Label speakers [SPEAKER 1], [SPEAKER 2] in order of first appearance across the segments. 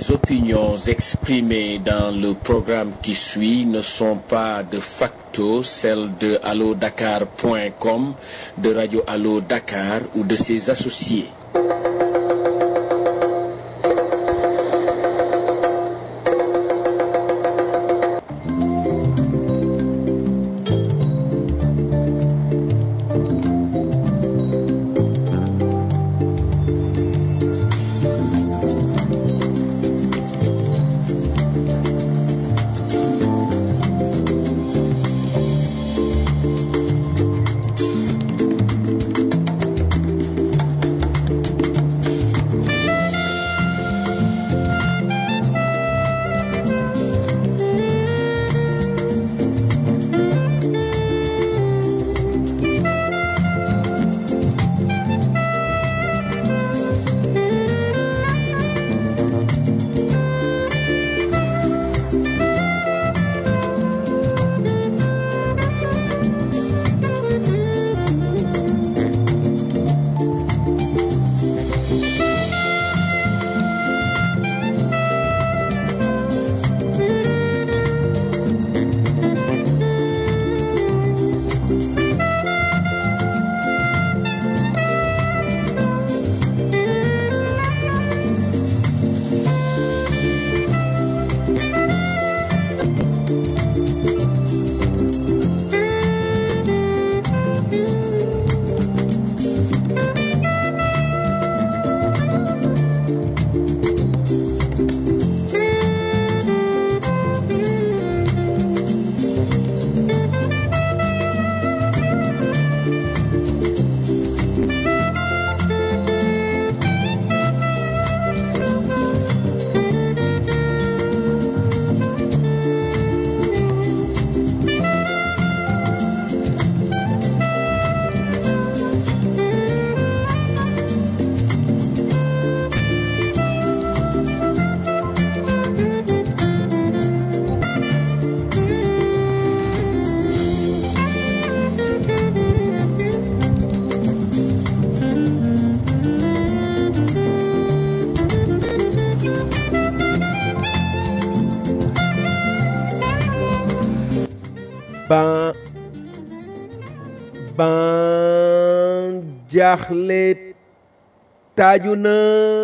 [SPEAKER 1] Les opinions exprimées dans le programme qui suit ne sont pas de facto celles de allodakar.com, de Radio Allo Dakar ou de ses associés.
[SPEAKER 2] ban ban jaaxle taaju na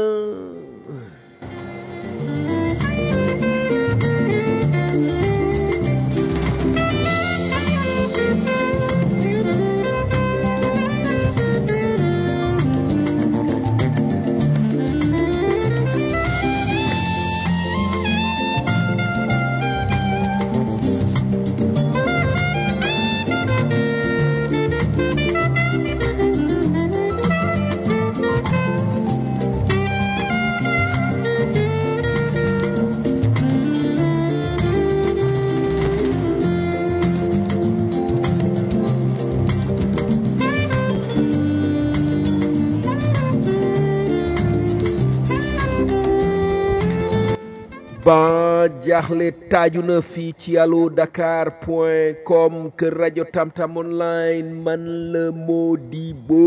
[SPEAKER 2] ban jaaxle taaju na fii ci allo dakar point com kër rajo tamtam online man la Modibo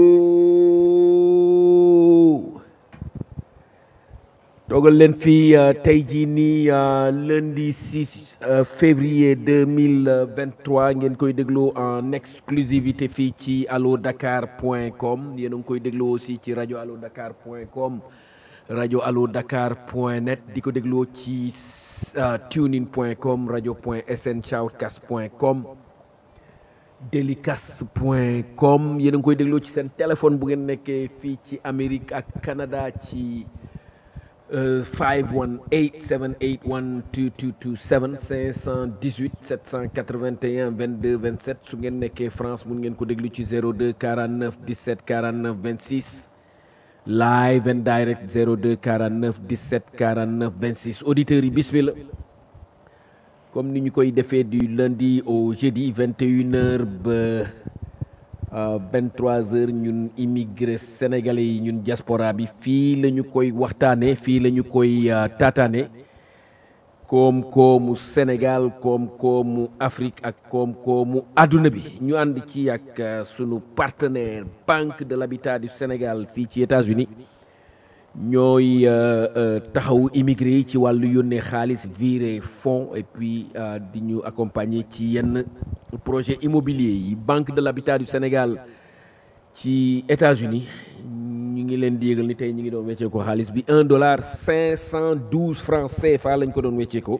[SPEAKER 2] toogal leen fii uh, tey jii nii uh, lundi 6 uh, février 2023 ngeen koy déglu en exclusivité fii ci allo dakar point com yéen a ngi koy déglu aussi ci rajo allo dakar point com rajo allo dakar point net di ko dégloo ci uh, tunein point com rajo point sn shoutcast point com delicast point com yéen a ngi koy dégloo ci seen téléphone bu ngeen nekkee fii ci Amérique ak Canada ci uh, 518 781 2227 518 781 22 27 su ngeen nekkee France mun ngeen ko déglu ci 02 49 17 49 26 live and direct 02 49 17 49 26 auditeurs yi bismillah comme ni ñu koy defee du lundi au jeudi 21 heures ba uh, 23 heures ñun immigré sénégalais yi ñun diaspora bi fii la ñu koy waxtaane fii la ñu koy uh, taataane koom-koomu Sénégal koom-koomu Afrique ak koom-koomu àdduna bi ñu ànd ci ak uh, sunu partenaire Banque de l'Habitat du Sénégal fii ci États-Unis ñooy taxawu immigré yi ci wàllu yónnee xaalis viré fonds et puis di ñu accompagner ci yenn projet immobilier yi banque de l'habitat du Sénégal ci États-Unis ñu ngi leen di yëgal ni tey ñu ngi doon weccee ko xaalis bi un dollar cinq cent douze francs CFA lañ ko doon weccee ko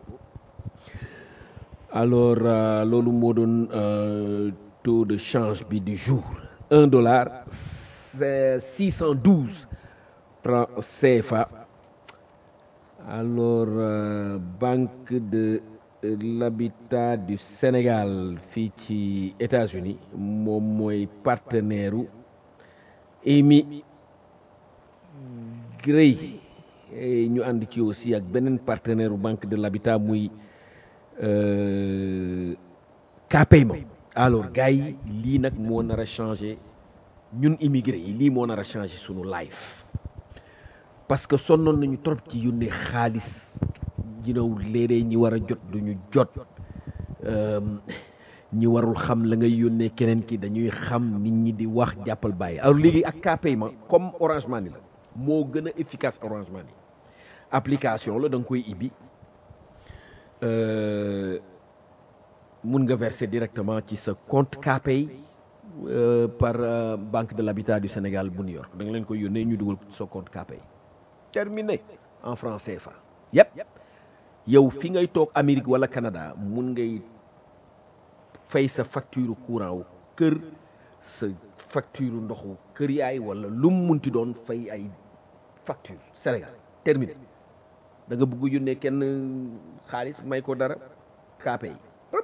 [SPEAKER 2] alors loolu moo doon taux de change bi du jour un dollar six cent douze francs CFA alors euh, banque de l'habitat du Sénégal fii ci États-Unis moom mooy partenaire u émi grey ñu ànd ci aussi ak beneen partenaire u banque de l'habitat muy euh, Kpayma alors gars yi lii nag moo nar a changé ñun immigré yi lii moo nar a changé sunu life parce que sonnoon nañu trop ci yónnee xaalis jinaw léeg-léeg ñi war a jot duñu jot ñi warul xam la ngay yónnee keneen ki dañuy xam nit ñi di wax jàppal bàyyi alors léegi ak Kpayma comme Orange Money la moo gën a efficace Orange Money application la da nga koy ibbi mun nga verser directement ci sa compte Kpay euh, par euh, Banque de l'Habitat du Sénégal bu New York da nga leen koy yónnee ñu dugal sa compte Kpay terminé en franc CFA yëpp yow fi ngay toog Amérique wala Canada mun ngay fay sa facture courant wu kër sa facture ndoxu kër yaay wala lu mu munti doon fay ay facture Sénégal terminé da nga bëgg yónnee kenn xaalis may ko dara Kpay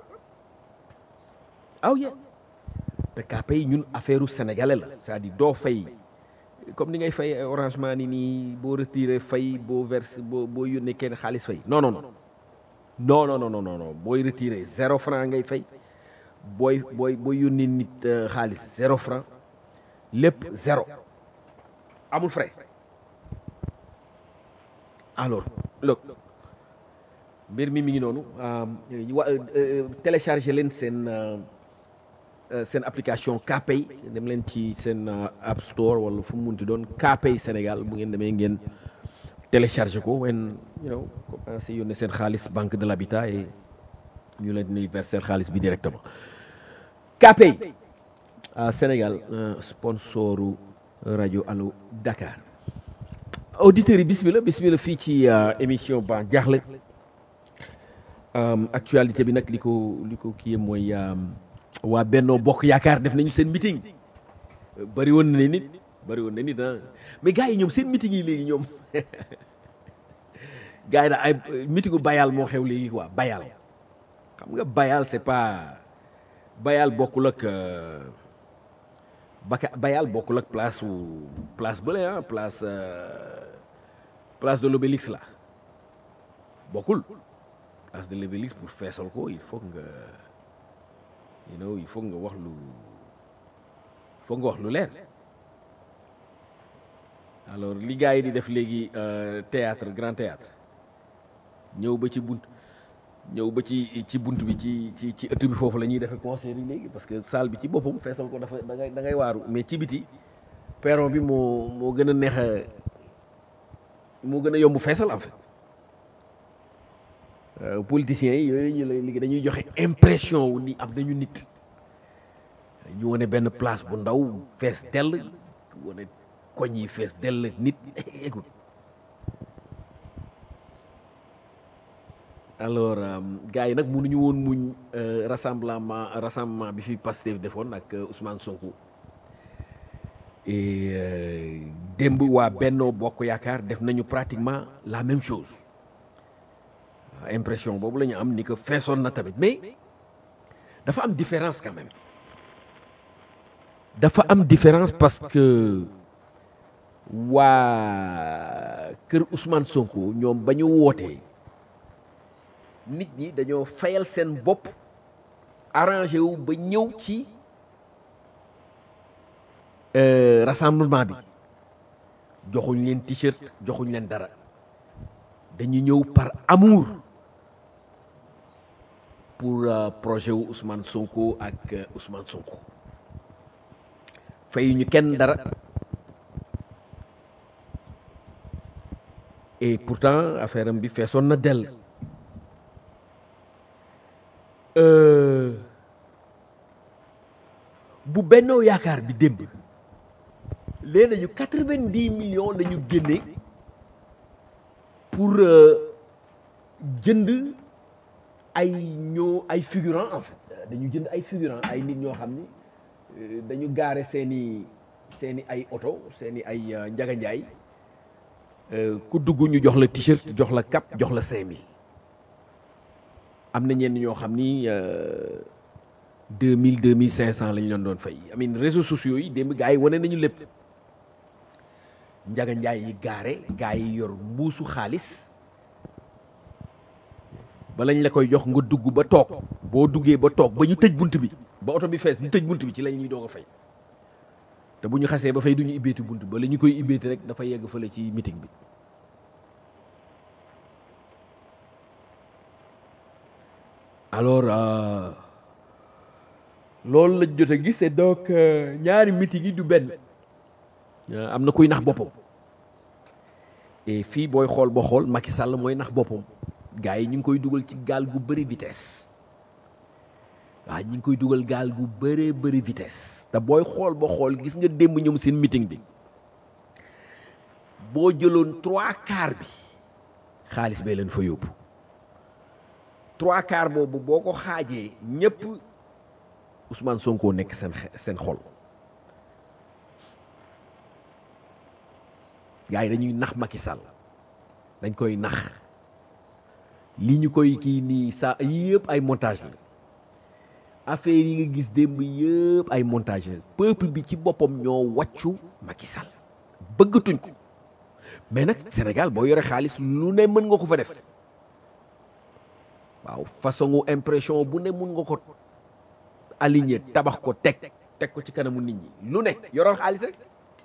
[SPEAKER 2] aw ye te Kpay ñun affaire u sénégalais la c'est-à-dire doo fay comme ni ngay fay Orange Money nii boo retiré fay boo verse boo boo yónnee kenn xaalis fay non non non non non non non non booy retiré zéro franc ngay fay booy booy booy yónnee nit xaalis zéro franc lépp zéro amul frais alors look mbir mi mi ngi noonu wa télécharger leen seen seen application Kpay dem leen ci seen app store wala fu mu munti doon Kpay Sénégal bu ngeen demee ngeen télécharger ko wen you know commencé yónnee seen xaalis banque de l'habitat et ñu leen di verser xaalis bi directement Kpay Sénégal sponsoru rajo Allo Dakar auditeurs yi bismillah bismillah fii ci émission ba jaaxle actualité bi nag li ko li ko kii mooy waa Benno Bokk Yaakaar def nañu seen meeting bari woon na nit bari woon na nit ah mais gars yi ñoom seen meeting yi léegi ñoom gars yi da ay meetingu bayal moo xew léegi quoi bayal xam nga bayal c'est pas bayal bokkul ak baka bayal bokkul ak place wu place bële ah place place de l'Obélisque la bokkul place de l'Obélisque pour feesal ko il faut nga you know il faut nga wax lu il faut nga wax lu leer alors li gars yi di def léegi théâtre grand théâtre ñëw ba ci bunt ñëw ba ci ci bunt bi ci ci ci ëtt bi foofu la ñuy defee concert yi léegi parce que salle bi ci boppam feesal ko dafa da ngay da ngay waaru mais ci biti perron bi moo moo gën a neex a moo gën a yomb feesal en fait politiciens yi yooyu ñu lay liggéey dañuy joxe impression wu ni am nañu nit ñu wane benn place bu ndaw fees dell wane koñ yi fees dell nit écoute alors gars yi nag mënuñu woon muñ rassemblement rassemblement bi fi Pastef defoon ak Ousmane Sonko et démb waa Benno Bokk Yaakaar def nañu pratiquement la même chose impression boobu la ñu am ni que feesoon na tamit mais dafa am différence quand même dafa am différence parce que waa kër Ousmane Sonko ñoom ba ñu wootee nit ñi dañoo fayal seen bopp arrangé wu ba ñëw ci rassemblement bi joxuñ leen t-shirt joxuñ leen dara dañu ñëw par amour pour projet wu Ousmane Sonko ak Ousmane Sonko fayuñu kenn dara et pourtant affaire am bi feesoon na dell bu bennoo yaakaar bi démb léegi nañu quatre-vingt-dix millions la ñu génne pour jënd ay ñoo ay figurants en fait dañu jënd ay figurants ay nit ñoo xam ni dañu gaare seeni seeni ay oto seeni ay njaganjaay ku dugg ñu jox la t-shirt jox la cap jox la cinq mille am na ñenn ñoo xam ni deux mille deux mille cinq cent la ñu leen doon fay amin réseaux sociaux yi démb gars yi wane nañu lépp njaganjaay yi gaare gars yi yor mbuusu xaalis ba lañ la koy jox nga dugg ba toog boo duggee ba toog ba ñu tëj bunt bi ba oto bi fees ñu tëj bunt bi ci la ñuy doog a fay te bu ñu xasee ba fay du ñu ibbeeti bunt ba la ñu koy ibbeeti rek dafa yegg fële ci meeting bi alors loolu lañ jot a gis et donc ñaari meeting yi du benn am na kuy nax boppam et fii booy xool ba xool Macky Sall mooy nax boppam gars yi ñu ngi koy dugal ci gaal gu bëri vitesse waaw ñu ngi koy dugal gaal gu bëree bëri vitesse te booy xool ba xool gis nga démb ñoom seen meeting bi boo jëloon trois quarts bi xaalis bee leen fa yóbbu trois quarts boobu boo ko xaajee ñëpp Ousmane Sonko nekk seen seen xol gars yi dañuy nax Macky Sall dañ koy nax li ñu koy kii nii sa yëpp ay montage la affaire yi nga gis démb yëpp ay montage la peuple bi ci boppam ñoo wàccu Macky Sall bëggatuñ ko mais nag Sénégal boo yore xaalis lu ne mën nga ko fa def waaw façon impression bu ne mun nga ko aligné tabax ko teg teg ko ci kanamu nit ñi lu ne yoral xaalis rek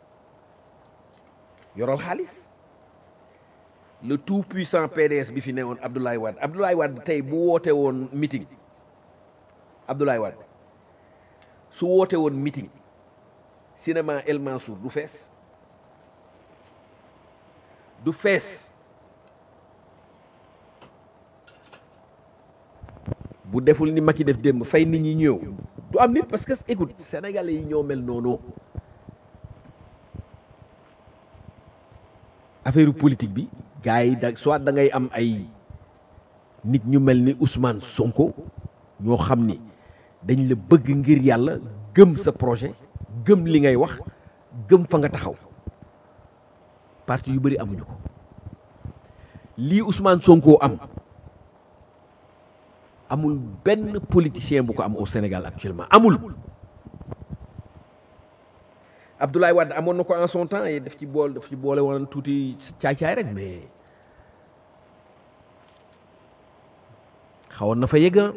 [SPEAKER 2] yoral xaalis le tout puissant PDS bi fi ne woon Abdoulaye Wade Abdoulaye Wade tey bu woote woon meeting Abdoulaye Wade su woote woon meeting cinéma El Mansour du fees du fees bu deful ni Macky def démb fay nit ñi ñëw du am nit parce que écoute sénégalais yi ñoo mel noonu affaire politique bi gars yi da soit da ngay am ay nit ñu mel ni Ousmane Sonko ñoo xam ni dañ la bëgg ngir yàlla gëm sa projet gëm li ngay wax gëm fa nga taxaw parti yu bëri amuñu ko lii Ousmane Sonko am amul benn politicien bu ko am au Sénégal actuellement amul Abdoulaye Wade amoon na ko en son temps et daf ci bool daf ci boole woon tuuti caay-caay rek mais xawoon na fa yegga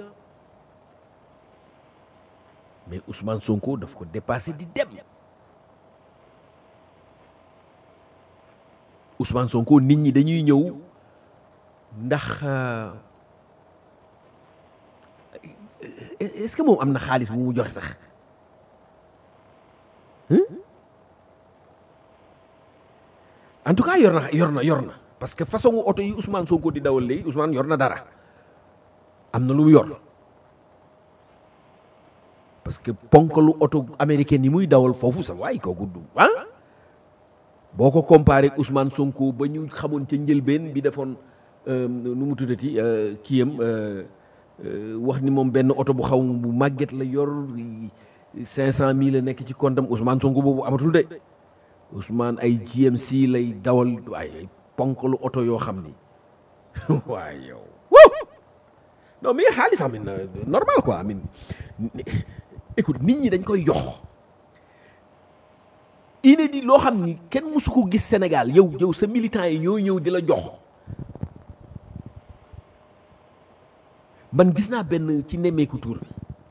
[SPEAKER 2] mais Ousmane Sonko daf ko dépassé di dem Ousmane Sonko nit ñi dañuy ñëw ndax est-ce que moom am na xaalis bu mu joxe sax en tout cas yor na yor na yor na parce que façon oto yi Ousmane Sonko di dawal léegi Ousmane yor na dara am na lu mu yor parce que ponkalu oto américaine yi muy dawal foofu sa waay kooku du ah boo ko comparé Ousmane Sonko ba ñu xamoon ca njëlbeen bi defoon nu mu tuddati kiyam wax ni moom benn oto bu xaw bu màgget la yor cinq cent mille la nekk ci kontam Ousmane Sonko boobu amatul de Ousmane ay GMC lay dawal ay ponkalu oto yoo xam ni waaye yow non mais xaalis amin normal quoi amin écoute nit ñi dañ koy jox inédit loo xam ni kenn mësu ko gis Sénégal yow yow sa militant yi ñoo ñëw di la jox man gis naa benn ci nemmeeku tour bi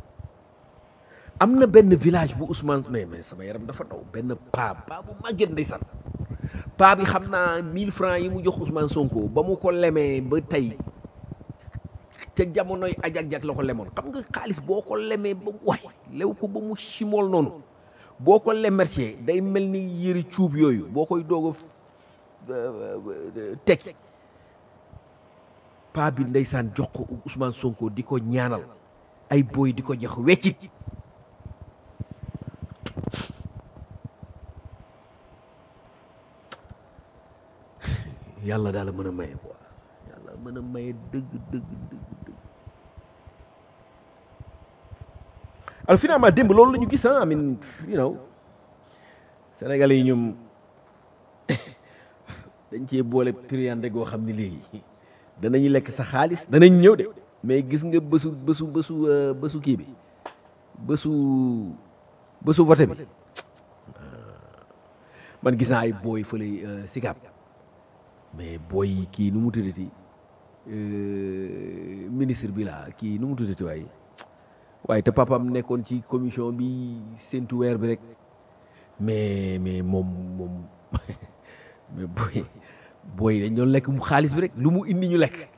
[SPEAKER 2] am na benn village bu Ousmane mais mais sama yaram dafa daw benn paa paa bu màgget ndeysaan paa bi xam naa 1000 francs yi mu jox Ousmane Sonko ba mu ko lemee ba tey ca jamonoy ajak-jak la ko lemoon xam nga xaalis boo ko lemee ba waay lew ko ba mu chimool noonu boo ko lemercier day mel ni yëri cuub yooyu boo koy doog a tekki paa bi ndeysaan jox ko Ousmane Sonko di ko ñaanal ay booy di ko jox weccit yàlla daal mën a maye quoi yàlla mën a maye dëgg dëgg dëgg dëgg alors finalement démb loolu la ñu gis ah I mean you know Sénégalais yi ñoom dañ cee boole triande goo xam ne léegi danañu lekk sa xaalis danañ ñëw de mais gis nga bésu bésu bésu bésu kii bi bésu bésu vote bi man gis naa ay booy fële Sicap mais booy kii nu mu tuddati ministre bi la kii nu mu tuddati waaye waaye te papam nekkoon ci commission bi séntu weer bi rek mais mais moom moom mais booy booy dañ doon lekk mu xaalis bi rek lu mu indi ñu lekk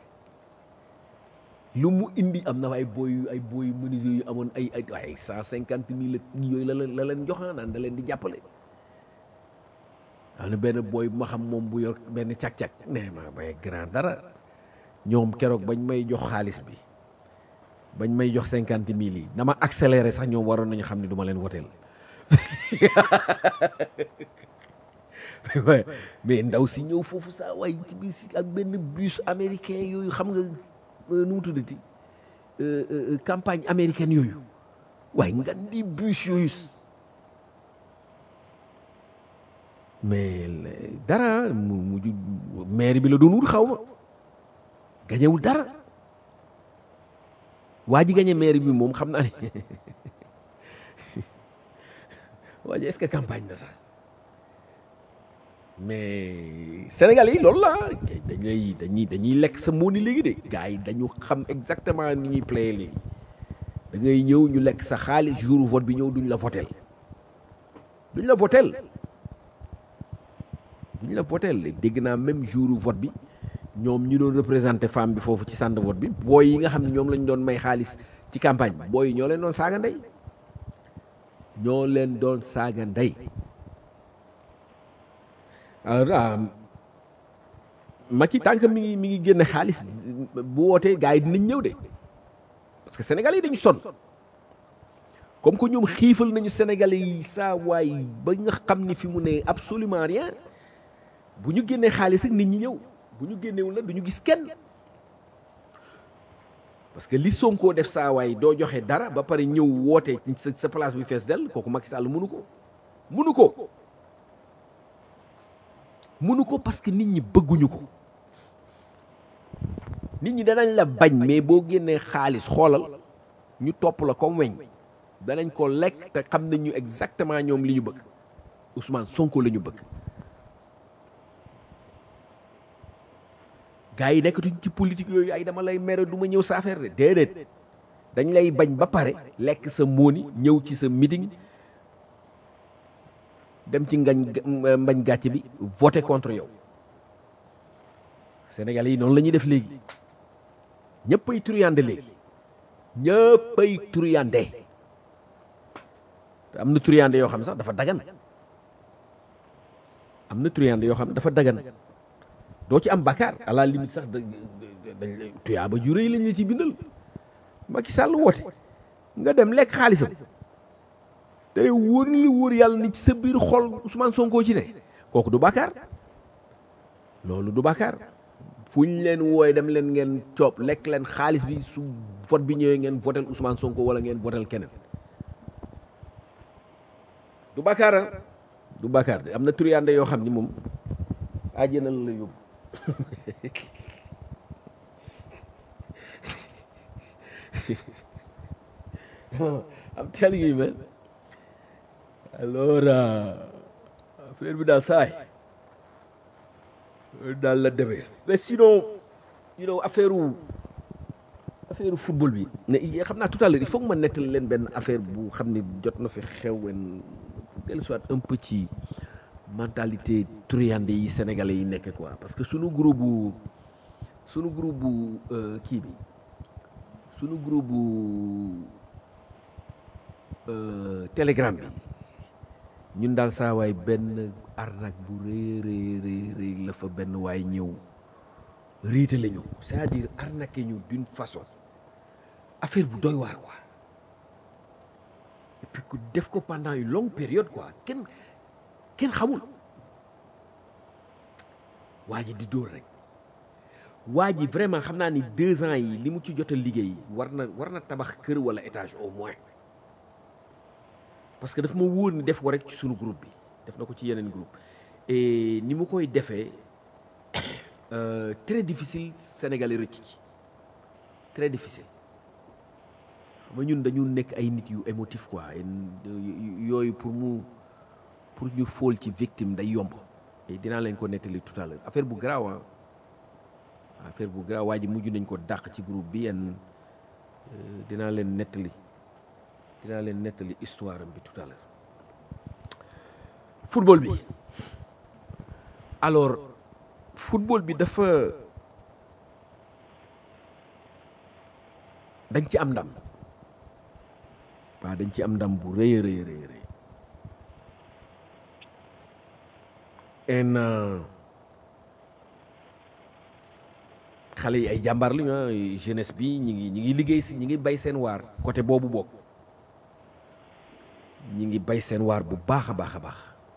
[SPEAKER 2] lu mu indi am na ay booy ay booy menuisier yu amoon ay ay ay cent cinquante mille yooyu la la leen jox naan da leen di jàppale. am na benn booy bu ma xam moom bu yor benn càq-càq nee ma bay grand dara ñoom keroog bañ may jox xaalis bi bañ may jox cinquante mille yi dama accéléré sax ñoom waroon nañu xam ne du ma leen woteel mais ndaw si ñëw foofu saa waay ci biir si ak benn bus américain yooyu xam nga nu mu tuddati campagne américaine yooyu waaye nga di bus yooyu mais dara mu mujj maire bi la doon wut xaw ma gañewul dara waa ji gañe maire bi moom xam naa ne waa ji est-ce que campagne na sax mais Sénégal yi loolu la dañuy dañuy dañuy lekk sa mooni léegi de gars yi dañu xam exactement ni ñuy playe léegi da ngay ñëw ñu lekk sa xaalis jour vote bi ñëw duñ la votel duñ la votel duñ la votel dégg naa même jour vote bi ñoom ñu doon représenté femme bi foofu ci centre vote bi booy yi nga xam ne ñoom lañ doon may xaalis ci campagne bi booy yi ñoo leen doon saaga ndey ñoo leen doon saaga ndey alors Macky tànk mi ngi mi ngi génne xaalis bu wootee gars yi dinañ ñëw de parce que sénégalais yi dañu sonn comme que ñoom xiifal nañu sénégalais yi saa waay ba nga xam ni fi mu ne absolument rien bu ñu génnee xaalis rek nit ñi ñëw bu ñu génnewul nag du ñu gis kenn parce que li Sonko def saa waay doo joxe dara ba pare ñëw woote sa sa place bi fees dell kooku Macky Sall mënu ko mënu ko mënu ko parce que nit ñi bëgguñu ko nit ñi danañ la bañ mais boo génnee xaalis xoolal ñu topp la comme weñ danañ ko lekk te xam nañu exactement ñoom li ñu bëgg Ousmane Sonko la ñu bëgg gars yi nekkatuñ ci politique yooyu ay dama lay mere du ma ñëw sa affaire de déedéet dañ lay bañ ba pare lekk sa móoni ñëw ci sa meeting dem ci ngañ mbañ gàcce bi voté contre yow Sénégalais yi noonu la ñuy def léegi ñëppay turiyande léegi ñëppay turiyande te am na turiyande yoo xam sax dafa dagan am na turiyande yoo xam dafa dagan doo ci am bakkaar à la limite sax da dañ tuyaaba ju rëy lañ la ci bindal Macky Sall woote nga dem lekk xaalisam tey wóor li wóor yàlla ni ci sa biir xol Ousmane Sonko ci ne kooku du bakkaar loolu du bakkaar fu ñu leen wooye dem leen ngeen coob lekk leen xaalis bi su vote bi ñëwee ngeen votel Ousmane Sonko wala ngeen votel keneen du bakkaar du bakkaar de am na turiyande yoo xam ni moom àjjana la yóbbu I'm telling you man alors affaire bi daal saay daal la demee mais sinon you know affaire affaire football bi ne xam naa tout à l'heure il faut que ma nettali leen benn affaire bu xam ne jot na fi xewen dellu soit un peu ci mentalité turiyande yi sénégalais yi nekk quoi parce que sunu groupe bu sunu groupe bu kii bi sunu groupe bu telegram bi ñun daal saa waay benn arnaque bu rëy rëy rëy rëy la fa benn waay ñëw riite la ñu c'est-à-dire arnaqué ñu d'une façon affaire bu doy waar quoi et puis ku def ko pendant une longue période quoi kenn kenn xamul waa ji di dóor rek waa ji vraiment xam naa ni deux ans yi li mu ci jot a liggéey war na war na tabax kër wala étage au moins parce que daf ma wóor ni def ko rek ci sunu groupe bi def na ko ci yeneen groupe et ni mu koy defee euh, très difficile Sénégalais rëcc ci très difficile xam nga ñun dañu nekk ay nit yu émotif quoi yooyu pour mu pour ñu fóol ci victime day yomb et dinaa leen ko nettali tout à l'heure affaire bu garaaw ah affaire bu garaaw waa ji mujj nañ ko dàq ci groupe bi yenn dinaa leen nettali dinaa leen nettali histoire am bi tout à l'heure football bi alors football bi dafa dañ ci am ndam waaw dañ ci am ndam bu rëy a rëy rëy rëy en xale yi ay jàmbaar lañu ah jeunesse bi ñi ngi ñi ngi liggéey si ñi ngi bay seen waar côté boobu bokk ñi ngi bay seen waar bu baax a baax a baax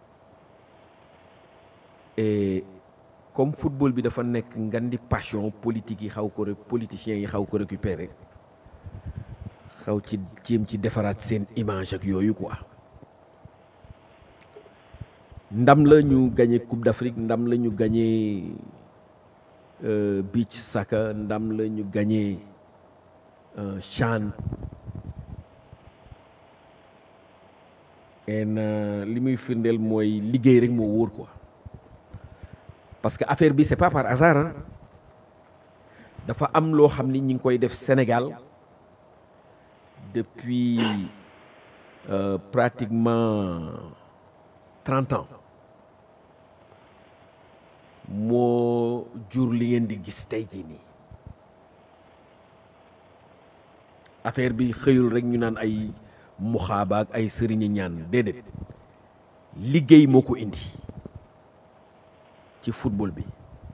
[SPEAKER 2] et comme football bi dafa nekk ngan di passion politique yi xaw ko politiciens yi xaw ko récupérer xaw ci jéem ci defaraat seen image ak yooyu quoi ndam la ñu gagné coupe d'Afrique ndam la ñu gagné beach soccer ndam la ñu gagné CHAN en li muy firndeel mooy liggéey rek moo wóor quoi parce que affaire bi c'est pas par hasard ah dafa am loo xam ni ñi ngi koy def Sénégal depuis euh, pratiquement trente ans moo jur li ngeen di gis tey jii nii affaire bi xëyul rek ñu naan ay muxaaba ak ay sëriñi ñaan déedéet liggéey moo ko indi ci football bi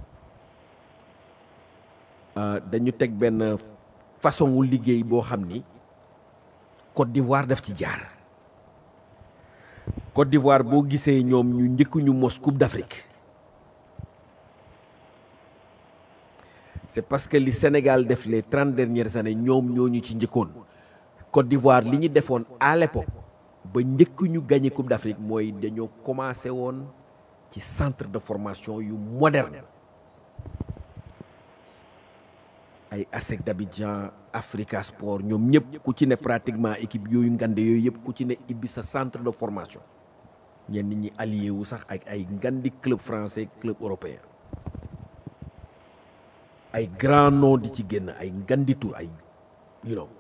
[SPEAKER 2] dañu teg benn façon wu liggéey boo xam ni Côte d'Ivoire daf ci jaar Côte d'Ivoire boo gisee ñoom ñu njëkk ñu mos Coupe d'Afrique c'est parce que li Sénégal def les trente dernières années ñoom ñoo ñu ci njëkkoon Côte d'Ivoire li ñu defoon à l'époque ba njëkk ñu gagné Coupe d'Afrique mooy dañoo commencé woon ci centre de formation yu moderne ay ASEC d'Abidjan Africa Sport ñoom ñëpp ku ci ne pratiquement équipe yooyu ngande yooyu yëpp ku ci ne ibbi sa centre de formation ñenn ñi allié wu sax ak ay ngandi club français club européen ay grand nom di ci génn ay ngandi tur ay you know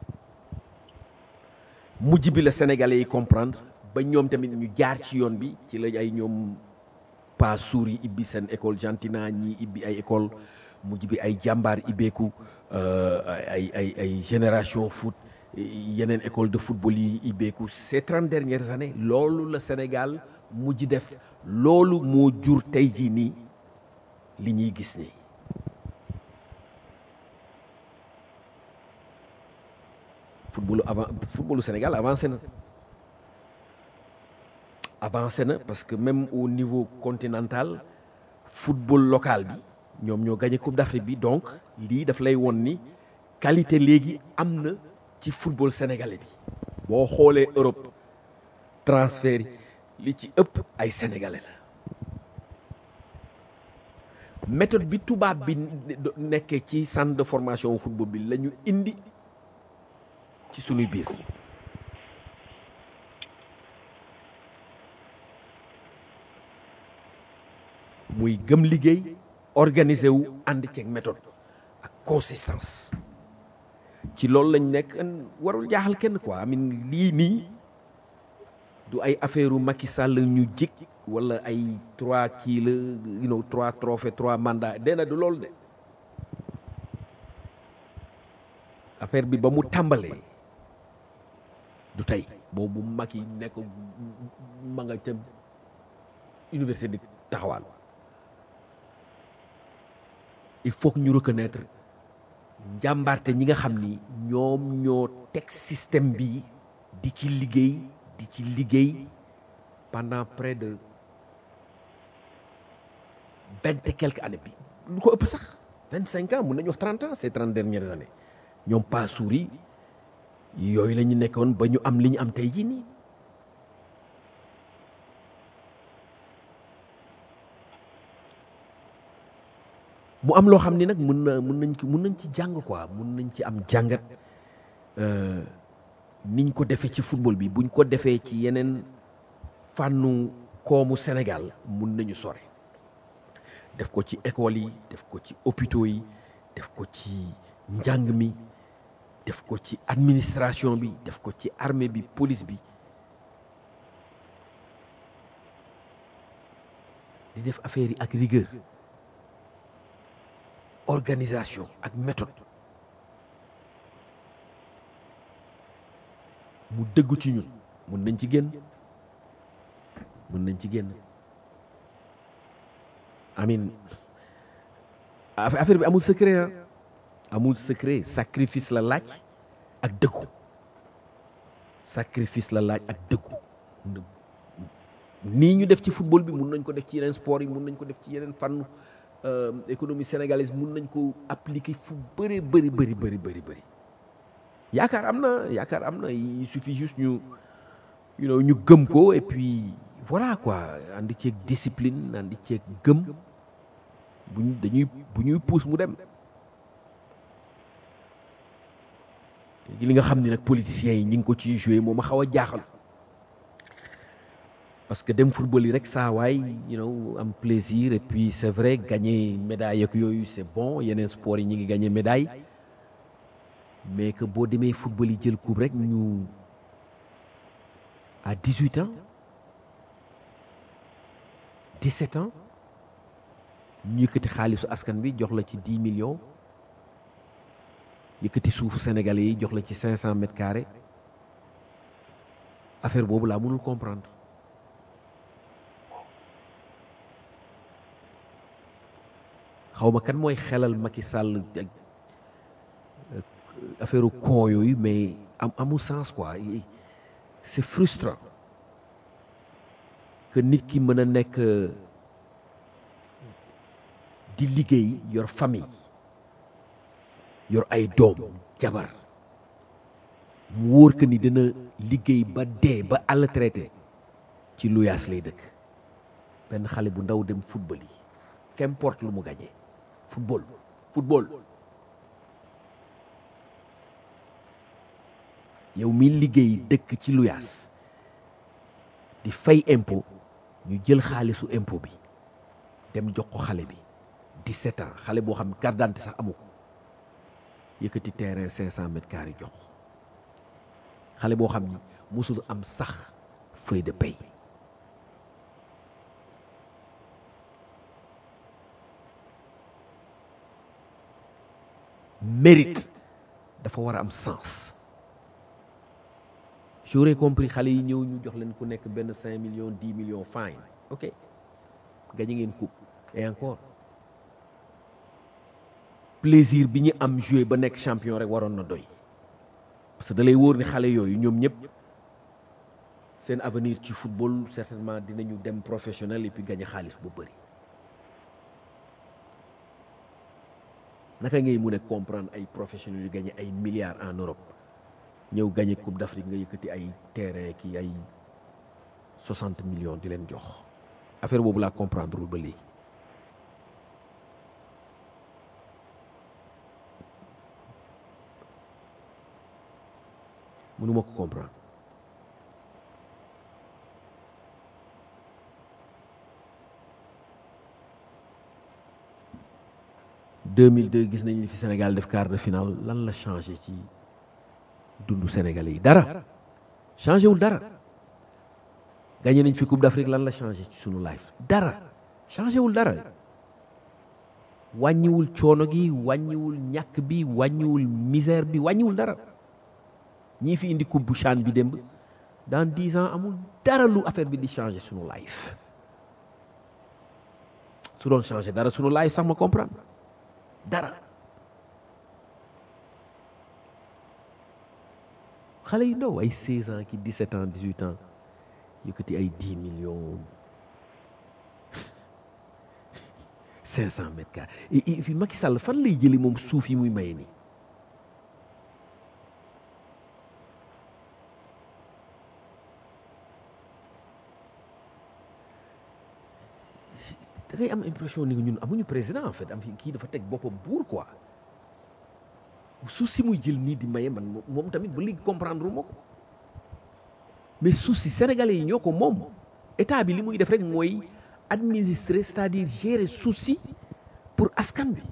[SPEAKER 2] mujj bi la sénégalais yi comprendre ba ñoom tamit ñu jaar ci yoon bi ci la ay ñoom pas suur yi ibbi seen école Gentina ñii ibbi ay école mujj bi ay jàmbaar ibbeeku ay ay ay génération foot yeneen école de football yi ibbeeku ces trente dernières années loolu la Sénégal mujj def loolu moo jur tey jii nii li ñuy gis nii footballu avant footballu Sénégal avancé na avancé na parce que même au niveau continental football local bi ñoom ñoo gagné coupe d'Afrique bi donc lii daf lay won ni qualité léegi am na ci football sénégalais bi boo xoolee Europe transfert yi li ci ëpp ay sénégalais la méthode bi tubaab bi nekkee ci centre de formation football bi la ñu indi ci sunuy biir muy gëm liggéey organiser wu ànd ceeg méthode ak consistance ci loolu lañ nekk warul jaaxal kenn quoi amin lii nii du ay affaire u Macky Sall ñu jik wala ay trois kii la you know trois trophées trois mandats dena du loolu de affaire bi ba mu tàmbalee du tey boobu mag yi nekk ma nga ca université di taxawal il faut que ñu reconnaître njàmbaarte ñi nga xam ni ñoom ñoo teg système bi di ci liggéey di ci liggéey pendant près de vingt et quelques années bi lu ko ëpp sax vingt cinq ans mun nañu wax trente ans ces trente dernières années ñoom pas suuri yooyu la ñu nekkoon ba ñu am li ñu am tey jii nii mu am loo xam ni nag mun na mun nañ ci mun nañ ci jàng quoi mun nañ ci am jàngat niñ ko defee ci football bi buñ ko defee ci yeneen fànnu koomu Sénégal mun nañu sore def ko ci école yi def ko ci hôpitaux yi def ko ci njàng mi def ko ci administration bi def ko ci armée bi police bi di def affaire yi ak rigueur organisation ak méthode mu dëggu ci ñun mun nañ ci génn mun nañ ci génn amin affaire bi amul secret ah amul secret sacrifice la laaj ak dëggu sacrifice la laaj ak dëggu nii ñu def ci football bi mun nañ ko def ci yeneen sport yi mun nañ ko def ci yeneen fànn économie sénégalaise mun nañ ko appliquer fu bëri bëri bëri bëri bëri bëri yaakaar am na yaakaar am na il suffit juste ñu you know ñu gëm ko et puis voilà quoi andi ceeg discipline andi ceeg gëm buñ dañuy bu ñuy puus mu dem li nga xam ni nag politiciens yi ñi ngi ko ciy joué moo ma xaw a jaaxal parce que dem football yi rek saa waay you know am plaisir et puis c'est vrai gagner médaille ak yooyu c'est bon yeneen sport yi ñi ngi gagner médaille mais que boo demee football yi jël coupe rek ñu à 18 ans 17 ans ñu yëkkati xaalisu askan bi jox la ci 10 millions yëkkati suufu sénégalais yi jox la ci 500 mètres carrés affaire boobu laa mënul comprendre xaw ma kan mooy xelal Macky Sall ak affaire con yooyu mais am amul sens quoi c'est frustrant que nit ki mën a nekk di liggéey yor famille yor ay doom jabar mu wóor que ni dina liggéey ba dee ba àll traité ci luyaas lay dëkk benn xale bu ndaw dem football yi qu'importe lu mu gagné football football yow mi liggéey dëkk ci luyaas di fay impôt ñu jël xaalisu impôt bi dem jox ko xale bi 17 ans xale boo xam carte d'identité sax amu ko yëkkati terrain 500 mètres carrés jox xale boo xam ni musul am sax feuille de paie mérite dafa war a am sens j'aurais compris xale yi ñëw ñu jox leen ku nekk benn 5 millions 10 millions fine ok gañe ngeen coupe et encore plaisir bi ñu am joué ba nekk champion rek waroon na doy parce que da lay wóor ni xale yooyu ñoom ñëpp seen avenir ci football certainement dinañu dem professionnel et puis gañe xaalis bu bëri naka ngay mun a comprendre ay professionnels yu gagné ay milliards en Europe ñëw gagné coupe d'Afrique nga yëkkati ay terrain ki ay 60 millions di leen jox affaire boobu laa comprendre wul ba léegi mënuma ko comprendre deux mille deux gis nañ li fi Sénégal def quart de finale lan la changé ci dundu Sénégalais yi dara changé wul dara gagné nañ fi coupe d'Afrique lan la changé ci sunu life dara changé wul dara wàññiwul coono gi wàññiwul ñàkk bi wàññiwul misère bi wàññiwul dara ñii fi indi coupe bu CHAN bi démb dans dix ans amul dara lu affaire bi di changer sunu life su doon changer dara sunu life sax ma comprendre dara xale yu ndaw ay 16 ans ki 17 ans 18 ans yëkkati ay 10 millions 500 mètres carrés et puis Macky Sall fan lay jëli moom suuf yi muy maye nii da ngay am impression ni ñun amuñu président en fait am kii dafa teg boppam buur quoi suuf si muy jël nii di maye man moom tamit ba léegi comprendre moo ko mais suuf si sénégalais yi ñoo ko moom état bi li muy def rek mooy administrer c'est-à-dire gérer suuf si pour askan bi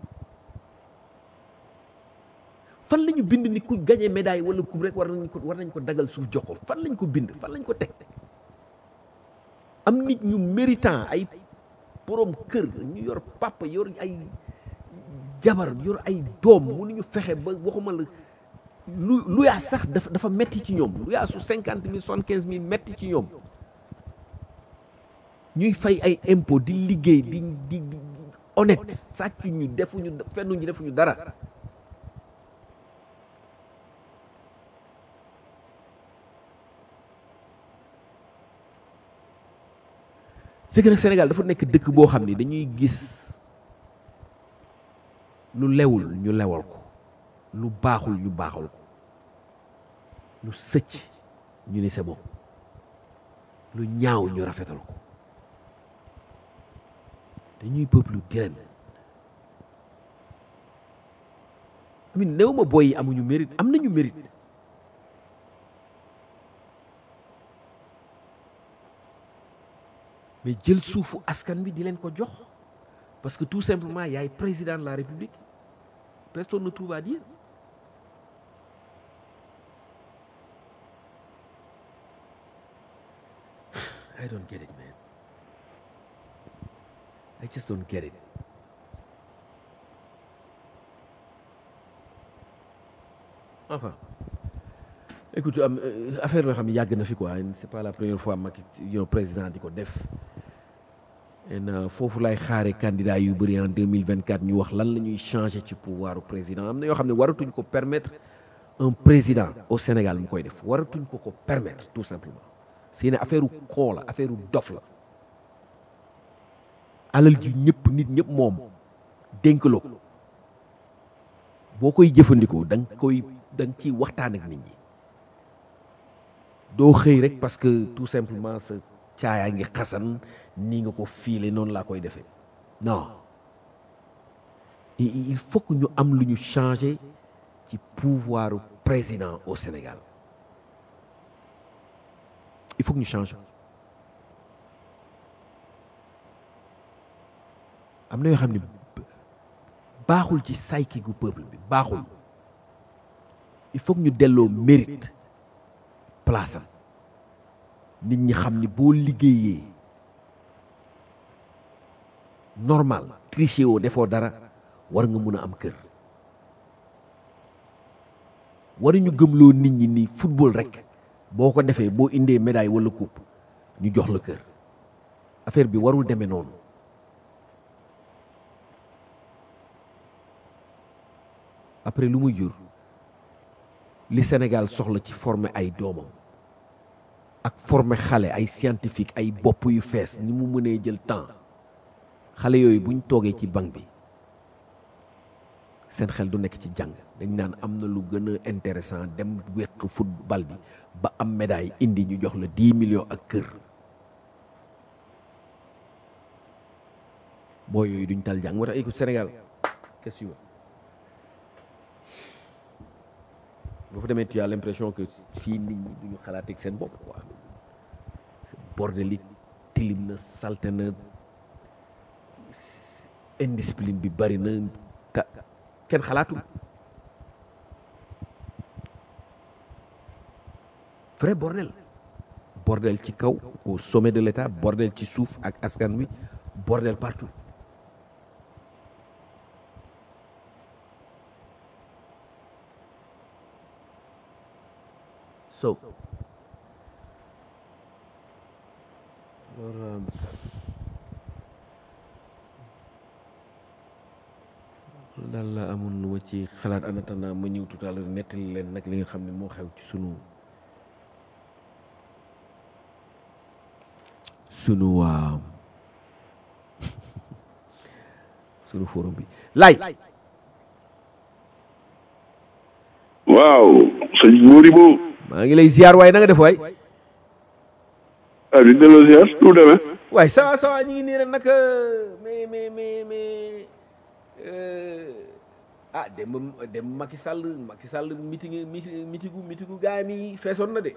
[SPEAKER 2] fan la ñu bind ni ku gagné médaille wala coupe rek war nañ ko war nañ ko dagal suuf jox ko fan lañ ko bind fan lañ ko teg am nit ñu méritant ay borom kër ñu yor papa yor ay jabar yor ay doom mënuñu fexe ba waxuma la lu lu yaa sax dafa dafa metti ci ñoom lu yaa su cinquante mille soixante quinze mille metti ci ñoom ñuy fay ay impôt di liggéey di di di honnête sàcc ñu defuñu fennuñu defuñu dara c'est que nag Sénégal dafa nekk dëkk boo xam ni dañuy gis lu lewul ñu lewal ko lu baaxul ñu baaxul ko lu sëcc ñu ni c'est bon lu ñaaw ñu rafetal ko dañuy peuple direm amin néew ma boy yi amuñu mérite am nañu mérite mais jël suufu askan bi di leen ko jox parce que tout simplement yaay président de la république personne ne trouve à dire I don't get it man I just don't get it enfin écoute am affaire yoo xam ne yàgg na fi quoi c'est pas la première fois Macky yow président di ko def en foofu lay xaare candidat yu bëri en 2024 ñu wax lan la ñuy changer ci pouvoiru président am na yoo xam ne waratuñ ko permettre un président au Sénégal mu koy def waratuñ ko ko permettre tout simplement c'est une affaire u koo la affaire u dof la alal ji ñëpp nit ñëpp moom dénkaloo ko boo koy jëfandikoo da nga koy da nga ciy waxtaan ak nit ñi doo xëy rek parce que tout simplement sa caayaa ngi xasan nii nga ko fiile noonu laa koy defee non il faut que ñu am lu ñu changer ci pouvoiru président au Sénégal il faut que ñu changer am na yoo xam ne baaxul ci psyche gu peuple bi baaxul il faut que ñu delloo mérite place am nit ñi xam ni boo liggéeyee normal triché woo defoo dara war nga mun a am kër waruñu gëmloo nit ñi ni football rek boo ko defee boo indee médaille wala coupe ñu jox la kër affaire bi warul demee noonu après lu muy jur li Sénégal soxla ci former ay doomam ak former xale ay scientifique ay bopp yu fees ni mu mënee jël temps xale yooyu buñ toogee ci banc bi seen xel du nekk ci jàng dañ naan am na lu gën a intéressant dem wéq football bi ba am médaille indi ñu jox la dix millions ak kër boo yooyu duñ tal jàng moo tax écoute Sénégal question boo fa demee tu as l'impression que fii nit ñi duñu xalaateeg seen bopp quoi bordel yi tilim na salte na indiscipline bi bari na ta kenn xalaatul vrai bordel bordel ci kaw au sommet de l'État bordel ci suuf ak askan wi bordel partout so loolu daal la amoon lu ma ci xalaat en attendant ma ñëw tout à l'heure nettali leen nag li nga xam ne moo xew ci sunu sunu waa sunu forum bi lay
[SPEAKER 3] waaw sëñ Modibo
[SPEAKER 2] maa ngi lay ziar waaye na nga def waay
[SPEAKER 3] ah di delloo ziar nu mu demee
[SPEAKER 2] waaye ça va ça va ñu ngi nii rek nag mais mais mais mais ah dem dem Macky Sall Macky Sall meeting mitigu mitigu gaay mi feesoon na de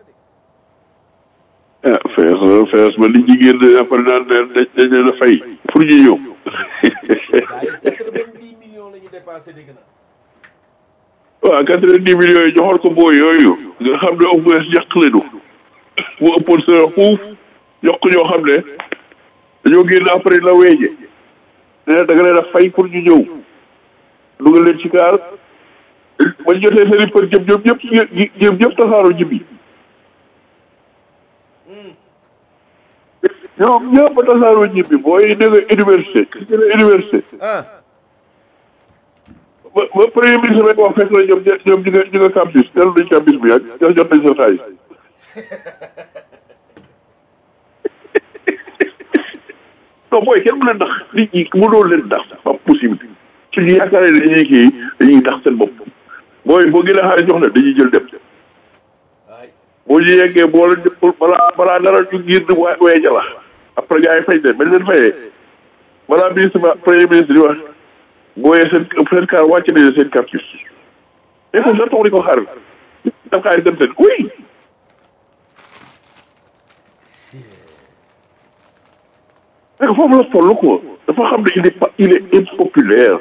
[SPEAKER 3] ah fees fees ba li ñu génn après naan dañ dañ leen a fay pour ñu ñëw
[SPEAKER 2] gaay quatre-vingt-dix millions la ñu dépensé dégg na
[SPEAKER 3] waaw quatre-vingt-dix millions yi joxoon ko booy yooyu nga xam ne au moins yàq leenu mu ëppoon sa fuuf yokk ñoo xam ne dañoo génn après la weeje nee na da nga leen a fay pour ñu ñëw dugal leen ci kaar ba ñu jotee seen i për jëm ñoom ñëpp ñoom ñëpp tasaaroo ñibbi ñoom ñëpp tasaaroo ñibbi booy ne nga université gis nga ne université
[SPEAKER 2] ah
[SPEAKER 3] ba ba premier ministre rek wax fekk na ñoom ñoom ñu nga ñu nga campus dellu nañ campus bi yàgg jot jot nañ sa xaalis non booy kenn mu leen ndax nit ñi mënoo leen ndax pas possible suñu yaakaaree ne dañuy kii dañuy ndax seen bopp booy boo gën a xaalis jox la dañuy jël dem boo ñu yeggee boo leen jëppul balaa balaa dara ñu ngir waa weeja la après gars yi fay leen bañ leen fayee balaa ministre ba premier ministre di wax booyee seen seen car wàcc nañu seen campus mais foofu sa toog di ko xaar daf xaalis dem seen oui mais foofu la toll quoi dafa xam ne il est pas il est impopulaire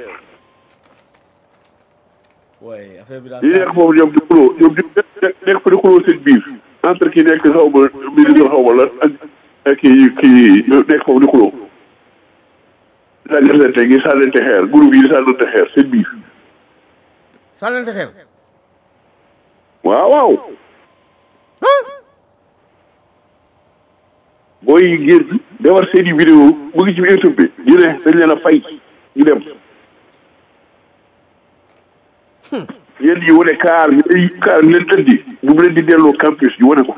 [SPEAKER 2] waaye affaire bi daal
[SPEAKER 3] yi nekk foofu ñoom di xuloo ñoom di nekk fa di xuloo seen biir entre ki nekk xaw ma ministre xaw ma lan ak ak kii kii nekk foofu di xuloo sànnante gi sànnante xeer groupe yi sànnante xeer seen biir
[SPEAKER 2] sànnante xeer
[SPEAKER 3] waaw waaw booy yi génn defar seen i vidéo mu ngi ci YouTube bi ñu ne dañ leen a fay ñu dem yéen ñi wane kaar ñu ay kaar ñu leen tëddi ñu mu leen di delloo campus ñu wane ko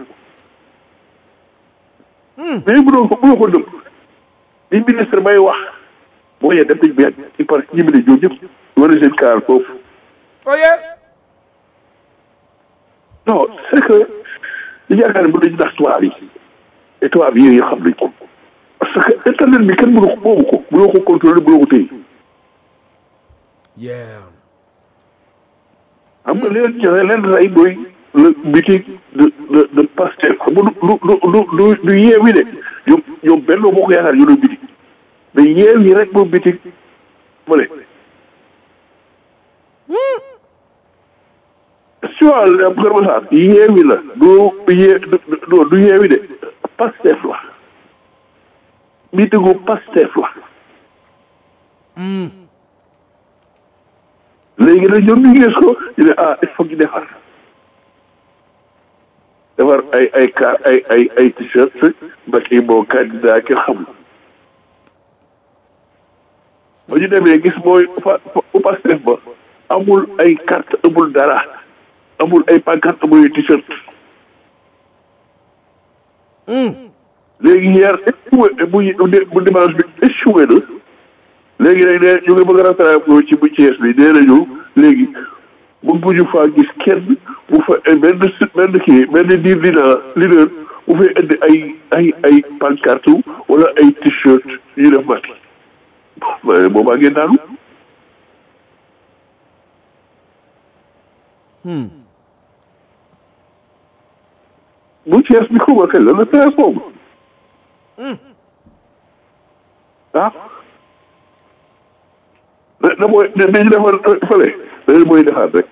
[SPEAKER 3] mais mënoo ko mënoo ko dëpp li ministre bay wax boo yee dem nañ bi yàgg il paraît ñi mu ne ñoom ñëpp wane seen kaar foofu
[SPEAKER 2] oye
[SPEAKER 3] non c'est que li yaakaar ne mën nañu ndax tubaab yi et tubaab yi xam nañ ko parce que internet bi kenn mënu ko moomu ko mënoo ko contrôler mënoo ko téye
[SPEAKER 2] yeah
[SPEAKER 3] xam nga leen joxe leen rey mooy le meeting de de de Pastef xam nga du du du du du yeewi de ñoom ñoom benn boo ko yaakaar ñu doon meeting mais yeewi rek moom meeting fële si wàll am Kër Massar yeewi la du yee du du yeewi de Pastef la meetingu Pastef la léegi nag ñoom ñu gis ko ñu ne ah il faut ñu defar defar ay ay car ay ay ay t-shirt Macky moo candidat kenn xamul ba ñu demee gis mooy fa fa Pastef ba amul ay carte amul dara amul ay pancarte amul ay t-shirt léegi hier échoué bu bu dimanche bi échoué na léegi nag ne ñu ngi bëgg a rattrapé ci bu Thiès bi nee nañu léegi bu bu ñu faa gis kenn bu fa benn benn kii benn diir dina leader bu fay indi ay ay ay pancarte wala ay t-shirt yu def Macky boobaa ngeen daanu bu Thiès bi xuma kañ la le treize boobu ah da mooy dañu defar fële dañu mooy defaat rek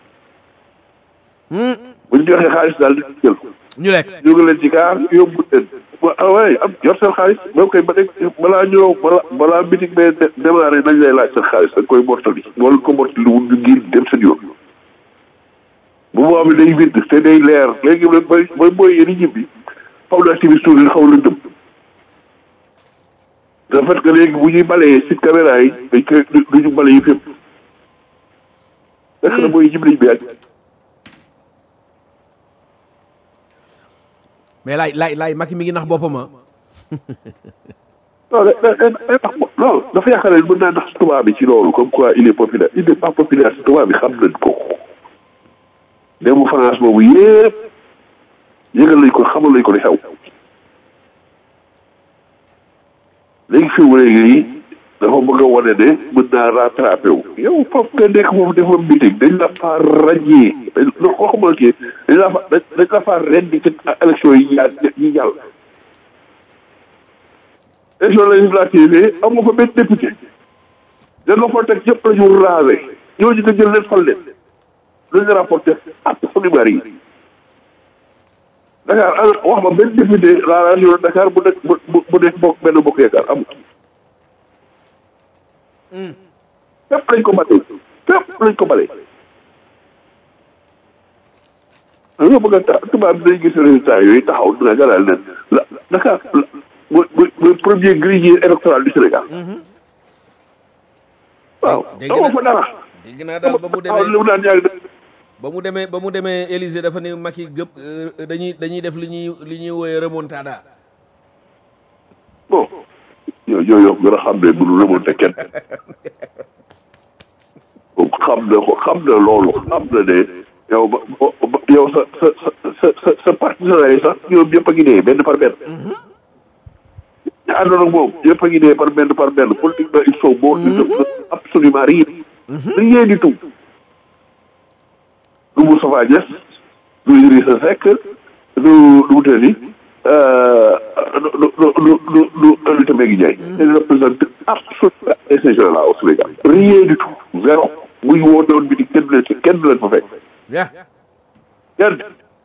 [SPEAKER 3] bu ñu joxee xaalis daal di jël
[SPEAKER 2] ñu lekk
[SPEAKER 3] jóge leen ci kaar yóbbu leen ah waaye am yor seen xaalis même koy ba nekk balaa ñëw balaa balaa meeting bee démarré nañ lay laaj seen xaalis da nga koy mortali boo leen ko mortali wul ñu ngir dem seen yoon bu boobaa bi day wind te day leer léegi nag bay bay booy yéen ñibbi xaw na activiste tuuti xaw la dëm de fait que léegi bu ñuy balee si caméra yi dañ koy du ñu bale yi fépp fekk na mooy jib nañ bi ak
[SPEAKER 2] mais laay laay laay Macky mi ngi nax boppam ah
[SPEAKER 3] non da da da tax non dafa yaakaar ne mën naa nax tubaab bi ci loolu comme quoi il est populaire il n'est pas populaire si tubaab bi xam nañ ko demu France boobu yëpp yëgal nañ ko xamal nañ ko li xew léegi fi mu léegi nii dafa bëgg a wane ne mën naa rattrapé wu yow foofu nga nekk foofu dafa meeting dañ la faa ràññee dañ la koo xamal kii dañ la fa dañ la faa rendi ci élection yi yaa yi jàll élection législative yi am nga fa benn député da nga fa teg yëpp la ñu raale ñooñu nga jël leen fal leen lu ñu rapporté absolument yi Dakar ana wax ma benn député la région de Dakar bu nekk bu bu nekk bokk benn bokk yaakaar amul fépp lañ ko bale fépp lañ ko bale dañoo bëgg a ta tubaab bi dañ gis résultat yooyu taxaw dina galal leen la Dakar mooy mooy premier grille électoral du Sénégal waaw
[SPEAKER 2] dégg
[SPEAKER 3] dama
[SPEAKER 2] na-
[SPEAKER 3] fa dara
[SPEAKER 2] dégg naa daal ba mu
[SPEAKER 3] waaw li
[SPEAKER 2] demee
[SPEAKER 3] mu daan yàgg de
[SPEAKER 2] ba mu demee ba mu demee Élysée dafa ne Macky gëpp euh, dañuy dañuy def li ñuy li ñuy woowee remontada
[SPEAKER 3] bon yow yow yow gën a xam ne mënu remonté kenn moom xam na ko xam na loolu xam na ne yow ba ba yow sa sa sa sa sa partenaires yi sax ñoom ñëpp a ngi dee benn par benn. ñu àndoon ak moom ñëpp a ngi dee par benn par benn politiquement ils sont morts. ils ne font absolument rien. rien du tout. du Moustapha Niasse du Idrissa Seck du du mu tëddi du du du du du Aminata Mbengue Ndiaye. ils représentent absolument ces gens-là au Sénégal. rien du tout zéro muy woote woon bi di kenn du leen kenn du leen fa fekk.
[SPEAKER 2] ya
[SPEAKER 3] kenn.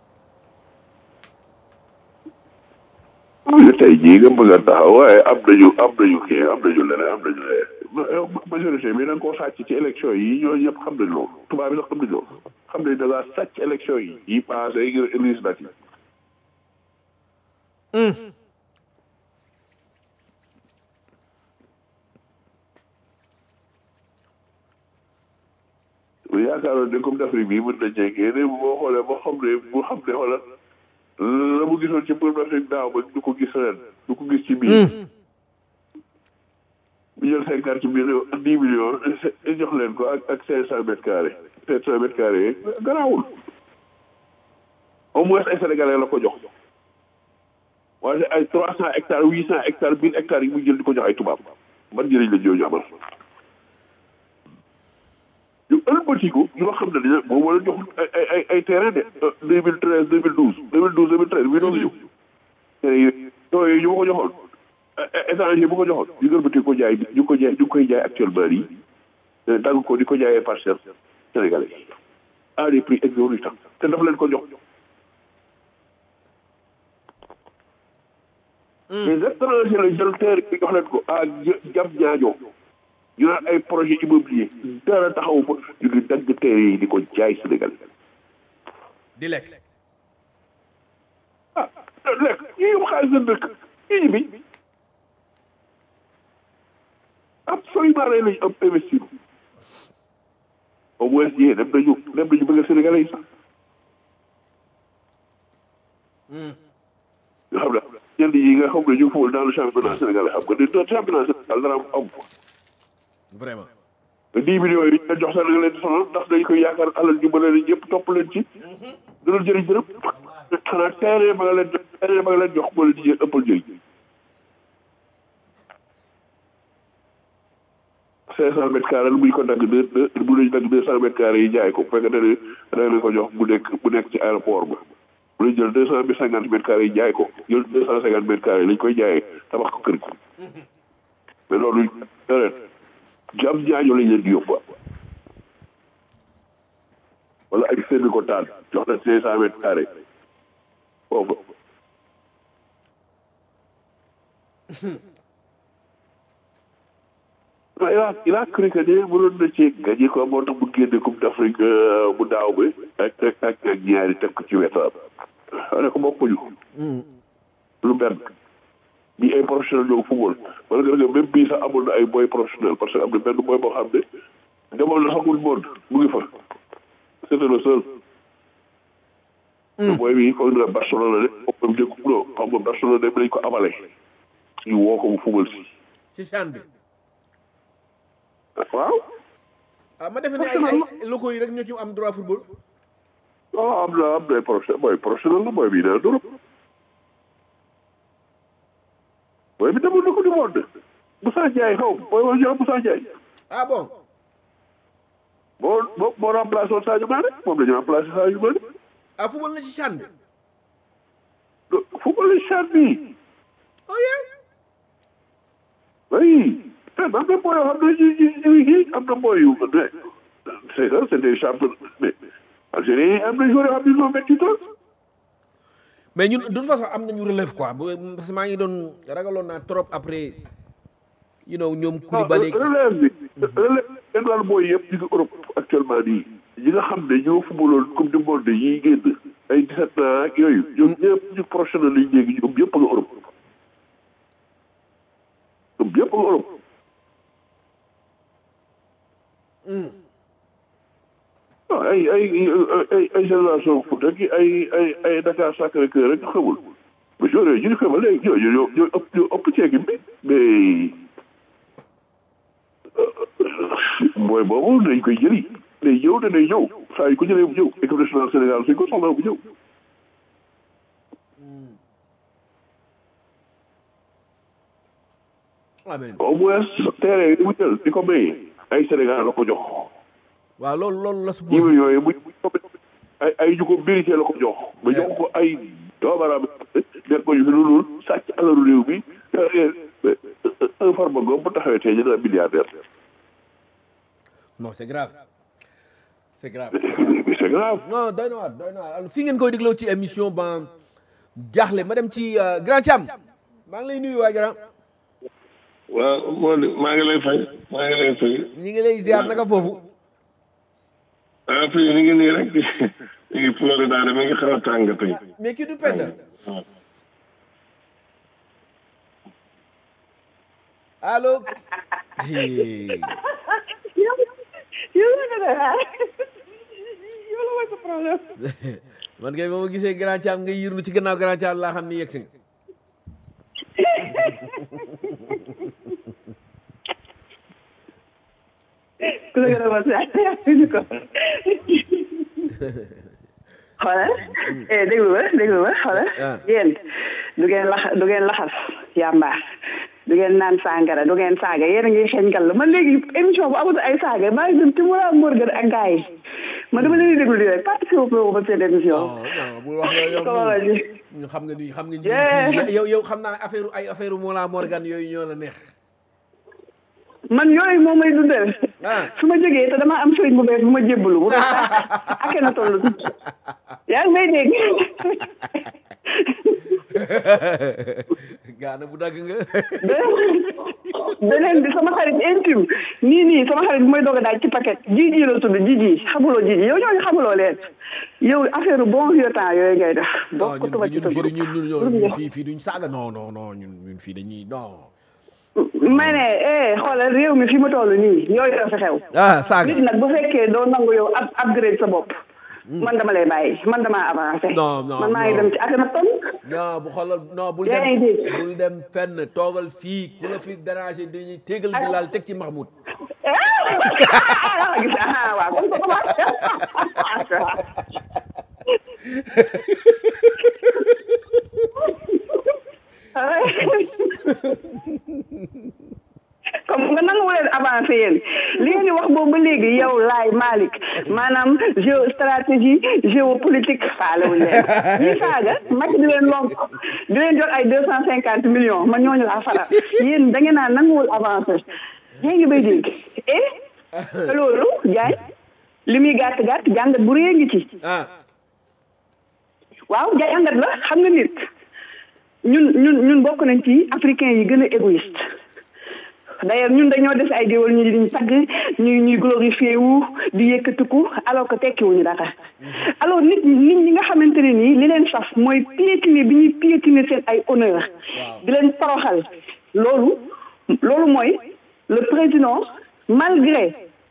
[SPEAKER 3] oui tey jii nga bëgg a taxaw waaye am nañu am nañu kii am nañu leneen am nañu leneen majorité bi da nga koo sàcc ci élection yi ñooñu ñëpp xam nañ loolu tubaab bi sax xam nañ loolu xam nañ da ngaa sàcc élection yi yi passé yi législative bu yaakaaroon ne comme d'Afrique bi mën na jekkee ne boo xoolee boo xam ne bu xam ne xoolal la mu gisoon ci Coupe d'Afrique daaw ba du ko gis ren du ko gis ci biir bu jël cinquante millions dix millions jox leen ko ak ak cinq cent mètres carrés cinq cent mètres carrés garaawul au moins ay sénégalais la ko jox waaye ay trois cent hectares huit cent hectares mille hectares yi muy jël di ko jox ay tubaab ban njëriñ la ñooñu amal ñu ëlbatiku ñoo xam ne dañu boobu wala jox ay ay ay terrain de deux mille treize deux mille douze deux mille douze deux mille treize bii doon ñëw terrain yooyu yooyu ñu ma ko joxoon étranger bu ko joxoon ñu ëlbatiku ko jaay ñu ko jaay ñu koy jaay actuellement nii dagg ko di ko jaayee parcelle sénégalais à des prix exorbitants te dafa leen ko jox les étrangers la jël terre bi jox leen ko à jam ñaajo ñu naan ay projet immobilier dara taxawu fa ñu ngi dagg terre yi di ko jaay Sénégal
[SPEAKER 2] di lekk
[SPEAKER 3] ah lekk ñi yóbbu xaalis seen dëkk ñi bi absolument rey lañu am investir au moins yee dem nañu dem nañu bëgg Sénégalais yi sax nga xam ne ñenn yi nga xam ne ñu ngi fawul dans le championnat sénégalais xam nga ne championnat sénégal dara am am
[SPEAKER 2] vraiment
[SPEAKER 3] dix millions yi ñu jox sax da nga leen di sonal ndax dañ koy yaakaar alal ju bële leen ñëpp topp leen ci dana jëriñ dërëm xanaa terrain ba nga leen jox terrain ba nga leen jox moo leen ci jël ëppal jëriñ cinq cent mètres carrés bu ñu ko dagg deux deux bu ñu dagg deux cent mètres carrés yi jaay ko bu fekkee ne da leen ko jox bu nekk bu nekk ci aéroport ba bu ñu jël deux cent cinquante mètres carrés yi jaay ko jël deux cent cinquante mètres carrés lañ koy jaayee tabax ko kër gi mais loolu ren jam ñaaño lañ leen di yóbbu wala ay seen ko taal jox la cinq cent mètres carrés foofu il a il a cru que ne mënoon na ci gagné ko moo tax mu génne coupe d'Afrique bu daaw bi ak ak ak ak ñaari teg ko ci wetam ne ko bokkuñu lu benn bi ay professionnel ñoo football wala nga même bii sax amul na ay boy professionnel parce que am na benn boy boo xam ne demoon na xamul monde mu ngi fa c'était le seul booy bi foog na Barcelone la de moom dëkk bu xam nga Barcelone dem nañ ko amale ñu woo ko mu fubal si
[SPEAKER 2] ci chan bi
[SPEAKER 3] waaw
[SPEAKER 2] ah ma defe ne ay ay locaux yi rek ñoo ci am droit football
[SPEAKER 3] waaw am na am na ay professionnel booy professionnel la booy bi nee d'Europe booy bi demul na ko du monde Moussa Ndiaye xaw booy wax ñu Moussa Ndiaye
[SPEAKER 2] ah bon
[SPEAKER 3] moo moo moo remplacé woon Sadio Mané moom la ñu remplacé Sadio Mané
[SPEAKER 2] ah football na ci chan bi
[SPEAKER 3] football chan bi
[SPEAKER 2] oh yeah
[SPEAKER 3] oui am na booy yoo xam ne ci ci ci am na booy yu ne c'est ça c'est des champions mais Algérie am na joueurs yoo xam ne ils ont vingt-huit ans
[SPEAKER 2] mais ñun de toute façon am nañu relève quoi bu parce que maa ngi doon ragaloon naa trop après you know ñoom Koulibaly
[SPEAKER 3] relève bi relève kenn daal booy yëpp ñu ngi Europe actuellement nii ñi nga xam ne ñoo footballoon coupe du monde yi génn ay 17 ans ak yooyu ñoom ñëpp ñu professionnel lañ léegi ñoom ñëpp nga Europe ñoom ñëpp nga Europe waaw ay ay ay ay génération foot rek ay ay ay Dakar Sacré-Cœur rek xamul mais joueurs yooyu ñu ngi xamal léegi ñoo ñoo ñoo ëpp ñoo ëpp ci équipe bi mais mooy boobu dañ koy jëli day ñëw te day ñëw saa yu ko jëlee bu ñëw équipe nationale Sénégal suñ ko soxla bu ñëw
[SPEAKER 2] amiin
[SPEAKER 3] au moins terrain yi di mu jël di ko maye ay Sénégal la ko jox
[SPEAKER 2] waaw loolu loolu la
[SPEAKER 3] ñi
[SPEAKER 2] suppose
[SPEAKER 3] yooyu bu ay ay ñu ko mérité la ko jox ba jox ko ay doomaraam nekk ko ñu fi lu dul sàcc alalu réew mi un farba goom bu taxawee tey ñu ne milliardaire
[SPEAKER 2] non c'est grave c'est grave
[SPEAKER 3] mais c'est grave
[SPEAKER 2] non doy na waar doy na waar fi ngeen koy dégloo ci émission ba jaaxle ma dem ci euh, grand Thiam maa ngi lay nuyu waay grand
[SPEAKER 4] waaw moo di maa ngi lay fay maa ngi lay fay
[SPEAKER 2] ñi ngi lay ziar naka foofu
[SPEAKER 4] ah fii ñu ngi nii rek ñu ngi Florida de mi ngi xaw a tàng tey
[SPEAKER 2] mais kii du penda allo Hey.
[SPEAKER 5] yow la nga def ah yow la mooy sa problème.
[SPEAKER 2] man kay ba ma gisee grand Thiam nga yirlu ci gannaaw grand Thiam laa xam ni yegg si nga
[SPEAKER 5] ku la gën a mos a ñu ko. xoolal eh déglu ma déglu ma xoolal.
[SPEAKER 2] Ah.
[SPEAKER 5] yéen du ngeen lax du ngeen laxas yàmba du ngeen naan sàngara du ngeen saaga yéen a ngi xeeñ kàll man léegi émission bu amatu ay saaga maa ngi dem ci Moura Morgan ak gars yi man dama leen di déglu di rek participer wu ba seen émission.
[SPEAKER 2] non non bul wax yow yow
[SPEAKER 5] comment vas-tu?
[SPEAKER 2] ñu xam nga ni xam nga
[SPEAKER 5] Yeah.
[SPEAKER 2] ni yow yow xam naa affaire ay affaire Mola Morgan yooyu ñoo la neex
[SPEAKER 5] man yooyu moom may dundal.
[SPEAKER 2] ah
[SPEAKER 5] su ma jógee te damaa am sëriñ bu bees bu ma jébbalu bu bees ak na toll yaa ngi may dégg
[SPEAKER 2] gaana bu dagg nga
[SPEAKER 5] beneen bi sama xarit intime nii nii sama xarit bu may doog a daaj ci paquet jiji la tudd jiji xamuloo jiji yow ñooñu xamuloo leen yow affaire bon vieux temps yooyu ngay def
[SPEAKER 2] non
[SPEAKER 5] bokk
[SPEAKER 2] ñun
[SPEAKER 5] tuba ci
[SPEAKER 2] ñun
[SPEAKER 5] sa
[SPEAKER 2] fii
[SPEAKER 5] groupe
[SPEAKER 2] ñun ñun ñun ñun fii fii duñ saaga non non non ñun ñun fii dañuy non
[SPEAKER 5] ma ne eh xoolal réew mi fi mu toll nii yooyu la fi xew
[SPEAKER 2] ah saaga
[SPEAKER 5] nit nag bu fekkee doo nangu yow up upgrade sa bopp man dama lay bàyyi man damaa avancé
[SPEAKER 2] Non, non,
[SPEAKER 5] man maa ngi
[SPEAKER 2] non.
[SPEAKER 5] dem ci Akhenaton
[SPEAKER 2] non bu xoolal non bul
[SPEAKER 5] Yaa ngi
[SPEAKER 2] dem
[SPEAKER 5] dégg.
[SPEAKER 2] bul dem fenn toogal fii ku la fi déranger dañuy tégal bi laal teg ci Mahmoud
[SPEAKER 5] ah gis ah waaw kon ko commencé comme nga nangu leen avancé yéen li ngeen di wax boobu ba léegi yow laay Malick maanaam géostratégie géopolitique faalewuñ leen ñi saaga Macky di leen lonk di leen jox ay deux cent cinquante millions man ñooñu laa faral yéen da ngeen naa nanguwul avancé yaa ngi bay dégg eh te loolu jaay li muy gàtt gàtt jàngat bu rëy ngi ci
[SPEAKER 2] ah
[SPEAKER 5] waaw jàngat la xam nga nit ñun ñun ñun bokk nañ ci africain yi gën a égoïste d'ailleurs ñun dañoo def ay géwal ñu diñ tagg ñuy ñuy glorifié wu di yëkkatiku alors que tekkiwuñu dara alors nit nit ñi nga xamante ne nii li leen saf mooy piétiner bi ñuy piétiner seen ay honneur di leen toroxal loolu loolu mooy le président malgré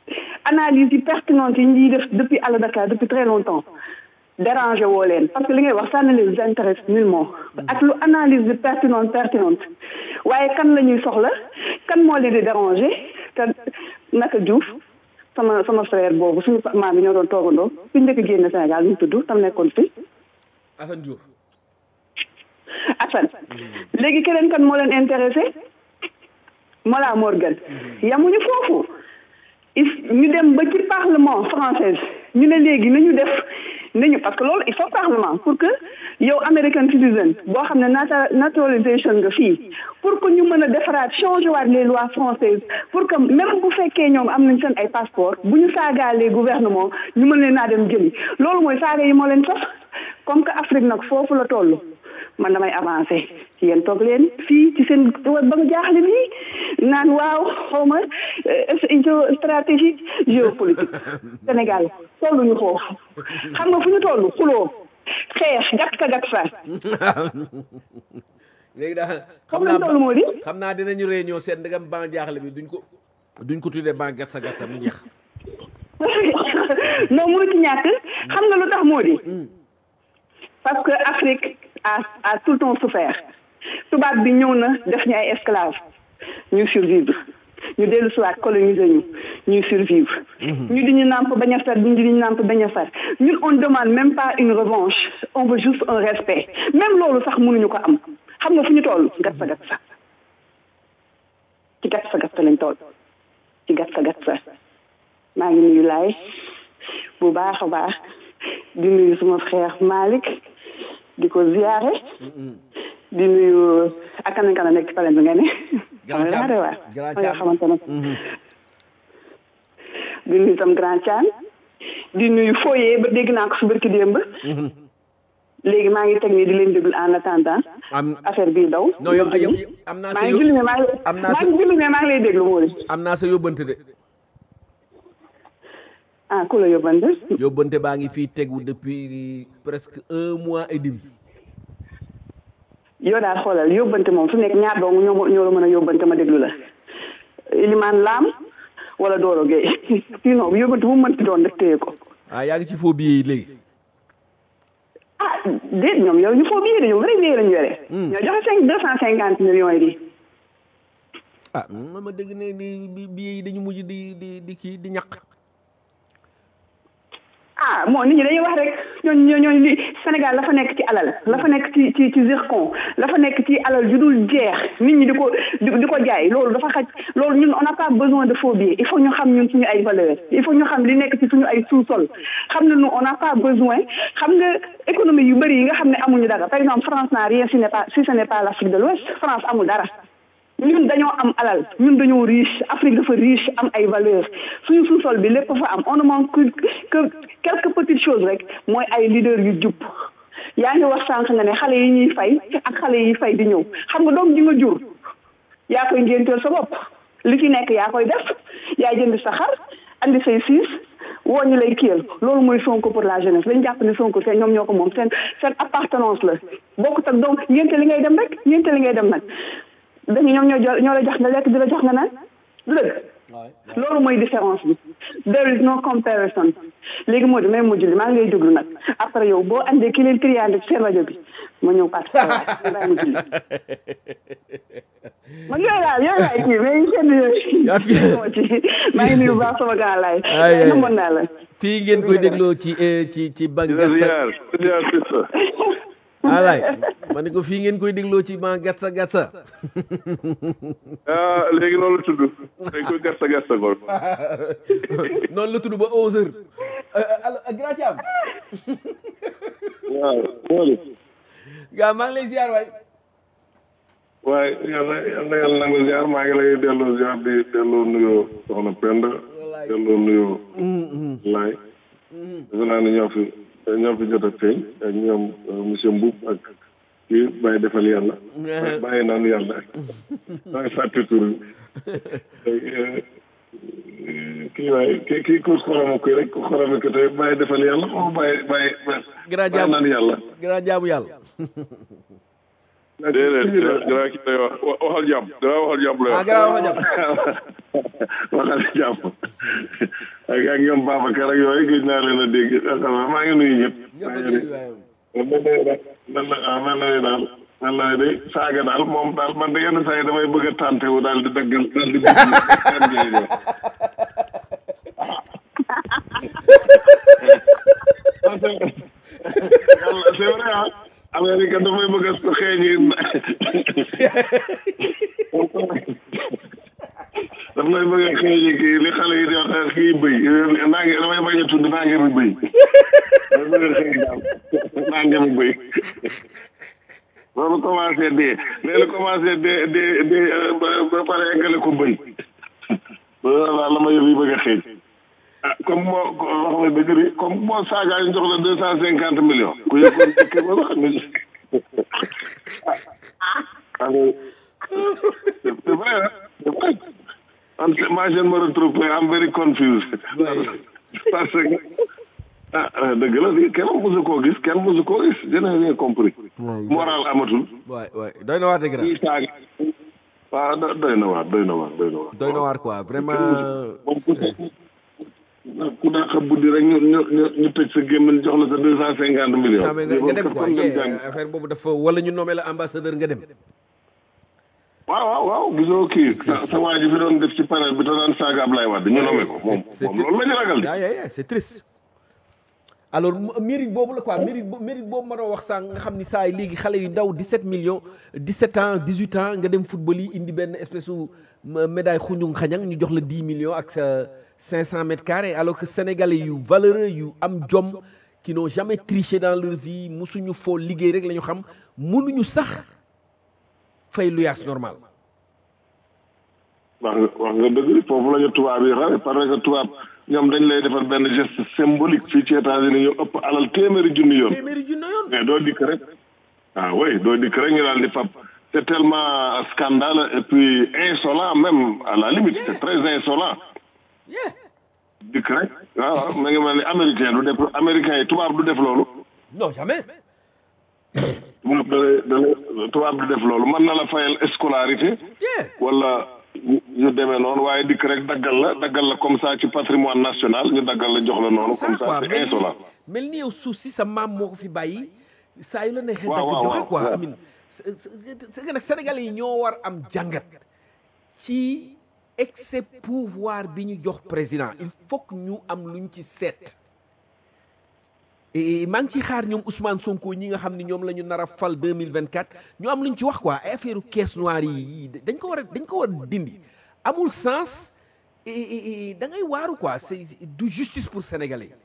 [SPEAKER 5] analyse yi pertinente yi ñuy def depuis Allo Dakar depuis très longtemps dérangé woo leen parce que li ngay wax ça ne les intéresse nullement ak lu analyse bi pertinente pertinente waaye kan la ñuy soxla kan moo leen di dérangé te naka Diouf sama sama frère boobu suñu maam bi ñoo doon toogandoo suñu njëkk génn Sénégal ñu tudd tam nekkoon fi
[SPEAKER 2] Assane Diouf
[SPEAKER 5] Assane léegi keneen kan moo leen intéressé Mola Morgan yamuñu foofu il ñu dem ba ci parlement français ñu ne léegi nañu def nañu parce que loolu il faut parlement pour que yow American citizen boo xam ne nata naturalisation nga fii pour que ñu mën a defaraat changer waat les lois françaises pour que même bu fekkee ñoom am nañ seen ay passeport bu ñu saagaalee gouvernement ñu mën leen naa dem jëli loolu mooy saaga yi moo leen sax comme que Afrique nag foofu la toll man damay avancé yéen toog leen fii ci seen ba nga jaaxle nii naan waaw xaw ma géostratégique géopolitique Sénégal tolluñu foofu xam nga fu ñu toll xuloo xeex gat sa gat sa
[SPEAKER 2] léegi daal
[SPEAKER 5] Comme lañ toll moo di.
[SPEAKER 2] xam naa dinañu réunion seet ndegam ban jaaxle bi duñ ko duñ ko tuddee ban gatsa gatsa mu ñeex
[SPEAKER 5] non mënu ci ñàkk xam nga lu tax moo di parce que Afrique a a tout le temps souffert tubaab bi ñëw na def ñu ay esclaves ñu survivre ñu dellu si waat coloniser ñu ñuy survivre ñu di ñu nàmp bañ a fer ñu di ñu nàmp bañ a fer ñun on demande même pas une revanche on veut juste un respect même loolu sax mënuñu ko am xam nga fu ñu toll gat sa gat sa ci gat sa gat sa lañ toll ci gat sa gat sa maa ngi nuyu laay bu baax a baax di nuyu suma frère Malick di ko ziyaare di nuyu ak kanam kanam nekk ci palen bi nga ne
[SPEAKER 2] Grand
[SPEAKER 5] xam nga
[SPEAKER 2] Thiam.
[SPEAKER 5] daa waar
[SPEAKER 2] Grand
[SPEAKER 5] nga
[SPEAKER 2] Thiam.
[SPEAKER 5] xamante ne di nuyu tam Grand Thiam di nuyu Foye ba dégg naa ko su barki démb léegi maa ngi teg nii di leen déglu en attendant
[SPEAKER 2] am
[SPEAKER 5] affaire bii daw
[SPEAKER 2] non yow yow am naa
[SPEAKER 5] maa
[SPEAKER 2] sa
[SPEAKER 5] ngi julli
[SPEAKER 2] yó-
[SPEAKER 5] mais maa ngi
[SPEAKER 2] am naa
[SPEAKER 5] maa
[SPEAKER 2] sa
[SPEAKER 5] ngi julli mais maa ngi lay déglu moo di
[SPEAKER 2] am naa sa yóbbante de
[SPEAKER 5] ah ku la yóbbante
[SPEAKER 2] yóbbante baa ngi fii tegu depuis presque un mois et demi
[SPEAKER 5] yow daal xoolal yóbbante moom su nekk ñaar dong ñoo ma- ñoo la mën a yóbbante ma déglu la Ilimaan Lam wala Doro Gueye sinon bu yóbbante bu mu mënti doon rek téye ko
[SPEAKER 2] ah yaa ngi ci faux billet yi léegi
[SPEAKER 5] ah déet ñoom yow ñu foo billet de ñoom vrai billet lañu yore ñoo joxe cinq deux cent cinquante millions yi di
[SPEAKER 2] ah man ma dégg ne di bi- billet yi dañu mujj di di di kii di ñaq
[SPEAKER 5] ah bon nit ñi dañuy wax rek ñooñu ñoo ñooñu li Sénégal la fa nekk ci alal la fa nekk ci ci ci zircon la fa nekk ci alal ju dul jeex nit ñi di ko di di ko jaay loolu dafa xaj loolu ñun on n'a pas besoin de faux billets il faut ñu xam ñun suñu ay valeurs il faut ñu xam li nekk ci suñu ay sous-sol xam ne nous on n'a pas besoin xam nga économie yu bëri yi nga xam ne amuñu dara par exemple France n'a rien si n'est pas si ce n'est pas l'Afrique de l'Ouest France amul dara ñun dañoo am alal ñun dañoo riche Afrique dafa riche am ay valeurs suñu sous-sol bi lépp fa am on ne manque que que quelques petites choses rek mooy ay leaders yu jub yaa ngi wax sànq nga ne xale yi ñuy fay ak xale yi fay di ñëw xam nga doom ji nga jur yaa koy ngénteel sa bopp li ci nekk yaa koy def yaa jënd sa xar andi say siis woo ñu lay kiyal loolu mooy Sonko pour la jeunesse dañu jàpp ne Sonko seen ñoom ñoo ko moom seen seen appartenance la bokkut ak donc ngénte li ngay dem rek ngénte li ngay dem nag dañu ñoom ñoo jo- ñoo la jox nga lekk di la jox nga naan du dëgg loolu mooy différence bi there is no comparison léegi moo di may mujj li maa ngi lay déglu nag après yow boo andee ki leen triande ci seen rajo bi ma ñëw participer waaye ma julli man yooyu daal yooyu laay kii mais seen
[SPEAKER 2] Yaa fi-
[SPEAKER 5] yooyu maa ngi nuyu bu baax sama grand laay
[SPEAKER 2] Ay, ay,
[SPEAKER 5] waaye namoon naa la
[SPEAKER 2] fii ngeen koy dégloo ci eh, ci ci ban
[SPEAKER 3] di la
[SPEAKER 2] gatsa
[SPEAKER 3] ziar di ziar sista
[SPEAKER 2] alaay ma ne ko fii ngeen koy dégloo ci ban gatsa gatsa
[SPEAKER 3] ah léegi loolu la tudd dañ koy gerte gerte ko
[SPEAKER 2] noonu la tudd ba 11 heures allo grand Thiam
[SPEAKER 4] waaw Mody
[SPEAKER 2] gaa maa ngi lay ziar waay
[SPEAKER 4] waaye yàlla yàlla yàlla nangu ziar maa ngi lay delloo ziar di delloo nuyoo soxna Penda delloo nuyoo Laay defe naa ne ñoo fi ñoo fi jot a feeñ ak ñoom euh, monsieur Mboub ak kii bàyyi defal yàlla bàyyi naan yàlla maa ngi fàtte tur bi Euh, kii waaye kii kii ku xoroma koy rek ku xoroma ko tey bàyyi defal yàlla o bàyyi bàyyi
[SPEAKER 2] grand
[SPEAKER 4] bàyyi naan
[SPEAKER 2] jaamu
[SPEAKER 4] yàlla
[SPEAKER 2] grand jaamu yàlla
[SPEAKER 3] déedéet grand ki lay wax wa- waxal jàmm grand waxal jàmm lay
[SPEAKER 2] ah
[SPEAKER 3] wax
[SPEAKER 2] grand wax jàmm
[SPEAKER 4] waxal jàmm ak yaa ngi ñoom Babacar ak yooyu gëj naa leen a dégg xanaa maa ngi nuyu ñëpp. maa ngi nuyu man la ah man la daal man la de saaga daal moom daal man de yenn saa yi damay bëgg a tànte wu daal di daggal daal di bëgg yàlla c'est vrai ah Amérique dafay bëgg a xeeñi daf lay bëgg a xeeñi kii li xale yi di wax kii bëy naa ngi damay bañ a tudd naa ngi mi bëy damay bëgg a xeeñ daal naa ngi mi bëy loolu commencé dee léegi commencé dee dee dee ba pare eggale ko bëy loolu daal la ma yëf yi bëgg a xeeñ ah comme moo wax nga dëgg di comme moo saaga ñu jox la deux cent cinquante millions ku yëppoon dëkk ba wax nga ah c'est vrai c'est vrai man moi je me retrouve am very confused parce que ah dëgg la di kenn mosu koo gis kenn mosu koo gis je n'ai rien compris moral amatul
[SPEAKER 2] waay waay doy na waar dëgg
[SPEAKER 4] ñuy saaga waaw doy na waar doy na waar doy na waar
[SPEAKER 2] doy na waar quoi vraiment
[SPEAKER 4] ku daa xam buddi rek ñu ñu ñu ñu tëj sa gémmiñ jox la sa deux cent cinquante millions.
[SPEAKER 2] nga nga dem quoi affaire boobu dafa wala ñu nommé la ambassadeur nga dem.
[SPEAKER 4] waaw waaw waaw gisoo kii sa sa waa ji fi doon def ci panel bi te daan saaga Ablaye Wade ñu nommé ko moom moom loolu la ñu ragal de.
[SPEAKER 2] yaa c'est triste. alors mérite boobu la quoi mérite mérite boobu ma doon wax sànq nga xam ni saa yi léegi xale yu ndaw 17 millions 17 ans 18 ans nga dem football yi indi benn espèce su médaille xuñu xañang ñu jox la 10 millions ak sa 500 mètres carrés alors que sénégalais yu valeureux yu am jom qui n'ont jamais triché dans leur vie musuñu foo liggéey rek la ñu xam mënuñu sax fay luyaas normal.
[SPEAKER 4] wax nga wax nga dëgg foofu la ñu tubaab yi xare parce que tubaab ñoom dañ lay defal benn geste symbolique fii ci États-Unis ñu ëpp alal téeméeri junni yoon.
[SPEAKER 2] téeméeri junni yoon.
[SPEAKER 4] mais doo dikk rek. ah oui doo dikk rek ñu daal di fab. c'est tellement scandale et puis insolent même à la limite c'est très insolent. dikk rek waaw ma ngi mel ni américain du def américain yi tubaab du def loolu.
[SPEAKER 2] non jamais.
[SPEAKER 4] tubaab da da tubaab du def loolu mën na la fayal scolarité. wala ñu demee noonu waaye dikk rek daggal la daggal la comme ça ci patrimoine national ñu daggal la jox la noonu. comme ça c'est insolent.
[SPEAKER 2] mel ni yow suuf si sa maam moo ko fi bàyyi. saa yu la neexee
[SPEAKER 4] waaw
[SPEAKER 2] dagg
[SPEAKER 4] waaw
[SPEAKER 2] joxe quoi
[SPEAKER 4] waaw.
[SPEAKER 2] amin c'est que nag sénégalais yi ñoo war am jàngat ci excès pouvoir bi ñu jox président il faut que ñu am luñ ci seet et maa ngi ciy xaar ñoom Ousmane Sonko ñi nga xam ne ñoom la ñu nar a fal 2024 ñu am luñ ci wax quoi ay affaire caisse noire yi dañ ko war a dañ ko war a dindi amul sens et- et et da ngay waaru quoi c'est du justice pour sénégalais yi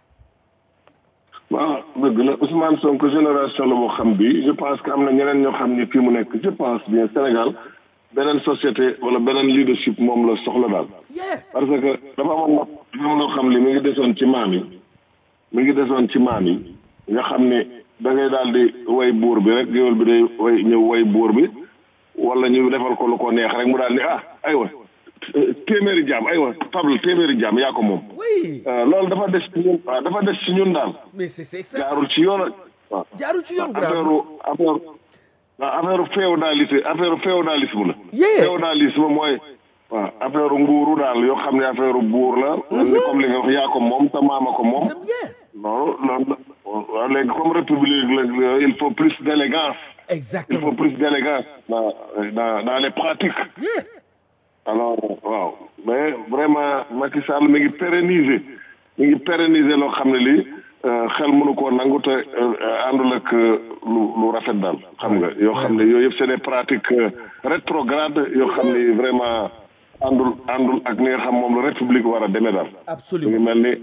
[SPEAKER 4] waaw dëgg la Ousmane Sonko génération la boo xam bi je pense que am na ñeneen ñoo xam ni fii mu nekk je pense bien Sénégal beneen société wala beneen leadership moom la soxla daal.
[SPEAKER 2] yeah
[SPEAKER 4] parce que dafa amoon na dafa am loo xam li mi ngi desoon ci maam yi mi ngi desoon ci maam yi nga xam ni da ngay daal di way buur bi rek géwél bi day way ñëw way buur bi wala ñu defal ko lu ko neex rek mu daal di ah aywa téeméeri jaam aywa table téeméeri jaam yaa ko moom.
[SPEAKER 2] oui
[SPEAKER 4] Euh, loolu dafa des ci ñun waaw dafa des ci ñun daal.
[SPEAKER 2] mais c'est c'est ça
[SPEAKER 4] jaarul ci yoon ak waaw.
[SPEAKER 2] jaarul ci yoon
[SPEAKER 4] affaire
[SPEAKER 2] grave
[SPEAKER 4] affaire waaw affaire féodalité affaire féodalisme la.
[SPEAKER 2] Yeah.
[SPEAKER 4] féodalisme mooy waaw affaire nguuru daal yoo xam ne affaire buur la. ni comme li nga wax yaa ko moom sa maama ko moom.
[SPEAKER 2] c'est bien
[SPEAKER 4] non loolu waaw léegi comme république la il faut plus d'élégance. il faut
[SPEAKER 2] exactement
[SPEAKER 4] plus d'élégance dans dans dans les pratiques.
[SPEAKER 2] yeah.
[SPEAKER 4] alors waaw mais vraiment Macky Sall mi ngi pérenniser mi ngi pérenniser loo xam ne lii euh, xel mënu koo nangu te euh, àndul ak euh, lu lu rafet daal xam nga yoo xam ne yooyu yëpp c'est des pratiques euh, rétrogrades yoo xam ne vraiment àndul àndul ak ni nga xam moom la république war a demee daal. mi ngi
[SPEAKER 2] absolument
[SPEAKER 4] mel ni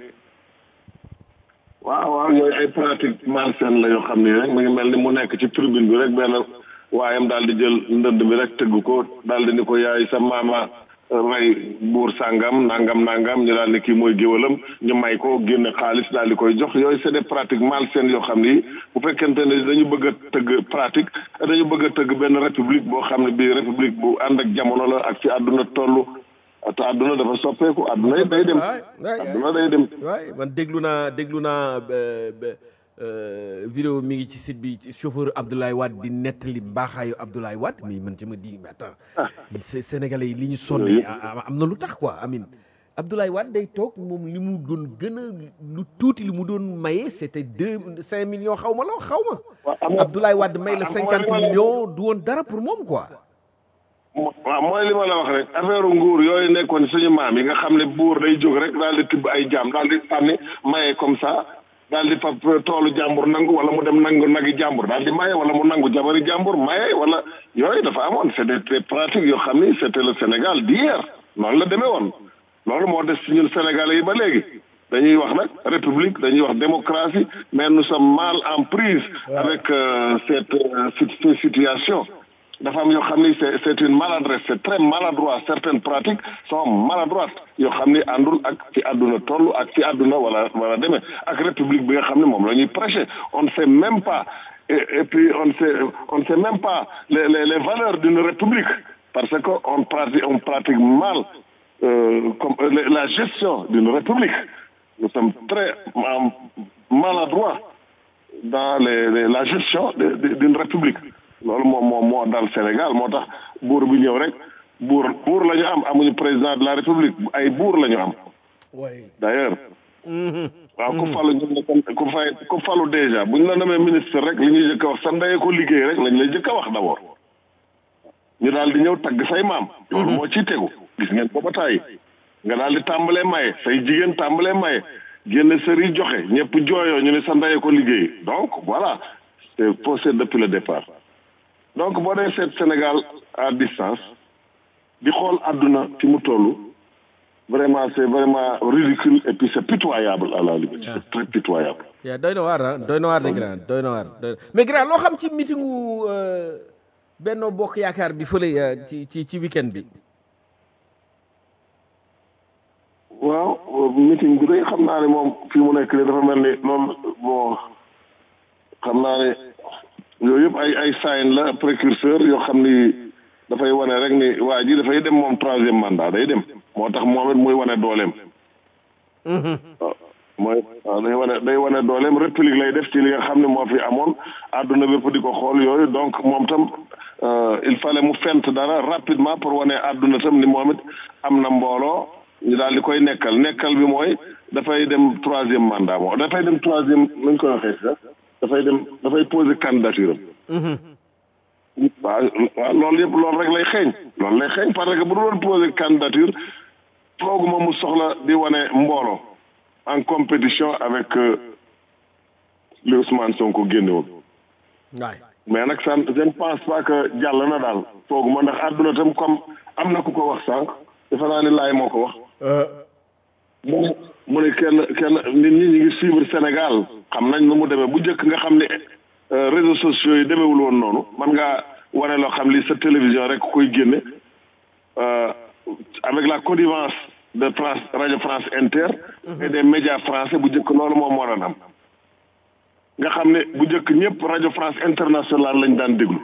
[SPEAKER 4] waaw waaw yooyu ay pratique malsaine la yoo xam ne rek mi ngi mel ni mu nekk ci tribune bi rek benn waayam daal di jël ndënd bi rek tëgg ko daal di ni ko yaay sa maama rey buur sàngam nangam nangam ñu daal ni kii mooy géwalam ñu may ko génne xaalis daal di koy jox yooyu c'est des pratiques malsaines yoo xam ni bu fekkente ne dañu bëgg a tëgg pratique dañu bëgg a tëgg benn république boo xam ne bii république bu ànd ak jamono la ak fi àdduna toll te àdduna dafa soppeeku àdduna day dem
[SPEAKER 2] waay waay
[SPEAKER 4] àdduna day dem
[SPEAKER 2] waay man déglu naa déglu naa ba- ba- euh, vidéo mi ngi ci site bi ci chauffeur Abdoulaye Wade di nettali mbaaxaayu Abdoulaye Wade mais man je me dis mais attends c'est sénégalais yi li ñu sonn am am na lu tax quoi amin Abdoulaye Wade day toog moom li mu doon gën a lu tuuti li mu doon maye c'était deux cinq millions xaw ma la xaw ma Abdoulaye Wade may la cinquante millions du woon dara pour moom quoi
[SPEAKER 4] waaw mooy li ma la wax rek affaire nguur yooyu nekkoon suñu maam yi nga xam ne buur day jóg rek daal di tibb ay jaam daal di sànni maye comme ça daal di fab toolu jàmbur nangu wala mu dem nangu nagi jàmbur daal di maye wala mu nangu jabari jàmbur maye wala yooyu dafa amoon c'est des pratiques yoo xam ni c'était le Sénégal d'hier noonu la demee woon loolu moo des ci ñun Sénégalais yi ba léegi dañuy wax nag république dañuy wax démocratie mais nous sommes mal en prise avec euh, cette euh, cette situation dafa am yoo xam ni c'est c'est une maladresse c'est très maladroit certaines pratiques sont maladroites yoo xam ni àndul ak fi àdduna toll ak fi àdduna wala wala demee ak république bi nga xam ne moom la ñuy prêcher on ne sait même pas et, et puis on ne sait on ne sait même pas les les, les valeurs d'une république parce que on pratique on pratique mal euh, comme la gestion d'une république nous sommes très maladroits dans les, les la gestion d'une république loolu moom moom moo dal Sénégal moo tax buur bi ñëw rek buur buur la ñu am amuñu président de la république ay buur la ñu am d'ailleurs waaw ku falu ñu ne ku fay ku falu déjà bu ñu la namee ministre rek li ñuy jëkk a wax sa ndeye ko liggéey rek lañ lay jëkk a wax d'abord ñu daal di ñëw tagg say maam loolu moo ciy tegu gis ngeen ko ba tàyyi nga daal di tàmbalee maye say jigéen tàmbalee maye génn sëri joxe ñëpp jooyoo ñu ne sa ndeye ko liggéey donc voilà c'est faussé depuis le départ donc boo dee seet Sénégal à distance di xool àdduna fi mu toll vraiment c'est vraiment ridicule et puis c'est pitoyable à la limite c'est très pitoyable
[SPEAKER 2] yaa doy na waar ah doy na waar de grand doy na waar mais grand loo xam ci meetingu Benno Bokk Yaakaar bi fële ci ci ci weekend bi
[SPEAKER 4] waaw meeting bi day xam naa ne moom fi mu nekk nii dafa mel ni loolu bon xam naa ne yooyu yëpp ay ay sign la précurseur yoo xam ni dafay wane rek ni waa ji dafay dem moom troisième mandat day dem moo tax moom it muy wane dooleem. waaw mooy waaw day wane day wane dooleem république lay def ci li nga xam ne moo fi amoon àdduna bépp di ko xool yooyu donc moom tam il fallait mu fent dara rapidement pour wane àdduna tam ni moom it am na mbooloo ñu daal di koy nekkal nekkal bi mooy dafay dem troisième mandat moo dafay dem troisième nuñ koy waxee sax dafay dem dafay poser candidature am. waaw waaw loolu yëpp loolu rek lay xeeñ. loolu lay xeeñ parce que bu doon poser candidature fooguma mu soxla di wane mbooloo en compétition avec li Ousmane Sonko génne woon. mais nag ça je ne pense pas que jàll na daal fooguma ndax àdduna tam comme am na ku ko wax sànq defe naa ni laay moo ko wax. mu ne mu ne kenn kenn nit ñi ñu ngi suivre Sénégal xam nañ nu mu demee bu njëkk nga xam ne réseaux sociaux yi demeewul woon noonu man ngaa wane loo xam li sa télévision rek koy génne avec la connivence de France Radio France Inter et des médias français bu njëkk loolu moom moo doon am nga xam ne bu njëkk ñëpp Radio France Internationale lañ daan déglu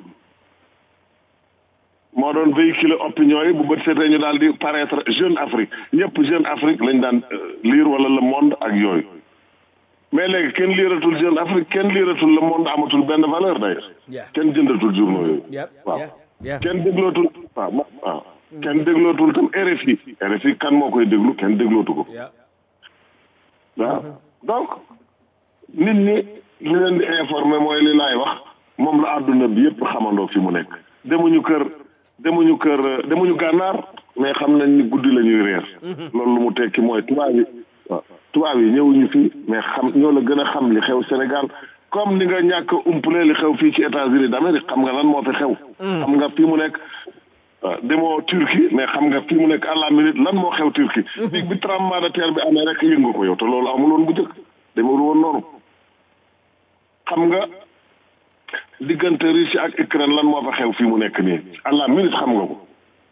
[SPEAKER 4] moo doon véhiculer opinion yi bu bët seetee ñu daal di paraître Jeune Afrique ñëpp Jeune Afrique lañ daan lire wala Le Monde ak yooyu mais léegi kenn liiratul Jeune Afrique kenn liiratul Le Monde amatul benn valeur d'ailleurs kenn jëndatul journaux yooyu waaw kenn déglootul waaw waaw kenn déglootul tam RFI RFI kan moo koy déglu kenn déglootu ko waaw donc nit ñi li leen di informer mooy li laay wax moom la àdduna bi yëpp xamandoo fi mu nekk demuñu kër demuñu kër demuñu gànnaar mais xam nañ ni guddi la ñuy reer loolu lu mu tekki mooy tubaab yi waaw tubaab yi ñëwuñu fii mais xam ñoo la gën a xam li xew Sénégal comme ni nga ñàkk umpale li xew fii ci États-Unis d'Amérique xam nga lan moo fi xew xam nga fii mu nekk demoo Turquie mais xam nga fii mu nekk à la minute lan moo xew Turquie bi bi tremblement de terre bi amee rek yëngu ko yow te loolu amul woon bu njëkk demewul woon noonu xam nga diggante Russie ak Ukraine lan moo fa xew fii mu nekk nii à la minute xam nga ko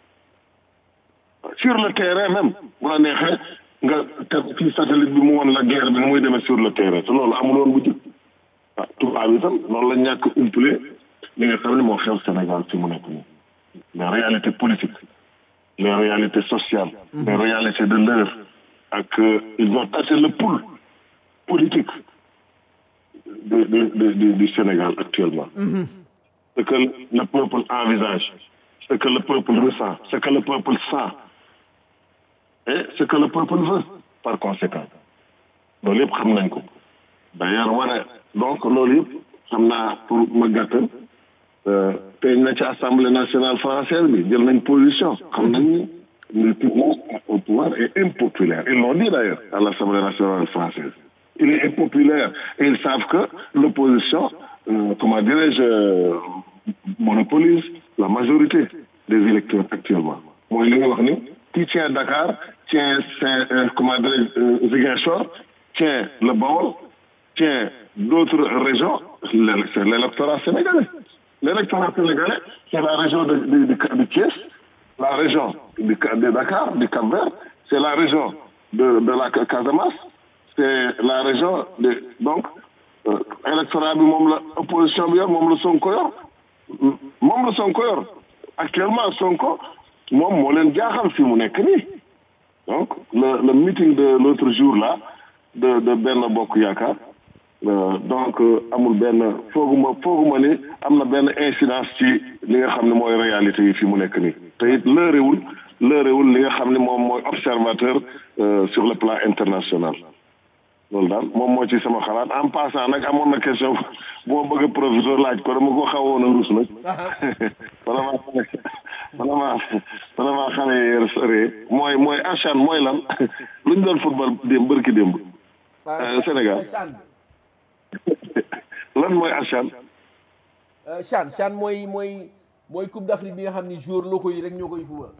[SPEAKER 4] sur le terrain même bu la neexee nga teg fii satellite bi mu won la guerre bi nu muy demee sur le terrain te loolu amul woon bu jëkk ah tubaab yi tam loolu la ñàkk umpale li nga xam ne moo xew Sénégal fi mu nekk nii les réalités politiques les réalités sociales les réalités de l'heure ak ils ont tâché le pouls politique de, de, de, de, du Sénégal actuellement. Mm -hmm. Ce que le peuple envisage, ce que le peuple ressent, ce que le peuple sent. et ce que le peuple veut par conséquent loolu yëpp xam nañ ko d'ailleurs wane donc loolu yëpp xam naa pour ma gàttal teeñ na ci assemblée nationale française bi jël nañ position xam nañ ni le pouvoir au pouvoir est impopulaire ils l'ont dit d'ailleurs à l'assemblée nationale française il est impopulaire et ils savent que l'opposition euh, comment dirais-je euh, monopolise la majorité des électeurs actuellement mooy li nga wax ni qui tient Dakar tient Saint euh, comment dirais-je Ziguinchor tient le Baol tient d'autres régions c'est l'électorat sénégalais l'électorat sénégalais c'est la région de de de, de Thiès la région de, de Dakar du Cap-Vert c'est la région de de la Casamance c'est la région de donc euh, électorat bi moom la opposition bi yor moom la Sonko yor moom la Sonko yor actuellement Sonko moom moo leen jaaxal fi mu nekk nii donc le le meeting de l'autre jour là de de Benno Bokk Yaakaar euh, donc amul benn fooguma fooguma ni am na benn incidence ci li nga xam ne mooy réalité yi fi mu nekk nii te it lëréwul lëréwul li nga xam ne moom mooy observateur euh, sur le plan international loolu daal moom moo ci sama xalaat en passant nag amoon na question bu ma bëgg a professeur laaj ko dama ko xawoon a rus nag vraiment vraiment vraiment xale yi mooy mooy achan mooy lan lu ñu doon football démb bërki démb Sénégal lan mooy achan
[SPEAKER 2] chan chan mooy mooy mooy coupe d'Afrique bi nga xam ni joueur locaux yi rek ñoo koy fubal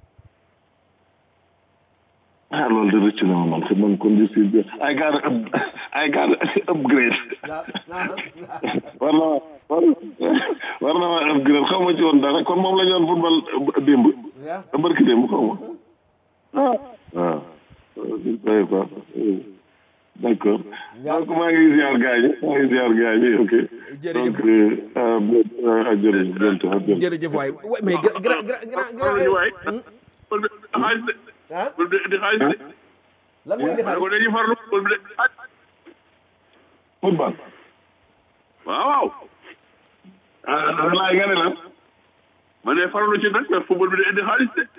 [SPEAKER 4] ah loolu de rëcc na ma man man kon je suis I got I got upgrade war na ma war na ma upgrade xaw ma ci woon dara kon moom la ñu doon football démb barki démb xaw ma ah waaw day quoi d'accord donc maa ngi ziar gars yi maa ngi ziar gars yi ok donc jërëjëf
[SPEAKER 2] jërëjëf waay mais grand grand grand ah
[SPEAKER 3] di xaalis de.
[SPEAKER 2] lan mooy di xaalis
[SPEAKER 3] ko dañuy farlu football bi de
[SPEAKER 4] football
[SPEAKER 3] waaw waaw.
[SPEAKER 4] ah laay nga ne lan.
[SPEAKER 3] ma ne farlu ci nag mais football bi de indi xaalis de.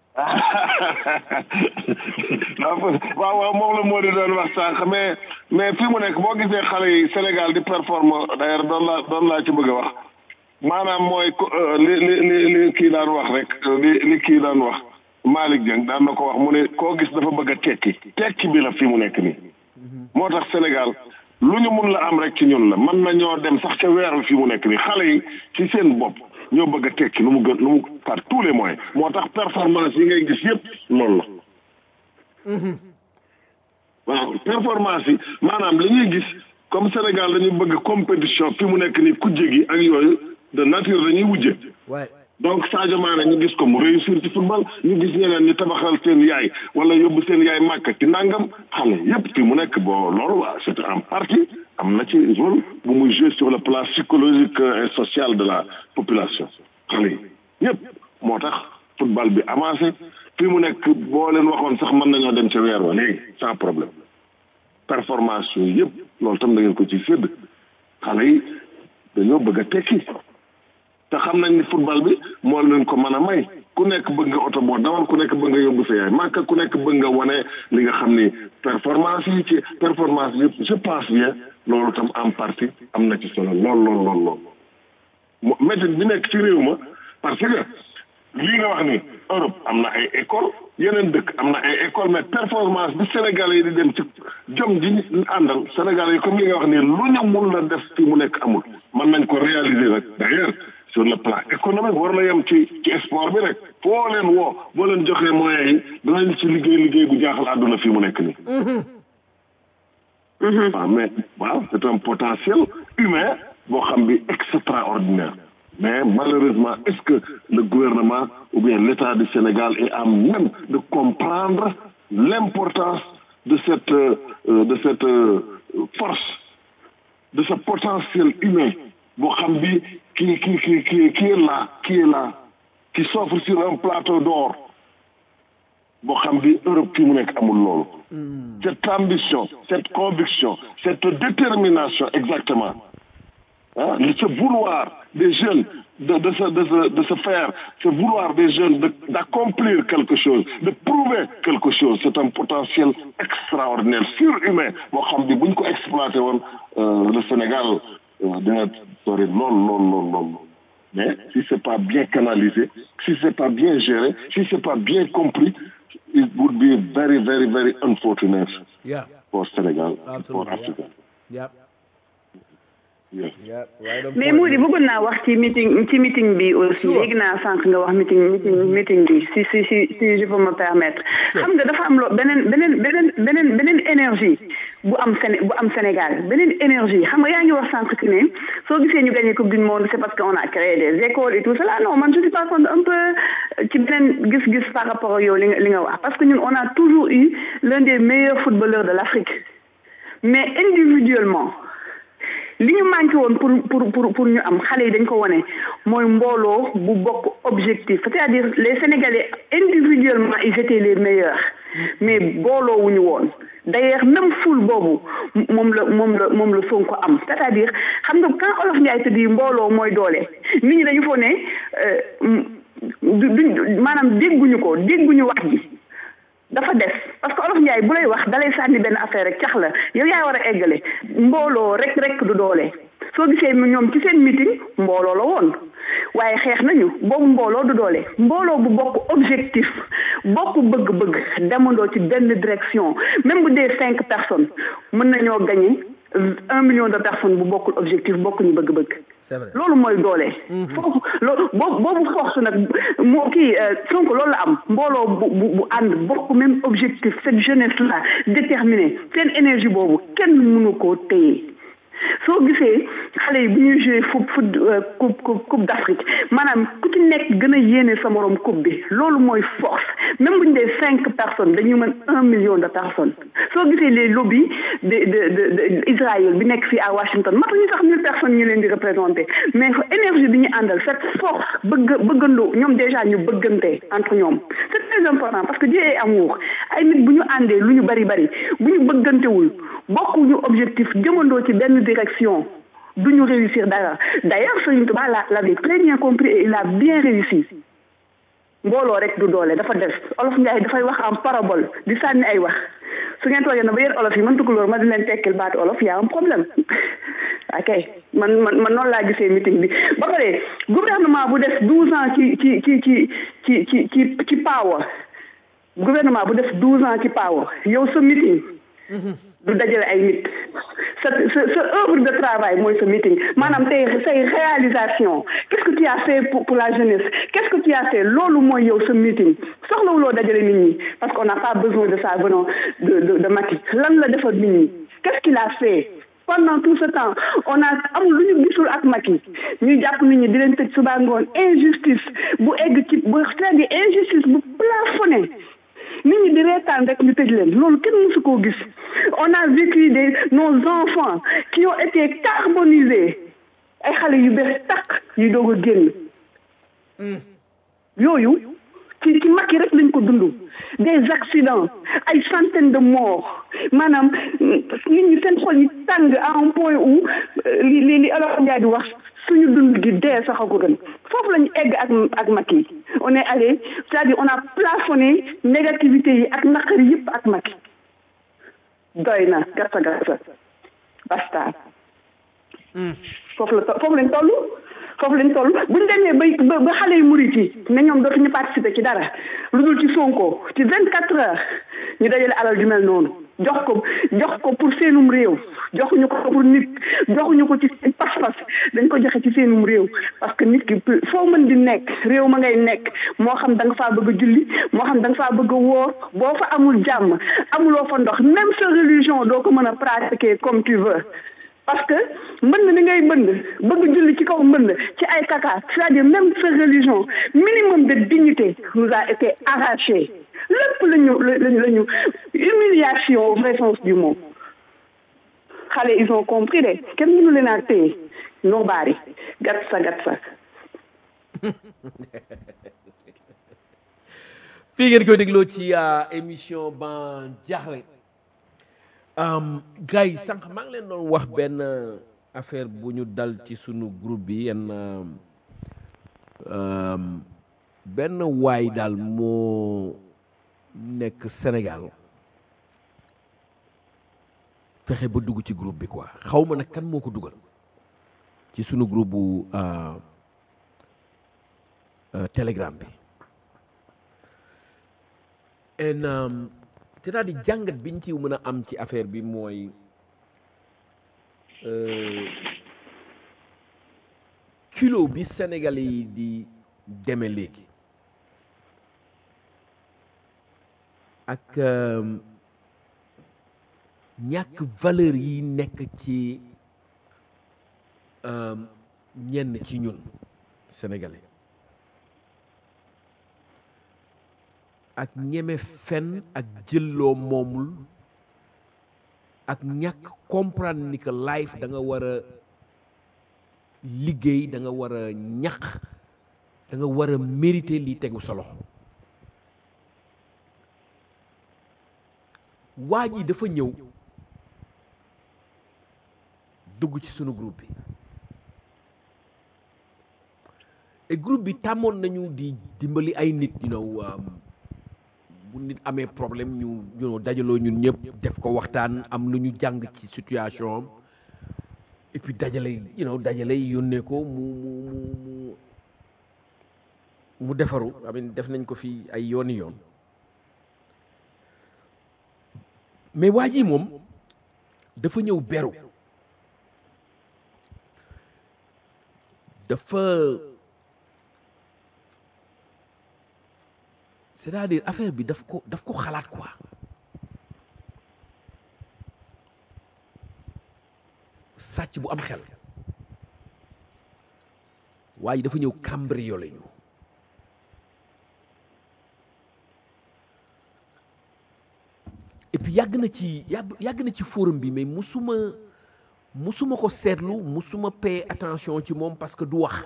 [SPEAKER 4] waaw waaw moom la moo di doon wax sànq mais mais fi mu nekk boo gisee xale yi Sénégal di performe d'ailleurs doon laa doon laa ci bëgg a wax maanaam mooy li li li li kii daan wax rek li li kii daan wax. Malick Dieng daan na ko wax mu ne koo gis dafa bëgg a tekki tekki bi la fi mu nekk nii moo tax Sénégal lu ñu mun la am rek ci ñun la mën na ñoo dem sax ca weer fi mu nekk nii xale yi ci seen bopp ñoo bëgg a tekki lu mu gën lu mu par tous les moyens moo tax performance yi ngay gis yëpp loolu la waaw performance yi maanaam li ñuy gis comme Sénégal dañuy bëgg compétition fi mu nekk nii kujje gi ak yooyu de nature dañuy wujje donc Sadio Mané ñu gis ko mu réussir ci football ñu gis ñeneen ñu tabaxal seen yaay wala yóbbu seen yaay màkk ci nangam xale yépp fi mu nekk bon loolu waa c'est en partie am na ci rôle bu muy jouer sur le plan psychologique et social de la population xale yi ñëpp moo tax football bi avancé fi mu nekk boo leen waxoon sax mën nañoo dem ca weer wa léegi sans problème performance yooyu yëpp loolu tam da ngeen ko ci sédd xale yi dañoo bëgg a tekki te xam nañ ni football bi moo leen ko mën a may ku nekk bëgg nga oto boo dawal ku nekk bëgg nga yóbbu sa yaay màkk ku nekk bëgg nga wane li nga xam ni performance yi ci performance yëpp je pense bien loolu tam en partie am na ci solo lool lool lool lool méthode bi nekk ci réew ma parce que lii nga wax ni Europe am na ay école yeneen dëkk am na ay école mais performance bi Sénégalais yi di dem ci jom ji àndal Sénégalais yi comme li nga wax ni lu ñu mun la def fi mu nekk amul mën nañ ko réaliser nag d'ailleurs sur le plan économique war na yem ci ci sport bi rek foo leen woo boo leen joxee moyens yi danañ ci liggéey liggéey bu jaaxal àdduna fii mu nekk nii. waaw mais waaw c'est un potentiel humain boo xam bi extraordinaire mais malheureusement est-ce que le gouvernement ou bien l'État du Sénégal est à même de comprendre l'importance de cette euh, de cette euh, force de ce potentiel humain boo xam bi qui qui qui qui qui est là qui est là qui s'offre sur un plateau d'or boo xam bi Europe fi mu nekk amul loolu cette ambition cette conviction cette détermination exactement ah ce vouloir des jeunes de, de, se, de, se, de se faire, c'est vouloir des jeunes de- d'accomplir quelque chose, de prouver quelque chose. C'est un potentiel extraordinaire, surhumain. Boo xam ne bu ñu ko exploité woon euh, le Sénégal euh, dina sori lool lool lool lool. Mais si c'est pas bien canalisé, si c'est pas bien géré, si c'est pas bien compris, it would be very, very, very unfortunate
[SPEAKER 2] Yeah.
[SPEAKER 4] for Senegal, for
[SPEAKER 2] Absolutely,
[SPEAKER 4] Africa.
[SPEAKER 2] Yep.
[SPEAKER 4] Yeah.
[SPEAKER 2] Yep. Right on
[SPEAKER 5] mais
[SPEAKER 2] point.
[SPEAKER 5] Moody bëggoon naa wax ci meeting ci meeting bi aussi
[SPEAKER 2] Sure.
[SPEAKER 5] léegi naa sànq nga wax meeting meeting meeting bi si si si si je peux me permettre xam nga dafa am loo beneen beneen beneen beneen beneen énergie bu am Séné bu am Sénégal beneen énergie xam nga yaa ngi wax sànq ci ne soo gisee ñu gagné coupe du monde c'est parce qu'on a créé des écoles et tout cela non man je suis pas contre un peu ci beneen gis-gis par rapport ak yow li nga li nga wax parce que ñun on a toujours eu l'un des meilleurs footballeurs de l'Afrique mais individuellement li ñu manqué woon pour pour pour pour ñu am xale yi dañ ko wone mooy mbooloo bu bokk objectif c'est-à-dire les Sénégalais individuellement ils étaient les meilleurs mais booloo wuñu woon d'ailleurs même foule boobu moom la moom la moom la Sonko am c'est-à-dire xam nga quand Olof Ndiaye te di mbooloo mooy doole nit ñi dañu foo ne euh, du duñ maanaam dégguñu ko dégguñu wax ji dafa des parce que olof Ndiaye bu lay wax dalay sànni benn affaire rek cax la yow yaa war a eggale mbooloo rek rek du doole soo gisee ñoom ci seen meeting mbooloo la woon waaye xeex nañu boobu mbooloo du doole mbooloo bu bokk objectif bokk bëgg-bëgg demandoo ci benn direction même bu dee cinq personnes mën nañoo gagner un million de personnes bu bokkul objectif bokkuñu bëgg-bëgg
[SPEAKER 2] C'est vrai.
[SPEAKER 5] loolu mooy doole. foofu loolu boobu boobu force nag moo kii Sonko loolu la am mbooloo bu bu bu ànd bokk même objectif cette jeunesse là déterminée seen énergie boobu kenn mënu koo téye soo gisee xale yi bu ñuy joué foot foot coupe coupe coupe d'Afrique maanaam ku ci nekk gën a yéene sa morom coupe bi loolu mooy force même bu ñu dee cinq personnes dañuy mën un million de personnes soo gisee les lobbies de de de de Israël bi nekk fii à Washington matuñu sax mille personnes ñu leen di représenter mais énergie bi ñu àndal cette force bëgg bëggandoo ñoom déjà ñu bëggante entre ñoom c'est très important parce que Dieu est amour ay nit bu ñu àndee lu ñu bari bari bu ñu bëggantewul bokkuñu objectif jëmandoo ci benn direction du ñu réussir dara d'ailleurs Serigne Touba la l'avait très bien compris et il a bien réussi mbooloo rek du doole dafa des olof Njaay dafay wax en parabole di sànni ay wax su ngeen toogee na ba yéen olof yi man tukulóor ma di leen tekkil baatu olof y a un problème ok man man man noonu laa gisee meeting bi ba pare gouvernement bu def douze ans ci ci ci ci ci ci ci ci power gouvernement bu def douze ans ci power yow sa meeting du dajale ay nit sa sa sa œuvre de travail mooy sa meeting maanaam tey say réalisation qu'est-ce que tu as fait pour pour la jeunesse qu'est-ce que tu as fait loolu mooy yow sa meeting soxlawuloo dajale nit ñi parce qu'on n'a pas besoin de ça venant de de de Macky lan la defal nit ñi qu'est-ce qu'il a fait pendant tout ce temps on a amul lu ñu gisul ak Macky ñuy jàpp nit ñi di leen tëj suba ngoon injustice bu egg ci bu c'est-à-dire injustice bu plafonné nit ñi di reetaan rek ñu tëj leen loolu kenn mësu koo gis on a vécu des nos enfants qui ont été carbonisés ay xale yu bees takk yu doog a génn yooyu ci ci Macky rek lañ ko dund des accidents ay centaines de morts maanaam nit ñi seen xol yi tàng à un point où li li li alors Ndiaye di wax suñu dund gi dee sax a ko gën foofu lañu egg ak ak Macky on est allé c'est-à-dire on a plafonné négativité yi ak naqari yëpp ak Macky doy na gasa gasa basta foofu la foofu lañ toll foofu lañ toll buñ demee ba ba xale yu murit yi ne ñoom dootuñu participer ci dara lu dul ci Sonko ci vingt quatre heures ñu dajale alal ju mel noonu jox ko jox ko pour seenum réew joxuñu ko pour nit joxuñu ko ci pas-pas dañ ko joxe ci seenum réew parce que nit ki foo mën di nekk réew ma ngay nekk moo xam da nga faa bëgg a julli moo xam da nga faa bëgg a wóor boo fa amul jàmm amuloo fa ndox même sa religion doo ko mën a pratiquer comme tu veux parce que mbënd ni ngay bënd bëgg julli ci kaw mbënd ci ay kaka c'est-à-dire même sa religion minimum de dignité nous a été arraché lépp lañu lañu lañu humiliation au vrai sens du mot xale ils ont compris de kenn mënu leen a téye noo baari gat sa gat sa
[SPEAKER 2] fii ngeen koy dégloo ci émission ban jaaxle gars yi sànq maa ngi leen doon wax benn affaire bu ñu dal ci sunu groupe bi yenn um, benn waay daal moo nekk Sénégal fexe ba dugg ci groupe bi quoi xaw ma nag kan moo ko dugal ci sunu groupe bu uh, uh, Telegram bi en um, c'est-à-dire jàngat biñ ci mën a am ci affaire bi mooy euh, kilo bi Sénégalais yi di deme léegi ak euh, ñàkk valeur yi nekk ci euh, ñenn ci ñun Sénégalais ak ñeme fen ak jëlloo moomul ak ñàkk comprendre ni que life da nga war a liggéey da nga war a ñaq da nga war a mériter li tegu sa loxo waa ji dafa ñëw dugg ci sunu groupe bi et groupe bi tàmmoon nañu di dimbali ay nit you know um, bu nit amee problème ñu ñu dajaloo ñun ñëpp def ko waxtaan am lu ñu jàng ci situation am et puis dajale you know dajale yónnee ko mu mu mu mu mu defaru amin def nañ ko fi ay yooni yoon mais waa ji moom dafa ñëw beru dafa c'est-à-dire affaire bi daf ko daf ko xalaat quoi sàcc bu am xel waaye dafa ñëw cambriolé ñu et puis yàgg na ci yàgg yàgg na ci forum bi mais musuma musuma ko seetlu musuma paye attention ci moom parce que du wax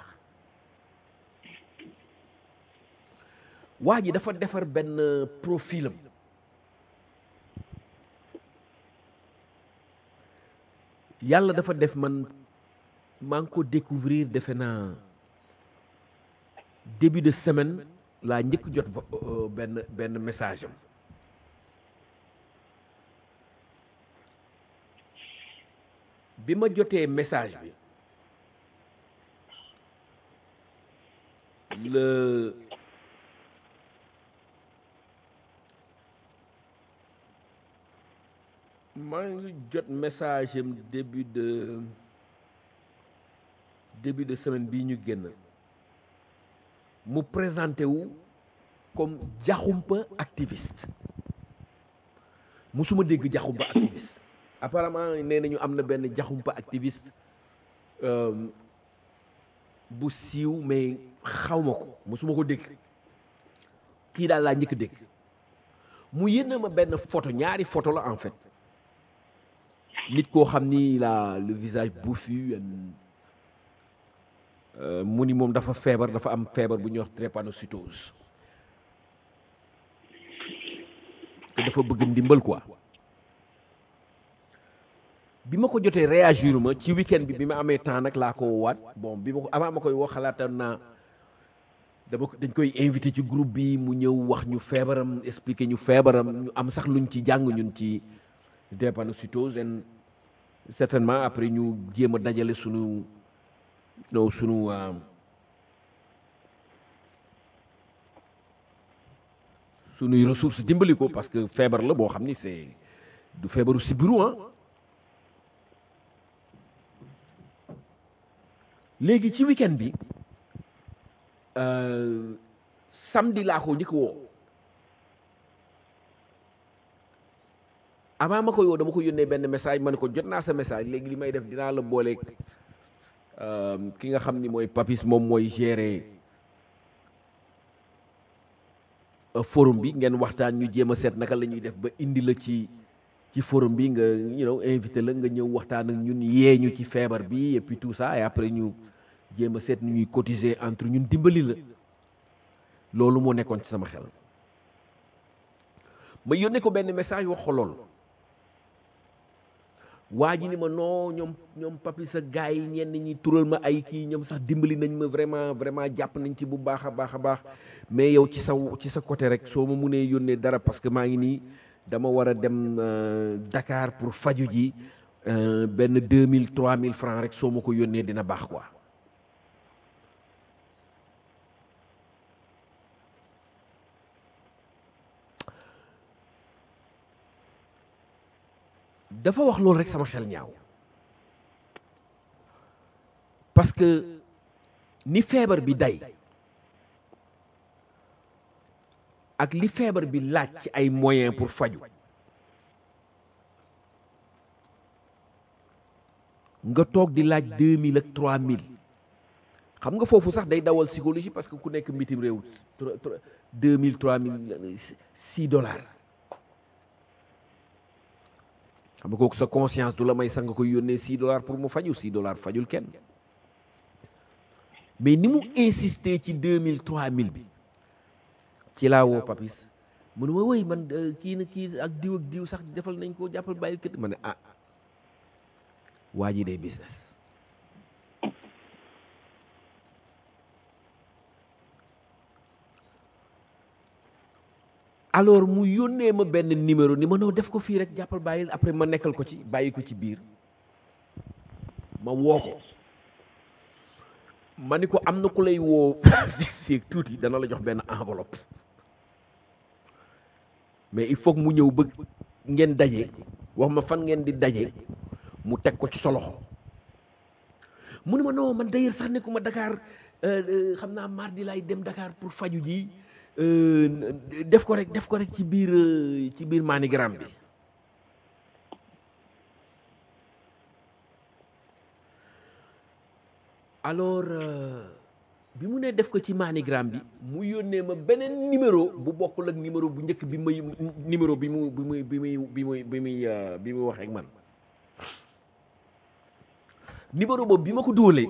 [SPEAKER 2] waa ji dafa defar benn profilam yàlla dafa def man maa ngi ko découvrir defe naa début de semaine laa njëkk jot benn benn message am bi ma jotee message bi le maa ngi jot message am début de début de semaine bii ñu génn mu présenté wu comme jaxumpa activiste musuma dégg jaxumpa activiste apparemment nee nañu am na benn jaxumpa activiste bu siiw mais xaw ma ko musuma ko dégg kii daal laa njëkk dégg mu yénn ma benn photo ñaari photo la en fait nit koo xam ni la le visage bouffu mu ni moom dafa feebar dafa am feebar bu ñuy wax drépanocytose te dafa bëgg ndimbal quoi bi ma ko jotee réagir ma ci week-end bi bi ma amee temps nag laa ko waat bon bi ma ko avant ma koy woo xalaatoon naa dama ko dañ koy invité ci groupe bi mu ñëw wax ñu feebaram expliquer ñu feebaram ñu am sax luñ ci jàng ñun ci drépanocytose en certainement après ñu jéem a dajale sunu no sunu sunuy ressources dimbali ko parce que feebar la boo xam ni c'est du feebaru sibiru ah léegi ci week-end bi samedi laa ko njëkk woo avant ma koy woo dama ko yónnee benn message ma ne ko jot naa sa message léegi li may def dinaa la booleeg ki nga xam ni mooy papis moom mooy gérer forum bi ngeen waxtaan ñu jéem a seet naka la ñuy def ba indi la ci ci forum bi nga you know invité la nga ñëw waxtaan ak ñun yee ñu ci feebar bi et puis tout ça et après ñu jéem a seet nu ñuy cotiser entre ñun dimbali la loolu moo nekkoon ci sama xel ma yónnee ko benn message wax ko loolu waa ji ni ma non ñoom ñoom papi sa gars yi ñenn ñi tural ma ay kii ñoom sax dimbali nañ ma vraiment vraiment jàpp nañ ci bu baax a baax a baax mais yow ci sa ci sa côté rek soo ma munee yónnee dara parce que maa ngi nii dama war a dem Dakar pour faju ji benn deux mille trois mille francs rek soo ma ko yónnee dina baax quoi dafa wax loolu rek sama xel ñaaw parce que ni feebar bi day ak li feebar bi laaj ci ay moyens pour faju nga toog di laaj deux mille ak trois mille xam nga foofu sax day dawal psychologie parce que ku nekk mbitim réew deux mille trois mille six dollars xam nga kooku sa conscience du la may sax nga koy yónnee six dollars pour mu faju six dollars fajul kenn mais ni mu insister ci deux mille trois mille bi ci laa woo papis mu ne ma woy man kii na kii ak diw ak diw sax defal nañ ko jàppal bàyyil kët ma ne ah waa ji day business alors mu yónnee ma benn numéro ni ma noo def ko fii rek jàppal bàyyil après ma nekkal ko ci bàyyi ko ci biir ma woo ko ma ni ko am na ku lay woo seeg tuuti dana la jox benn enveloppe mais il faut que mu ñëw bëgg ngeen daje wax ma fan ngeen di daje mu teg ko ci sa loxo mu ne ma non man d'ailleurs sax nekkuma Dakar xam naa mardi laay dem Dakar pour faju ji def ko rek def ko rek ci biir ci biir manigram bi alors bi mu ne def ko ci manigram bi mu yónnee ma beneen numéro bu bokkul ak numéro bu njëkk bi muy numéro bi mu bi muy bi muy bi muy bi muy bi muy waxee ak man numéro boobu bi ma ko dóolee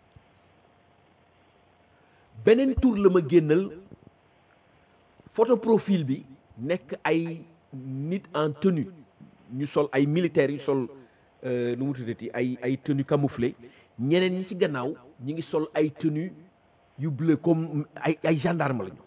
[SPEAKER 2] beneen tour la ma génnal photo profil bi nekk ay nit en tenue ñu sol ay militaires yu sol nu mu tuddati ay ay tenue camouflée ñeneen ñi ci gannaaw ñi ngi sol ay tenue yu bleu comme ay ay gendarme lañu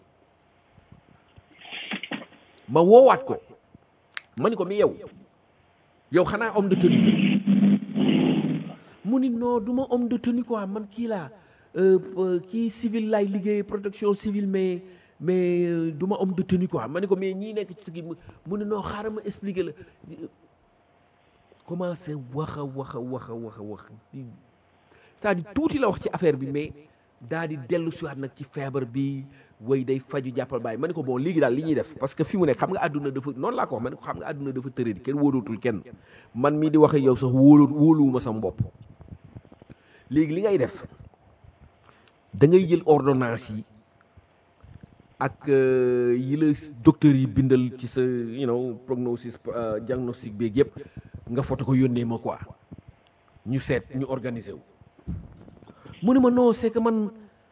[SPEAKER 2] ma woowaat ko ma ni ko mi yow yow xanaa homme de tenue mu ni non du ma homme de tenue quoi man kii laa kii civil laay liggéey protection civile mais mais du ma homme de tenue quoi ma ne ko mais ñii nekk ci gi mu ne non xaaral ma expliquer la commencé wax a wax a wax a wax a wax c'est-à-dire tuuti la wax ci affaire bi mais daa di dellu siwaat nag ci feebar bi way day faju jàppal bàyyi ma ne ko bon léegi daal li ñuy def parce que fi mu nekk xam nga àdduna dafa noonu laa ko wax ma ne ko xam nga àdduna dafa tëradi kenn wóolootul kenn man mii di waxe yow sax wóoloo wóoluwuma sama bopp léegi li ngay def da ngay jël ordonnance yi ak yi la docteur yi bindal ci sa you know prognosis diagnostic beeg yëpp nga foto ko yónnee ma quoi ñu seet ñu organiser wu mu ne ma non c'est que man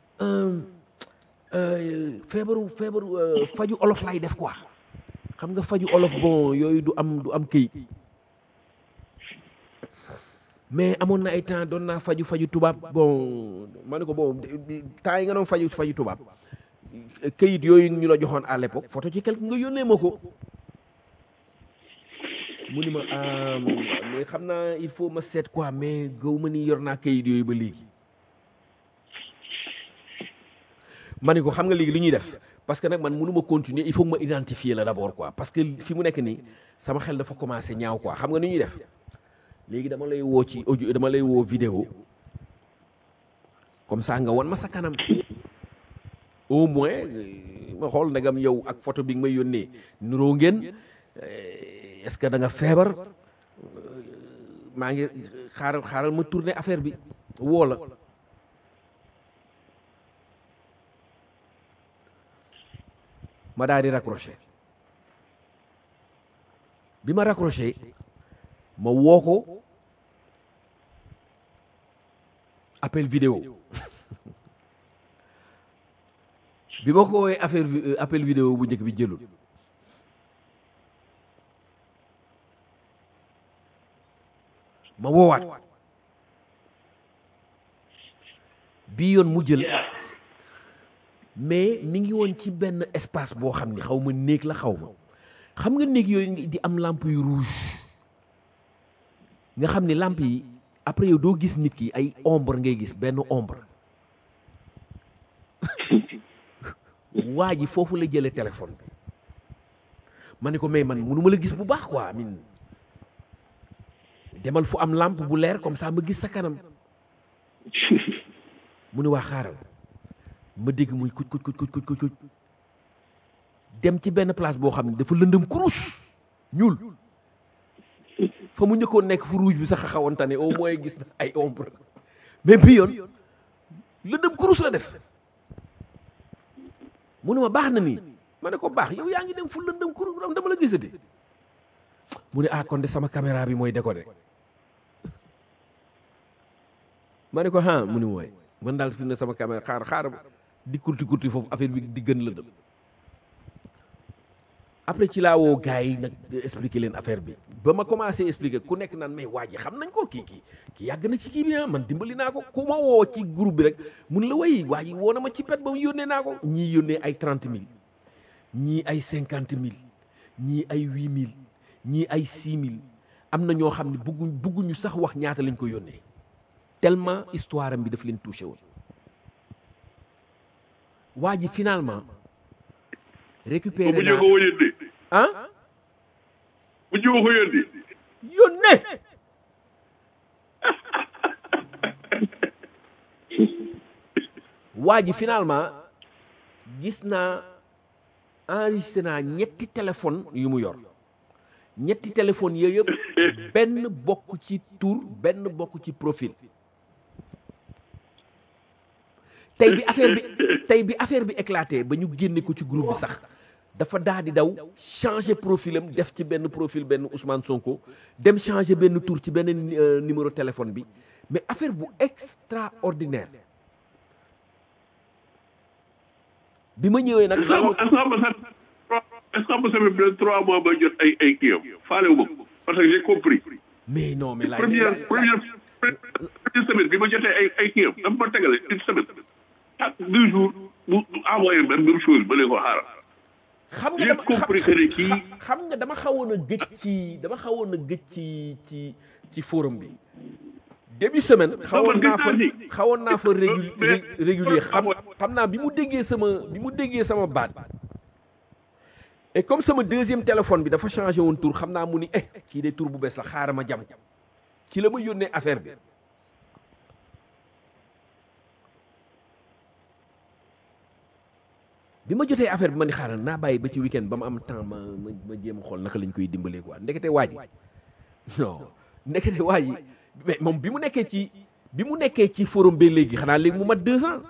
[SPEAKER 2] feebaru feebaru faju olof lay def quoi xam nga faju olof bon yooyu du am du am këyit mais amoon na ay temps doon naa faju faju tubaab bon ma ne ko bon temps yi nga doon faju faju tubaab këyit yooyu ñu la joxoon à l'époque photo ci quelque nga yónnee ma ko mu ni ma mais xam naa il faut ma seet quoi mais gaw ma ni yor naa këyit yooyu ba léegi ma ni ko xam nga léegi li ñuy def parce que nag man mënu ma continuer il faut ma identifier la d'abord quoi parce que fi mu nekk nii sama xel dafa commencé ñaaw quoi xam nga ni ñuy def léegi dama lay woo ci audio dama lay woo vidéo comme ça nga won ma sa kanam au moins ma xool ndegam yow ak photo bi nga may yónnee nuroo ngeen est-ce que da nga feebar maa ngi xaaral xaaral ma tourner affaire bi woo la ma daal di raccroché bi ma raccroché ma woo ko appel vidéo bi ma ko woowee affaire appel vidéo bu njëkk bi jëlul ma woowaat ko bii yoon mu jël mais mi ngi woon ci benn espace boo xam ni xaw ma néeg la xaw ma xam nga néeg yooyu di am lampe yu rouge nga xam ni lampe yi après yow doo gis nit ki ay ombre ngay gis benn ombre waa ji foofu la jëlee téléphone bi ma ne ko mais man mënu ma la gis bu baax quoi min demal fu am lampe bu leer comme ça ma gis sa kanam mu ne waa xaaral ma dégg muy kuc kuc kuc kuc kuc kuc dem ci benn place boo xam ne dafa lëndëm kurus ñuul fa mu njëkkoon nekk fu rouge bi sax a xawoon tane au moins gis na ay ombre mais bi yoon lëndëm kurus la def mu ne ma baax na nii ma ne ko baax yow yaa ngi dem fu lëndëm kurus dama la gisati mu ne ah kon de sama caméra bi mooy décoder ma ne ko ah mu ne mooy man daal fi ne sama caméra xaar xaar di kurti kurti foofu affaire bi di gën lëndëm après ci laa woo gars yi nag expliquer leen affaire bi ba ma commencé expliquer ku nekk naan mais waa ji xam nañ ko kii kii kii yàgg na ci kii bi ah man dimbali naa ko ku ma woo ci groupe bi rek mun la way waa ji woo na ma ci pet ba mu yónnee naa ko ñii yónnee ay trente mille ñii ay cinquante mille ñii ay huit mille ñii ay six mille am na ñoo xam ne bugguñ bugguñu sax wax ñaata lañ ko yónnee tellement histoire am bi daf leen touché woon waa ji finalement récupéré
[SPEAKER 3] bu
[SPEAKER 2] naa
[SPEAKER 3] ñu ko yónnee
[SPEAKER 2] ah
[SPEAKER 3] bu ñu ko yónnee
[SPEAKER 2] yónnee waa ji finalement gis naa enregistré naa ñetti téléphone yu mu yor ñetti téléphone yooyu yëpp benn bokk ci tur benn bokk ci profil tey bi affaire bi tey bi affaire bi éclaté ba ñu génne ko ci groupe bi sax dafa daa di daw changer profilam def ci benn profil benn Ousmane Sonko dem changer benn tur ci benn euh, numéro téléphone bi mais affaire bu extraordinaire bi ma ñëwee nag
[SPEAKER 3] est-ce que est-ce que am na sax est-ce que am na sax même trois mois ba jot ay ay kii am faale wu ma ko parce que j'ai compris
[SPEAKER 2] mais non mais laay
[SPEAKER 3] première première première semaine bi ma jotee ay ay kii am dafa ma tegale une semaine chaque deux jours mu envoyé même même chose ba léegi ko xaaral
[SPEAKER 2] xam nga
[SPEAKER 3] j'ai
[SPEAKER 2] dama
[SPEAKER 3] compris que ne kii
[SPEAKER 2] xam nga dama xawoon a gëj ci dama xawoon a gëj ci ci ci forum bi début semaine xawoon naa fa xawoon naa fa régu régulier xam xam naa bi mu déggee sama bi mu déggee sama baat et comme sama deuxième téléphone bi dafa changé woon tur xam naa mu ni eh kii de tur bu bees la xaaral ma jam ci la ma yónnee affaire bi bi ma jotee affaire bi ma ni xaaral naa bàyyi ba ci weekend ba ma am temps ma ma ma jéem a xool naka lañ koy dimbalee quoi ndekete waa ji non ndekete waa ji mais moom bi mu nekkee ci bi mu nekkee ci forum bi léegi xanaa léegi mu mat deux ans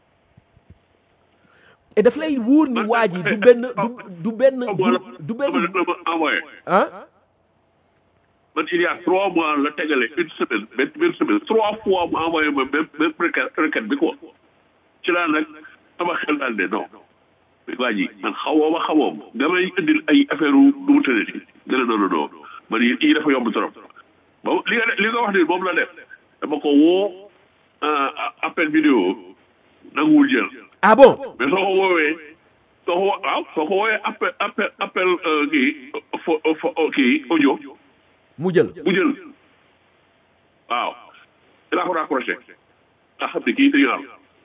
[SPEAKER 2] et daf lay wóor ni waa ji du benn du du benn du du benn
[SPEAKER 3] dama ma envoyé
[SPEAKER 2] ah
[SPEAKER 3] man il y a trois mois la tegale une semaine benn benn semaine trois fois mu envoyé ma même même requête requête bi quoi ci laa nag sama xel daal de non mais waa ji man xawoo ma xawoo ma damay indil ay affaire u du mu tëddee nga ne non non non man yi yi dafa yomb trop ba li nga li nga wax ni moom la def dama ko woo appel vidéo nanguwul jël
[SPEAKER 2] ah bon
[SPEAKER 3] mais soo ko woowee soo ko wo- waaw soo ko woowee appel appel appel kii fo fo kii audio
[SPEAKER 2] mu jël
[SPEAKER 3] mu jël waaw dinaa ko raccroché nga xam ne kii dañu am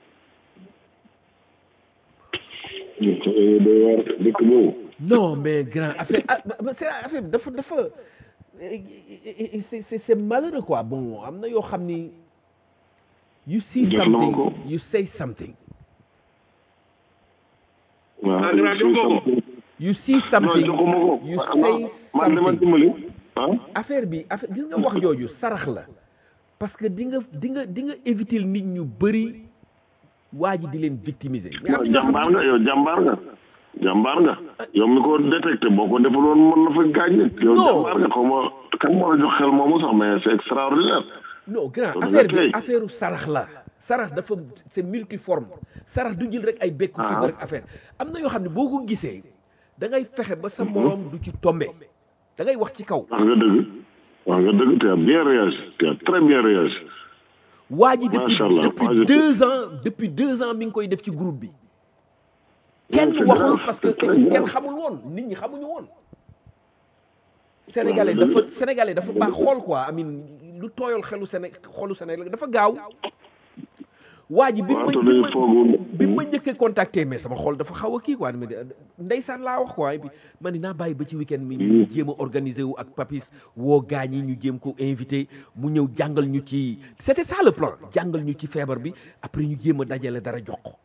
[SPEAKER 4] doy waar dëkk boobu
[SPEAKER 2] non mais grand affaire ah mais c'est affaire bi dafa dafa eh, c'est c'est c'est malheureux quoi bon am na yoo xam ni you see
[SPEAKER 4] Jox na ma
[SPEAKER 2] something
[SPEAKER 4] ko.
[SPEAKER 2] you say something
[SPEAKER 4] waaw
[SPEAKER 3] Ah, dinaa jox ko ko.
[SPEAKER 2] you see
[SPEAKER 4] non
[SPEAKER 2] something
[SPEAKER 4] joxuma ko
[SPEAKER 2] you
[SPEAKER 4] man
[SPEAKER 2] say
[SPEAKER 4] man dama
[SPEAKER 2] something
[SPEAKER 4] dimbali ah
[SPEAKER 2] affaire bi affaire gis nga wax jooju sarax la parce que di nga di nga di nga éviter nit ñu bëri waa ji di leen victimiser mais am na ñoo xam
[SPEAKER 4] jàmbaar nga yow jàmbaar nga jàmbaar nga yow mi ko détecté boo ko defaloon mën na fa gaañ nit yow
[SPEAKER 2] Non.
[SPEAKER 4] jàmbaar nga xaw ma kan moo la jox xel moomu sax mais c'est extraordinaire
[SPEAKER 2] non grand
[SPEAKER 4] Loolu
[SPEAKER 2] affaire
[SPEAKER 4] la
[SPEAKER 2] bi
[SPEAKER 4] kay.
[SPEAKER 2] affaire u sarax la sarax dafa c'est multiforme sarax du jël rek ay bekku
[SPEAKER 4] Ah.
[SPEAKER 2] suuf rek affaire am na yoo xam ne boo ko gisee da ngay fexe ba sa moroom du ci tombe da ngay wax ci kaw
[SPEAKER 4] wax nga dëgg waaw nga dëgg tu as bien réagi tu as très bien réagi
[SPEAKER 2] waa ji depuis
[SPEAKER 4] Macha Allah,
[SPEAKER 2] depuis
[SPEAKER 4] moi, je-
[SPEAKER 2] deux ans depuis deux ans mi ngi koy def ci groupe bi kenn
[SPEAKER 4] c'est
[SPEAKER 2] waxul
[SPEAKER 4] grave,
[SPEAKER 2] parce que
[SPEAKER 4] c'est très grave.
[SPEAKER 2] kenn xamul woon nit ñi xamuñu woon sénégalais dafa sénégalais dafa baax xool quoi amin lu tooyal xelu Séné xolu sénégalais dafa gaaw waa ji bi ma
[SPEAKER 4] waaw te
[SPEAKER 2] bi
[SPEAKER 4] dañu
[SPEAKER 2] ma
[SPEAKER 4] foogul
[SPEAKER 2] bi ma njëkkee contacté mais sama xol dafa xaw a kii quoi mais ndeysaan laa wax quoi et puis man ni naa bàyyi ba ci week-end mi ñu jéem a organiser wu ak papis woo gaañ yi ñu jéem ko invité mu ñëw jàngal ñu ci c'était ça le plan jàngal ñu ci feebar bi après ñu jéem a dajale dara jox ko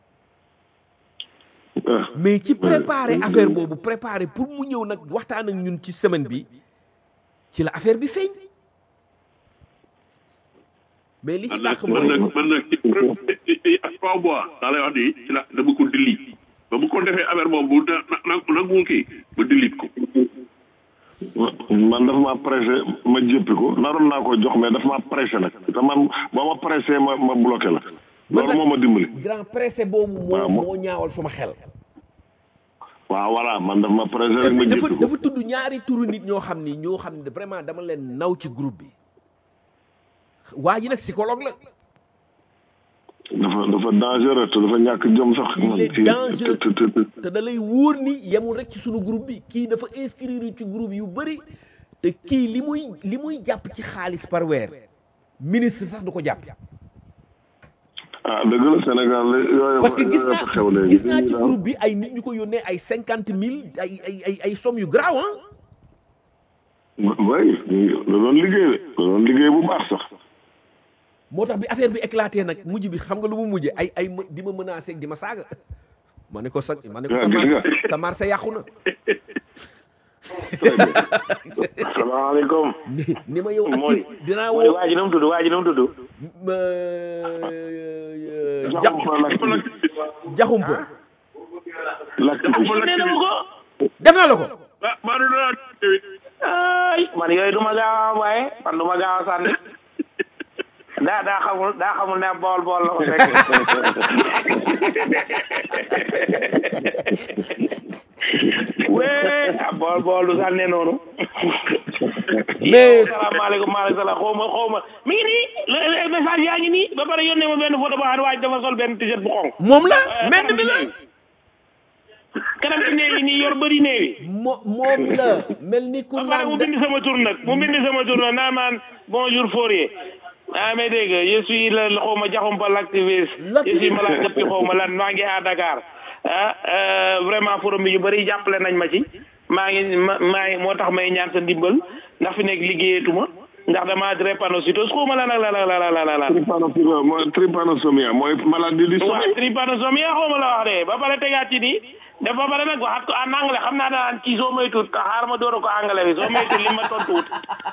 [SPEAKER 4] ah
[SPEAKER 2] mais ci préparer affaire boobu préparer pour mu ñëw nag waxtaan ak ñun ci semaine bi ci la affaire bi feeñ mais li ci
[SPEAKER 3] man nag
[SPEAKER 2] dàq
[SPEAKER 3] man
[SPEAKER 2] mooy
[SPEAKER 3] nag man nag ci ci ak trois mois daa lay wax nii ci la dama ko delete ba bu ko defee affaire boobu bu na na nangul kii ba delete ko.
[SPEAKER 4] man dafa ma pressé ma jéppi ko naroon naa ko jox mais dafa ma pressé nag te man boo ma pressé ma ma bloqué la loolu moo ma dimbali
[SPEAKER 2] grand pressé boobu moo
[SPEAKER 4] waaw, mo-
[SPEAKER 2] moo ñaawal suma xel
[SPEAKER 4] waaw voilà man dafa ma pressé rek ma
[SPEAKER 2] dafa
[SPEAKER 4] jéppi ko
[SPEAKER 2] dafa tudd ñaari turu nit ñoo xam ni ñoo xam ne vraiment dama leen naw ci groupe bi waa ji nag psychologue la
[SPEAKER 4] dafa dafa dangereux te dafa ñàkk jom sax
[SPEAKER 2] Il
[SPEAKER 4] man
[SPEAKER 2] est
[SPEAKER 4] kii
[SPEAKER 2] dangereux.
[SPEAKER 4] te- te- te-
[SPEAKER 2] te da lay wóor ni yemul rek ci sunu groupe bi kii dafa inscrire ci groupe yu bëri te kii li muy li muy jàpp ci xaalis par weer ministre sax du ko jàpp
[SPEAKER 4] ah dëgg la Sénégal la yooyu
[SPEAKER 2] parce que gis
[SPEAKER 4] yooyu fa xew
[SPEAKER 2] naa
[SPEAKER 4] léegi
[SPEAKER 2] gis naa ci groupe bi ay nit ñu ko yónnee ay cinquante mille ay ay ay ay somme yu grave ah
[SPEAKER 4] way da doon liggéey de da doon liggéey bu baax sax
[SPEAKER 2] moo tax bi affaire bi éclaté nag mujj bi xam nga lu mu mujjee ay ay ma- di ma menacé ak di ma saaga ma ne ko sa ma ne ko sa
[SPEAKER 4] Ah, gis
[SPEAKER 2] marché
[SPEAKER 4] nga.
[SPEAKER 2] sa marché yàqu na
[SPEAKER 6] salaamaaleykum.
[SPEAKER 2] ni ni ma yow ak
[SPEAKER 6] mooy
[SPEAKER 2] kii dinaa
[SPEAKER 6] mooy
[SPEAKER 2] woo
[SPEAKER 6] waa ji nu mu tudd waa ji nu mu tudd.
[SPEAKER 2] ma ja
[SPEAKER 4] jaxumpa l'activiste
[SPEAKER 2] jaxumpa
[SPEAKER 4] l'activiste
[SPEAKER 6] nee na ma ko.
[SPEAKER 2] def na la ko
[SPEAKER 3] ah maa ngi doon tamit.
[SPEAKER 6] ay man yooyu du ma gaaw a envoyé man du ma gaaw a sànni. daa daa xamul daa xamul ne bool bool la ko fekk. wee ah bool bool du sànne noonu.
[SPEAKER 2] Mais-
[SPEAKER 6] salaamaaleykum maaleykum salaam xaw ma xaw ma mi ngi nii le- le- message yaa ngi nii ba pare yónnee ma benn photo boo xam ne waaj dafa sol benn t-shirt bu xonq.
[SPEAKER 2] moom la mel mi la
[SPEAKER 6] kanam ci néew yi nii yor bëri néew yi.
[SPEAKER 2] mo moom la mel ni ku
[SPEAKER 6] ba pare mu
[SPEAKER 2] naan
[SPEAKER 6] bind sama tur nag mu bind sama tur nag naa maan bonjour Fourier ah mais dégg nga je suis le xaw ma jaxumpa l'activiste je suis
[SPEAKER 2] L'activiste.
[SPEAKER 6] malade depuis xaw ma lan maa ngi à Dakar ah euh, vraiment forum bi ñu bëri jàppale nañ ma ci maa ngi ma maa ngi moo tax may ñaan sa ndimbal ndax fi nekk liggéeyatuma ndax damaa drépanocytose xaw ma lan ak lan ak lan ak lan ak lan
[SPEAKER 4] trypanosomia mooy trypanosomia mooy maladie du
[SPEAKER 6] waaw
[SPEAKER 4] sommeil
[SPEAKER 6] trypanosomia xaw ma la wax de ba pare tegaat ci nii def ba pare nag waxaat ko en anglais xam naa daan ci soo may tuut xaar ma door a ko anglais bi soo may tuut li ma tontu wut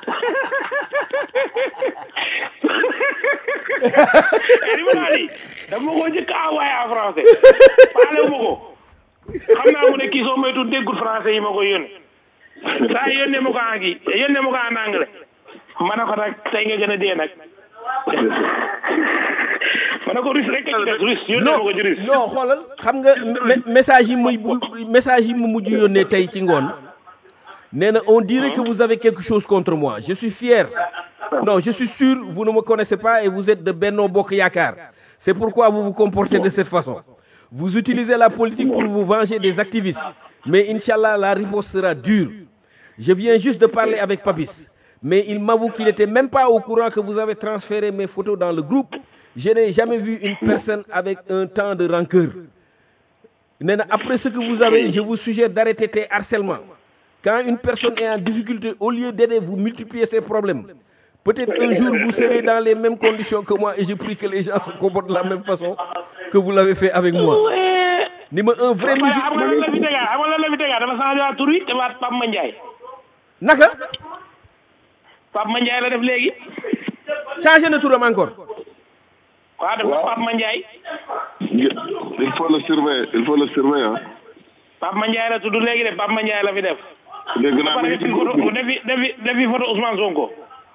[SPEAKER 6] li ma laa di dama ko njëkk a envoyé en français faale wu ma ko xam naa mu ne kii soo may tuut déggul français yi ma ko yónnee saa yónnee ma ko en kii yónnee ma ko en anglais ma ne ko nag tey nga gën a dee nag ma ne ko russe rek la des russe yónnee ma
[SPEAKER 2] non
[SPEAKER 6] ko ci russe
[SPEAKER 2] non xoolal xam nga me- message yi muy bu message yi mu mujj yónnee tey ci ngoon nee na on dirait que vous avez quelque chose contre moi je suis fier non je suis sûr vous ne me connaissez pas et vous êtes de Benno Bokk Yaakaar c'est pourquoi vous vous comportez de cette façon vous utilisez la politique pour vous venger des activistes mais Inch'Allah la réponse sera dure je viens juste de parler avec Papis mais il m'avoue qu'il n'était même pas au courant que vous avez transféré mes photos dans le groupe je n'ai jamais vu une personne avec un temps de rancœur nee na après ce que vous avez je vous suggère d'arrêter tes harcèlements quand une personne est en difficulté au lieu d'aider vous multipliez ses problèmes peut-être un jour vous serez dans les mêmes conditions que moi et je prie que les gens se comportent de la même façon que vous l'avez fait avec moi ni ma un vrai
[SPEAKER 6] waaye
[SPEAKER 2] musique
[SPEAKER 6] xam nga lan la fi tegaat xam nga lan la fi tegaat dafa changé waat tur wi defaat Pape Mandiaye
[SPEAKER 2] naka
[SPEAKER 6] Pape Mandiaye la def léegi
[SPEAKER 2] changé na turam encore
[SPEAKER 6] waaw def na Pape Mandiaye
[SPEAKER 4] il faut le surveiller il faut le surveiller ah
[SPEAKER 6] Pape Mandiaye la tudd léegi de Pape Mandiaye la fi def
[SPEAKER 4] dégg
[SPEAKER 6] ba
[SPEAKER 4] naa
[SPEAKER 6] pare
[SPEAKER 4] mi ngi
[SPEAKER 6] def
[SPEAKER 4] ci
[SPEAKER 6] fi
[SPEAKER 4] groupe
[SPEAKER 6] photo
[SPEAKER 4] bi
[SPEAKER 6] def fi def fi def fi photo Ousmane Sonko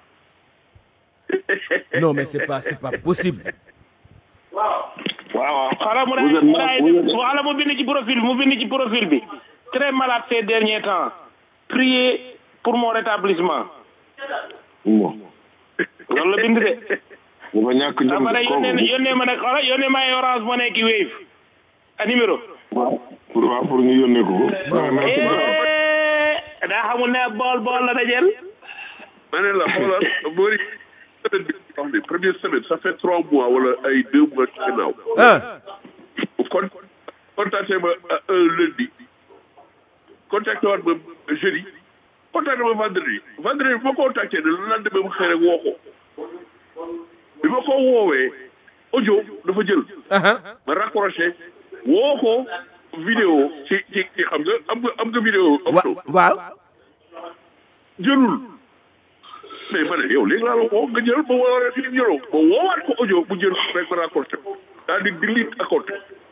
[SPEAKER 2] non mais c'est pas c'est pas possible
[SPEAKER 4] waaw waaw
[SPEAKER 6] xala mu
[SPEAKER 4] Vous êtes
[SPEAKER 6] daay mu
[SPEAKER 4] mal-
[SPEAKER 6] daay
[SPEAKER 4] vous êtes-
[SPEAKER 6] xala mu bind ci profil mu bind ci profil bi très malade ces derniers temps priez pour mon rétablissement
[SPEAKER 4] bon
[SPEAKER 6] loolu la bind de
[SPEAKER 4] dafa ñàkk jom
[SPEAKER 6] ba pare yónnee
[SPEAKER 4] kooku
[SPEAKER 6] yónnee ma nag xoolal yónnee ma ay orange mo nekk wave a numéro
[SPEAKER 4] waaw pour waaw pour ñu yónnee ko ko waaw merci beaucoup.
[SPEAKER 6] Eh, daa xamul ne bool bool la dajel
[SPEAKER 3] ma ne la xoolal boori semaine bi wax ni première semaine ça fait trois mois wala ay deux mois ci ginnaaw
[SPEAKER 2] ah
[SPEAKER 3] kon contacté ma euh, un lundi contacté waat ma jeudi contacté ma vendredi vendredi bi ma contacté ne le lendemain ma xëy rek woo ko bi ma ko woowee audio dafa jël
[SPEAKER 2] ah
[SPEAKER 3] ma raccroché woo ko vidéo ci ci ci xam nga am nga am nga vidéo
[SPEAKER 2] wa
[SPEAKER 3] opto
[SPEAKER 2] waaw
[SPEAKER 3] jëlul mais ma ne yow léegi laa la woo nga jël ba war a fi jëloo ma woowaat ko audio bu jël rek ma raccroché ko daal di delete account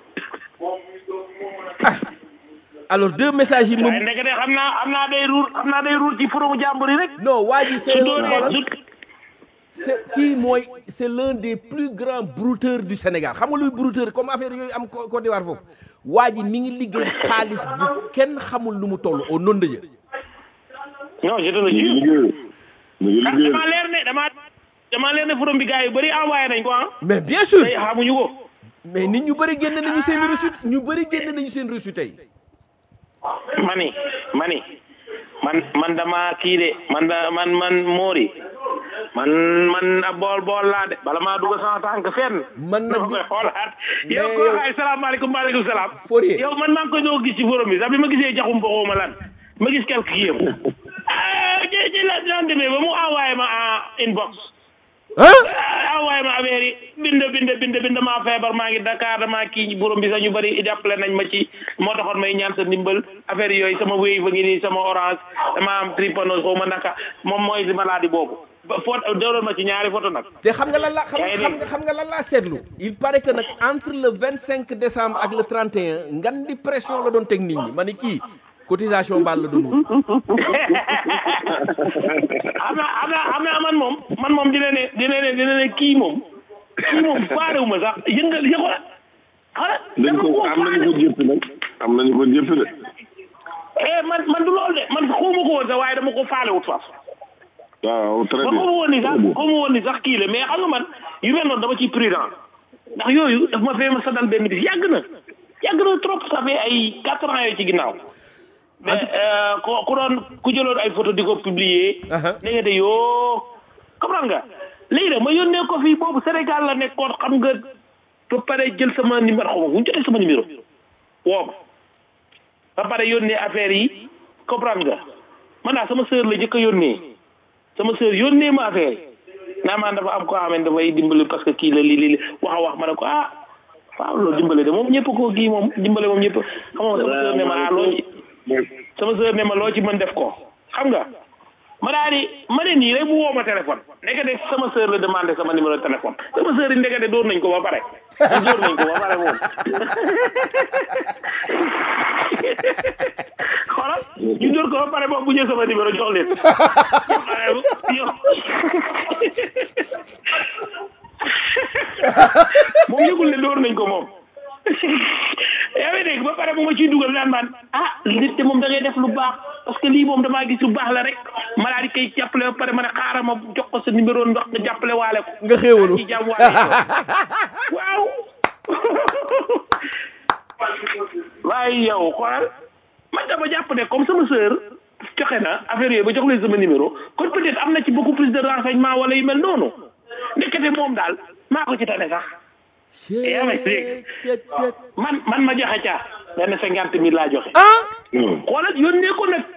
[SPEAKER 2] alors deux messages yi moom
[SPEAKER 6] waaye ndeke de xam naa xam naa day ruur xam naa day ruur ci foromu jàmbur yi rek
[SPEAKER 2] non waa ji c'est
[SPEAKER 6] su
[SPEAKER 2] un
[SPEAKER 6] doonee
[SPEAKER 2] xoolal
[SPEAKER 6] su
[SPEAKER 2] c'est kii mooy c'est l'un des plus grands brouteurs du Sénégal xam nga luy brouteur comme affaire yooyu am Cô- Côte d'Ivoire foofu waa ji mi ngi liggéey xaalis bu kenn xamul lu mu toll au nom de Dieu
[SPEAKER 6] non je te le
[SPEAKER 4] ñu ngi
[SPEAKER 6] jure
[SPEAKER 4] liggéey ñu ngi
[SPEAKER 6] ah
[SPEAKER 4] liggéey
[SPEAKER 6] damaa leer ne damaa damaa leer ne forom bi gars yu bëri envoyé nañ ko ah
[SPEAKER 2] mais bien sûr
[SPEAKER 6] tey xamuñu ko
[SPEAKER 2] mais nit ñu bëri génne nañu seen reçu ñu bëri génne nañu seen reçu tey
[SPEAKER 6] mani mani man man dama kii de man da man man moori man man ab bool bool laa de bala maa dugg sama tànk fenn
[SPEAKER 2] Man nag
[SPEAKER 6] dama koy xoolaat
[SPEAKER 2] mais
[SPEAKER 6] yow ko
[SPEAKER 2] yow-
[SPEAKER 6] ay salaamaaleykum maaleykum salaam
[SPEAKER 2] Fourier.
[SPEAKER 6] yow man maa ngi koy doog gis ci forum bi sax bi ma gisee jaxum boxoo ma lan ma gis quelque kii yam ah ci ci la daan demee ba mu envoyé ma en inbox
[SPEAKER 2] ah
[SPEAKER 6] ah envoyé ma affaire yi bind bind bind bind maa feebar maa ngi Dakar damaa kii borom bi sax ñu bëri jàppale nañ ma ci moo taxoon may ñaan sa ndimbal affaire yooyu sama wéy fa ngi nii sama orange dama am tripanose xaw ma naka moom mooy si maladie boobu ba photo dooloon ma ci ñaari photo nag
[SPEAKER 2] te xam nga lan la xam
[SPEAKER 6] yaa ngi
[SPEAKER 2] xam
[SPEAKER 6] dégg.
[SPEAKER 2] nga xam nga lan laa seetlu il paraît que nag entre le 25 décembre ak le 31 ngan di pression la doon teg nit ñi ma ni kii cotisation baal la doon wut
[SPEAKER 6] xam naa xam naa xam naa man moom man moom dina ne dina ne dina ne kii moom kii moom faarewu ma sax yëngal yëngal xala
[SPEAKER 4] dañ ko am nañu ko jëpp nag am nañu ko jëpp de
[SPEAKER 6] eh man man du loolu de man xawma ko woon sax waaye dama ko faalewut faf
[SPEAKER 4] waaw très
[SPEAKER 6] ma
[SPEAKER 4] bien
[SPEAKER 6] xawma woon ni sax xawma woon ni sax kii la mais xam nga man yu mel noonu dama ciy prudent ndax yooyu daf ma fee ma sadal benn bis yàgg na yàgg na trop ça fait ay quatre ans yooyu ci ginnaaw mais euh, ku ku doon ku jëloon ay photo di ko publier
[SPEAKER 2] Aha.
[SPEAKER 6] da nga de yoo comprendre nga léegi nag ma yónnee ko fii boobu Sénégal la nekkoon xam nga ba pare jël sama numéro xaw ma bu ñu jotee sama numéro woo ma ba pare yónnee affaire yi comprendre nga man daal sama sœur la njëkk a yónnee sama sœur yónnee ma affaire yi naa maan dafa am ko xamante dafay dimbali parce que kii la lii lii wax a wax ma ne ko ah waaw loolu dimbale de moom ñëpp ko kii moom dimbale moom ñëpp xam nga sama sœur ne ma ah loo ci sama sœur ne ma loo ci mën def ko xam nga ma daal di ma ne nii rek mu woo ma téléphone ndekete sama sœur la demandé sama numéro de téléphone sama sœur yi ndekete dóor nañ ko ba pare dóor nañ ko ba pare moom xoolal ñu dóor ko ba pare moom bu ñëw sama numéro jox leen yow moom yëgul ne dóor nañ ko moom yaa ngi dégg ba pare bu ma ciy dugal naan man ah nit te moom da ngay def lu baax parce que lii moom damaa gis lu baax la rek ma daal di koy jàppale ba pare ma ne xaaral ma jox ko sa numéro ndax nga jàppale waale ko
[SPEAKER 2] nga xéewalu
[SPEAKER 6] ci jàmm waale ko waaw waaye yow xoolal man dama jàpp ne comme sama sœur joxe na affaire yooyu ba jox leen sama numéro kon peut-être am na ci beaucoup plus de renseignement wala yu mel noonu ndekete moom daal maa ko ci tane sax yaa may dégg man man ma joxe ca benn cinquante mille laa joxe
[SPEAKER 2] ah
[SPEAKER 6] xoolal yónnee ko nag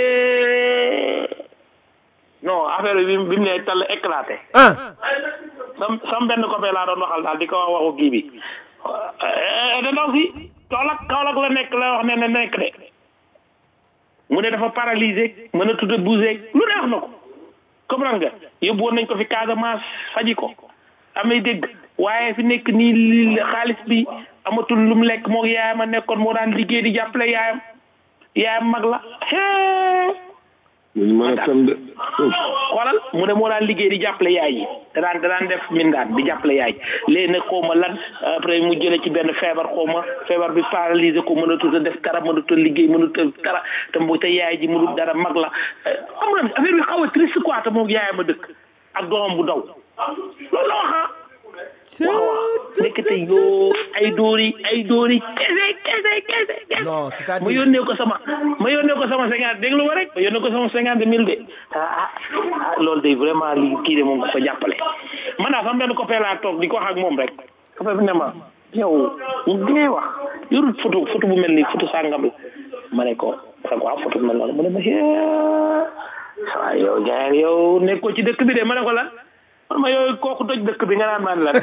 [SPEAKER 6] non affaire bi bi mu ne tal éclaté
[SPEAKER 2] ah
[SPEAKER 6] sam sam benn copain laa doon waxal daal di ko wax waxu kii bi da ndaw si Kaolack Kaolack la nekk la wax ne ne nekk de mu ne dafa paralysé mën a tudd bougé lu ne wax na ko comprendre nga yóbbu woon nañ ko fi Casamance faji ko amay dégg waaye fi nekk nii li xaalis bi amatul lu mu lekk moo yaayam a nekkoon moo daan liggéey di jàppale yaayam yaayam mag la hee
[SPEAKER 4] ñu mën a fen de
[SPEAKER 6] xoolal mu ne moo daan liggéey di jàppale yaay yi da daan da daan def mindaan di jàppale yaay léegi nag xaw ma lan après mu jële ci benn feebar xaw ma feebar bi paralysé ko mënatul a def dara mënatul a liggéey mënatul a dara te mu te yaay ji mënul dara mag la xam nga affaire bi xaw a triste quoi te moom yaayam a dëkk ak doomam bu daw loolu la wax ah waaw waaw nekkate yoo ay dóori ay dóori kese kese kese kese
[SPEAKER 2] non c'est-à-dire
[SPEAKER 6] ma yónnee ko sama ma yónnee ko sama cinquante déglu ma rek ma yónnee ko sama cinquante mille de ah ah loolu de vraiment li kii de moom ko jàppale man naa sama benn copain laa toog di ko wax ak moom rek copain bi ne ma yow di ngay wax yorul photo photo bu mel ni photo sàngam la ma ne ko rek waaw photo bu mel noonu mu ne ma waaw yow jaay yow nekkoo ci dëkk bi de ma ne ko lan man ma yooyu kooku doj dëkk bi nga naan man lan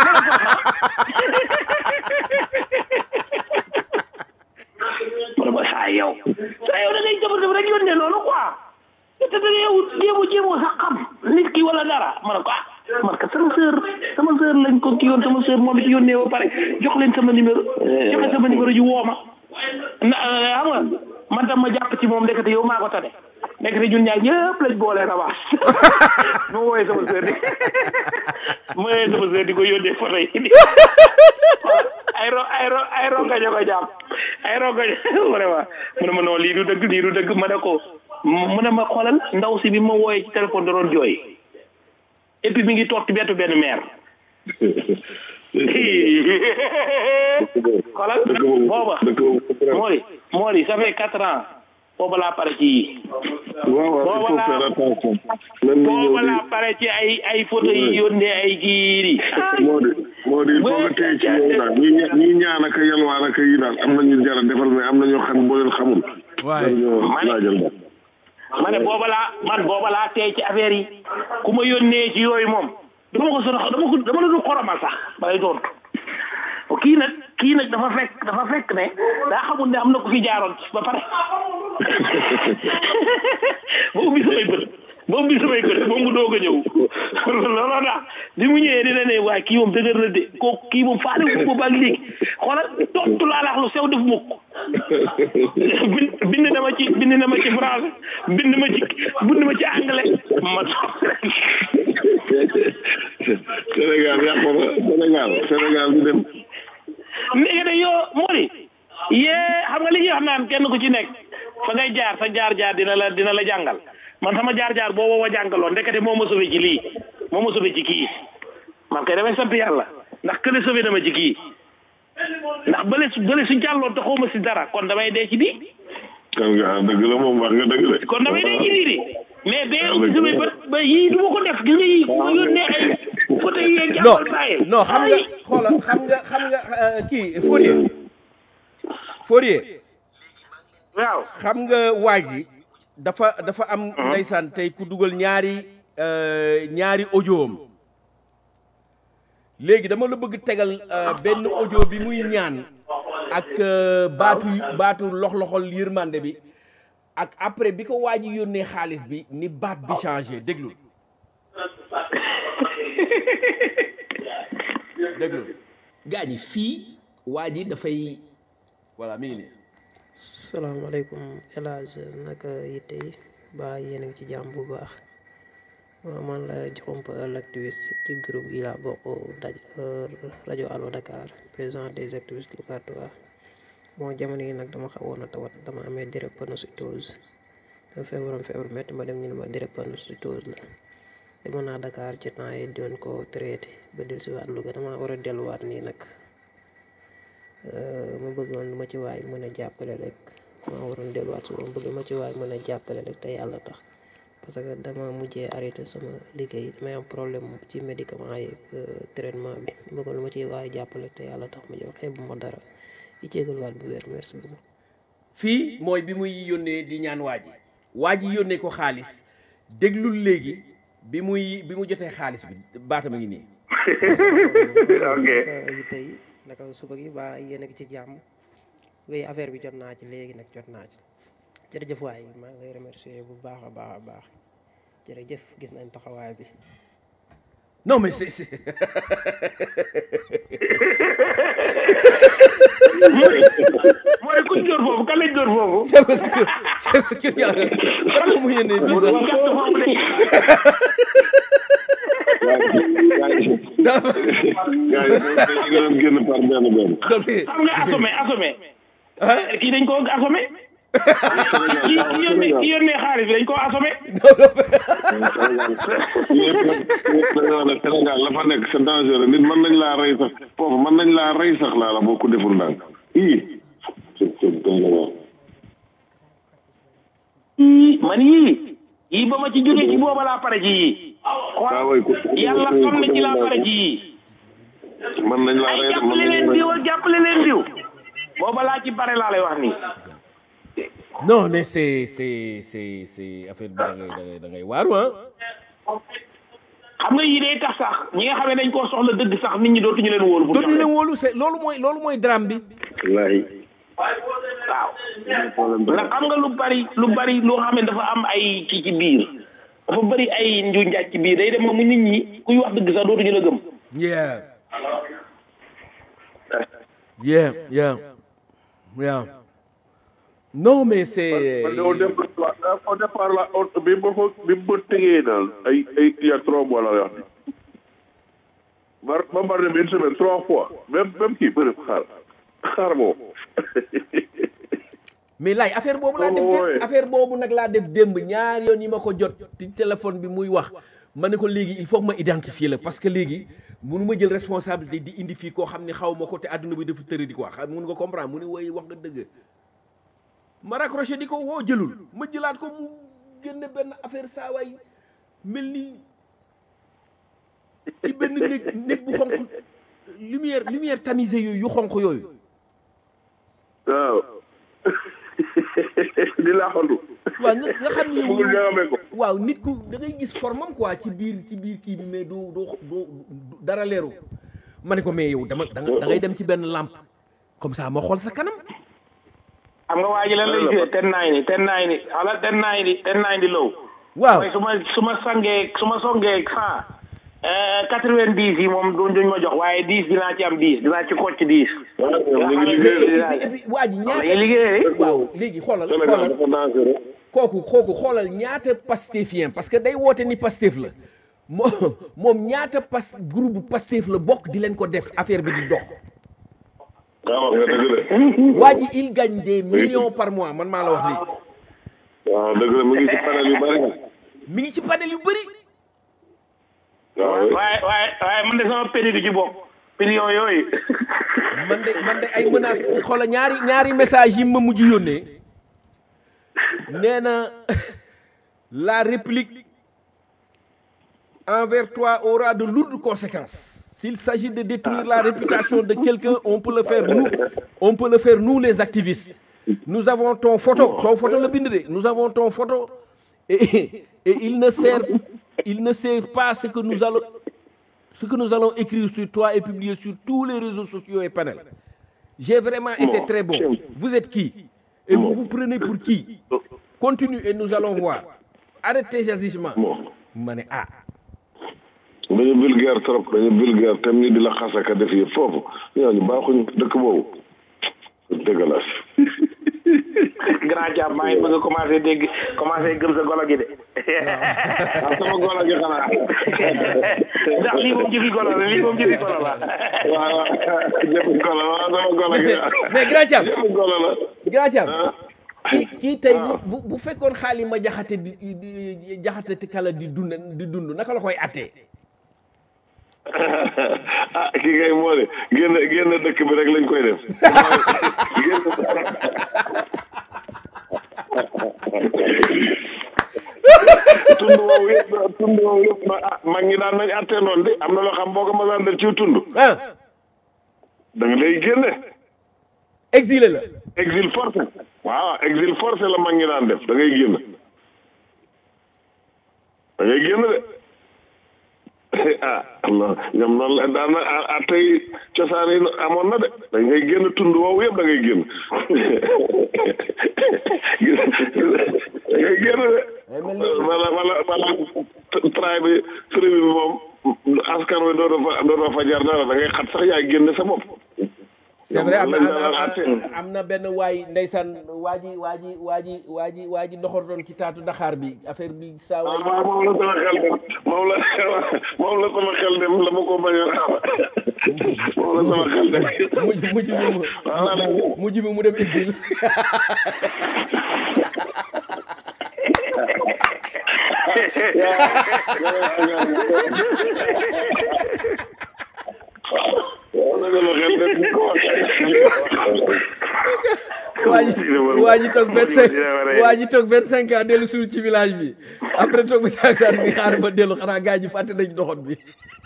[SPEAKER 6] ma ne ma saa yow saa yow da ngay jëfandikoo def rek yónnee noonu quoi te da yow jéemu jéemoo sax xam nit ki wala dara ma ne ko ah man ka sama sœur sama sœur lañ ko kii yoon sama sœur moom it yónnee ba pare jox leen sama numéro joxe sama numéro ji woo ma na xam nga man tam ma jàpp ci moom ndekete yow maa ko tane ndekete ñun ñaar ñëpp lañ boole rabaas ma wooyee sama sœur di ma wooyee sama sœur di ko yónnee photo yi ay ro ay ro ay rongaño ko jàpp ay rongaño vraiment mu ne ma non lii du dëgg lii du dëgg ma ne ko mu ne ma xoolal ndaw si bi ma wooyee ci téléphone da doon jooy et puis mi ngi toog ci bettu benn maire xoolal booba Mori Mori ça fait quatre ans booba laa pare ci yii
[SPEAKER 4] waaw waaw il faut faire attention même ñu ñëw
[SPEAKER 6] booba
[SPEAKER 4] di
[SPEAKER 6] laa pare ci ay ay photo yi yónnee ay giiri
[SPEAKER 4] moo di moo di il faut nga téye ci yow daal ñi ña- ñi ñaan ak a yalwaan ak a yi daal am na ñu jar a defal mais am na ñoo xam boo leen xamul
[SPEAKER 2] waaye
[SPEAKER 4] ñoo
[SPEAKER 6] Ma ne-
[SPEAKER 4] laajal daal
[SPEAKER 6] ma ne booba laa man booba laa tey ci affaire yi ku ma yónnee ci yooyu moom dama ko sono dama ko dama la du xoromal sax balay tontu kii nag kii nag dafa fekk dafa fekk ne daa xamul ne am na ku fi jaaroon ba pare ba ubbi samay bët ba ubbi samay bët moom mu doog a ñëw looloo tax bi mu ñëwee dina ne waaye kii moom dëgër na de kooku kii moom faale wu ko ba léegi xoolal tontu laa lax lu sew def mukk bind bind na ma ci bind na ma ci français bind ma ci bind ma ci anglais ma
[SPEAKER 4] Sénégal yàqu na Sénégal Sénégal du dem
[SPEAKER 6] léegi de yoo Mori yee xam nga li ñuy wax naan kenn ku ci nekk fa ngay jaar sa jaar jaar dina la dina la jàngal man sama jaar jaar boobu ma jàngaloon ndekete moo ma sauvé ci lii moo ma sauvé ci kii man kay damay sant yàlla ndax kële sauvé na ma ci kii ndax bële su bële su jàlloon te xaw ma si dara kon damay dee ci bii
[SPEAKER 4] kan nga dëgg la moom wax nga dëgg de
[SPEAKER 6] kon damay dee ci bii di mais bee ubbi samay bët ba yii du ma ko def gis nga yii ku ma yónnee ay photo yi yeeg
[SPEAKER 2] non
[SPEAKER 6] jàppal bàyyil
[SPEAKER 2] non xam nga xoola xam nga xam nga euh, kii Fourier Fourier
[SPEAKER 6] waaw
[SPEAKER 2] xam nga waaj yi dafa dafa am ndeysaan tey ku dugal ñaari euh, ñaari audioom léegi dama la bëgg tegal euh, benn audio bi muy ñaan ak euh, baatu baatu lox-loxol yërmande bi ak après bi ko waaj yi yónnee xaalis bi ni baat bi changé déglu déglu
[SPEAKER 7] gaa ñi fii waa ji dafay
[SPEAKER 2] voilà mi ngi nii
[SPEAKER 8] salaamaaleykum El Hadj naka yitte yi ba yéen a ngi ci jàmm bu baax waaw man la Diakhoumpa l'activiste ci groupe yi laa bokk daj rajo Allo Dakar président des activistes locatoires bon jamono yi nag dama xawoon a tawat dama amee drépanocytose dama feebaroon feebar métti ma dem ñu ne ma drépanocytose la demoon naa Dakar ci temps yi doon ko traité ba dellusiwaat Louga dama war a delluwaat nii nag ma bëggoon lu ma ci waay mën a jàppale rek ma waroon delluwaat suba ma bëgg ma ci waay mën a jàppale rek te yàlla tax parce que dama mujjee arrêté sama liggéey damay am problème ci médicament yi traitement bi ma bëggoon lu ma ci waay jàppale te yàlla tax ma jox xeebu ma dara di jégaluwaat bu wér merci beaucoup.
[SPEAKER 2] fii mooy bi muy yónnee di ñaan waa ji waa ji yónnee ko xaalis déglul léegi bi muy bi mu jotee xaalis bi baatam a ngi nii
[SPEAKER 6] ok
[SPEAKER 8] yi tey naka suba gi ba yéen a ngi ci jàmm wéy affaire bi jot naa ci léegi nag jot naa ci jërëjëf waay maa ngi lay remercier bu baax a baax a baax jërëjëf gis nañ taxawaay bi
[SPEAKER 2] non mais c'est c'est
[SPEAKER 6] moo di kuñ dóor foofu kan lañ dóor foofu
[SPEAKER 2] kan moo mu yéene
[SPEAKER 6] moo
[SPEAKER 2] visa
[SPEAKER 6] di gàtt foofu de
[SPEAKER 4] gars yi dañu doon génn par benn benn.
[SPEAKER 6] xam nga assommé assommé kii dañ koo assommé kii kii yónnee kii yónnee xaalis bi dañ koo assommé
[SPEAKER 4] yëpp nag yëpp dañoo ne Sénégal la fa nekk c'est dangereux nit mën nañ laa rey sax foofu mën nañ laa rey sax laa la boo ko deful ndànk ii c'est c'est doy na waar.
[SPEAKER 6] yii man yii yii ba ma ci jógee ci booba laa pare ci yii
[SPEAKER 4] waaw waay ku
[SPEAKER 6] yàlla xam na ci laa pare ci yii
[SPEAKER 4] mën nañ laa
[SPEAKER 6] ay
[SPEAKER 4] rey de mën
[SPEAKER 6] jàppale
[SPEAKER 4] nañ
[SPEAKER 6] leen
[SPEAKER 4] laa
[SPEAKER 6] diw ak jàppale leen diw booba laa ci pare laa lay wax nii
[SPEAKER 2] non mais c'est c'est c'est c'est affaire bi da ngay da ngay da ngay waaru ah
[SPEAKER 6] xam nga yii day tax sax ñi nga xam ne dañ koo soxla dëgg sax nit ñi dootuñu leen wóolu bu
[SPEAKER 2] dootuñu leen wóolu c'est loolu mooy loolu mooy drame bi
[SPEAKER 4] wallaahi.
[SPEAKER 6] waaw ndax xam nga lu bari lu bari loo xam ne dafa am ay kii ci biir dafa bari ay nju njaaj ci biir day dem ba mu nit ñi kuy wax dëgg sax dootuñu la gëm
[SPEAKER 2] yeah yeah yeah yeah non mais c'est
[SPEAKER 3] man de au départ au départ la au- bi ma ko bi ma tegee daal ay ay il y a trois mois la wax ni mar ma mar dem une semaine trois fois même même kii bëri xaar xaar moom
[SPEAKER 2] mais laay affaire boobu laa def
[SPEAKER 3] Oh,
[SPEAKER 2] démb
[SPEAKER 3] ouais.
[SPEAKER 2] affaire boobu nag laa def démb ñaari yoon yi ma ko jot ci téléphone bi muy wax ma ne ko léegi il faut que ma identifier la parce que léegi munu ma jël responsabilité di indi fii koo xam ne xaw ma ko te adduna bi dafa tëri di ko wax xam mun nga comprendre mu ne woy wax nga dëgg ma raccroché di ko woo jëlul ma jëlaat ko mu génne benn affaire saa waay mel ni ci benn néeg néeg bu xonq lumière lumière tamisée yooyu yu xonq yooyu
[SPEAKER 3] waaw di laaxantu
[SPEAKER 2] waaw nga nga xam ni
[SPEAKER 3] bëggul
[SPEAKER 2] yow
[SPEAKER 3] ñaamee ko
[SPEAKER 2] waaw nit ku da ngay gis formam quoi ci biir ci biir kii bi mais du du du du- dara leeru ma ne ko mais yow dama da nga da ngay dem ci benn lampe comme ça ma xool sa kanam
[SPEAKER 6] xam nga waa ji lan lay jël ten naay ni ten naay ni xala ten naay ni ten naay ni low
[SPEAKER 2] waaw
[SPEAKER 6] mooy su ma su ma sangee su ma songee cent quatre vingt dix yi moom du duñ ma jox waaye dix dinaa ci am dix dinaa ci kocc dix
[SPEAKER 4] waaw ñoom ñu ngi
[SPEAKER 2] mais
[SPEAKER 4] liggéey
[SPEAKER 2] et puis et puis waa ji
[SPEAKER 6] dañuy
[SPEAKER 2] ñaata
[SPEAKER 6] liggéey
[SPEAKER 2] waaw léegi xoolal
[SPEAKER 4] Sénégal
[SPEAKER 2] xoolal
[SPEAKER 4] dafa dangereux.
[SPEAKER 2] kooku kooku xoolal ñaata pastefien parce que day woote ni pastef la moo moom ñaata pas groupe pastef la bokk di leen ko def affaire bi di dox
[SPEAKER 4] waaw wax nga dëgg de.
[SPEAKER 2] waa ji il gagne des millions par mois man maa la wax lii
[SPEAKER 4] waaw dëgg la mu ngi ci panel yu bari.
[SPEAKER 2] mi ngi ci panel yu bëri
[SPEAKER 4] waaw oui.
[SPEAKER 6] waaye waaye waaye man de sama péri du ci bokk million yooyu
[SPEAKER 2] man de man de ay menaces xoola ñaari ñaari message yi ma mujj yónnee nee na la réplique envers toi aura de lourdes conséquences s'il s'agit de détruire la réputation de quelqu'un on peut le faire nous on peut le faire nous les activistes nous avons ton photo ton photo la bind de nous avons ton photo et, et il ne sert il ne sert pas ce que nous allons ce que nous allons écrire sur toi et publier sur tous les réseaux sociaux et panels. J'ai vraiment été très bon. Vous êtes qui Et vous vous prenez pour qui Continue et nous allons voir. Arrêtez ces agissements. ma ne ah
[SPEAKER 4] dañu vulgaire trop dañu vulgaire tam ni di la xasaka def yëpp foofu ñooñu baaxuñ dëkk boobu dégueulasse
[SPEAKER 6] grand jàmm maa ngi bëgg a commencé dégg commencé gëm sa golo gi de
[SPEAKER 4] ah sama golo gi xanaa
[SPEAKER 6] ndax lii moom jëfi golo la lii moom jëfi golo la
[SPEAKER 4] waaw waaw jëfu golo waaw sama golo gi
[SPEAKER 2] mais grand Thiam
[SPEAKER 4] jëfu golo la
[SPEAKER 2] grand Thiam
[SPEAKER 4] ah
[SPEAKER 2] kii kii tey bu bu bu fekkoon xaali ma jaxate di di jaxate te kala di dund di dund naka la koy attee
[SPEAKER 4] ah kii kay moo de génn génn dëkk bi rek lañ koy def génn tund woowu yëpp tund woowu yëpp ma ah mag ñi daan nañ attee noonu de am na loo xam boo ko masaan def ci tund
[SPEAKER 2] ah
[SPEAKER 4] da nga lay génne
[SPEAKER 2] exilé la
[SPEAKER 4] exil forcé waaw exil forcé la mag ñi daan def da ngay génn da ngay génn de ah Allah ñoom noonu la daan na ah ah tey cosaan yi amoon na de da ngay génn tund woowu yëpp da ngay génn da ngay génn de wala wala wala traay bi tribu bi moom askan wi dootoo fa dootoo fa jar dara da ngay xat sax yaa génn sa bopp
[SPEAKER 2] c'est vrai am na
[SPEAKER 4] lañ
[SPEAKER 2] am
[SPEAKER 4] daan
[SPEAKER 2] na-
[SPEAKER 4] àtte.
[SPEAKER 2] am na benn waay ndeysaan waa ji waa ji waa ji waa ji waa ji doxor doon ci taatu Dakar bi affaire bi saa
[SPEAKER 4] ah
[SPEAKER 2] waay
[SPEAKER 4] waaw moom la sama xel dem moom la moom la sama xel dem la ma ko bañoon moom la sama xel dem
[SPEAKER 2] mujj mujj bi mu
[SPEAKER 4] voilà nag
[SPEAKER 2] mujj bi mu dem exil
[SPEAKER 4] moom la sama xel dem bu ko
[SPEAKER 2] waa ji waa ji toog vingt cinq waa ji toog vingt cinq ans dellu suul ci village bi après toog ba saasaan bi xaar ba dellu xanaa gaa ji fàtte nañ doxot bi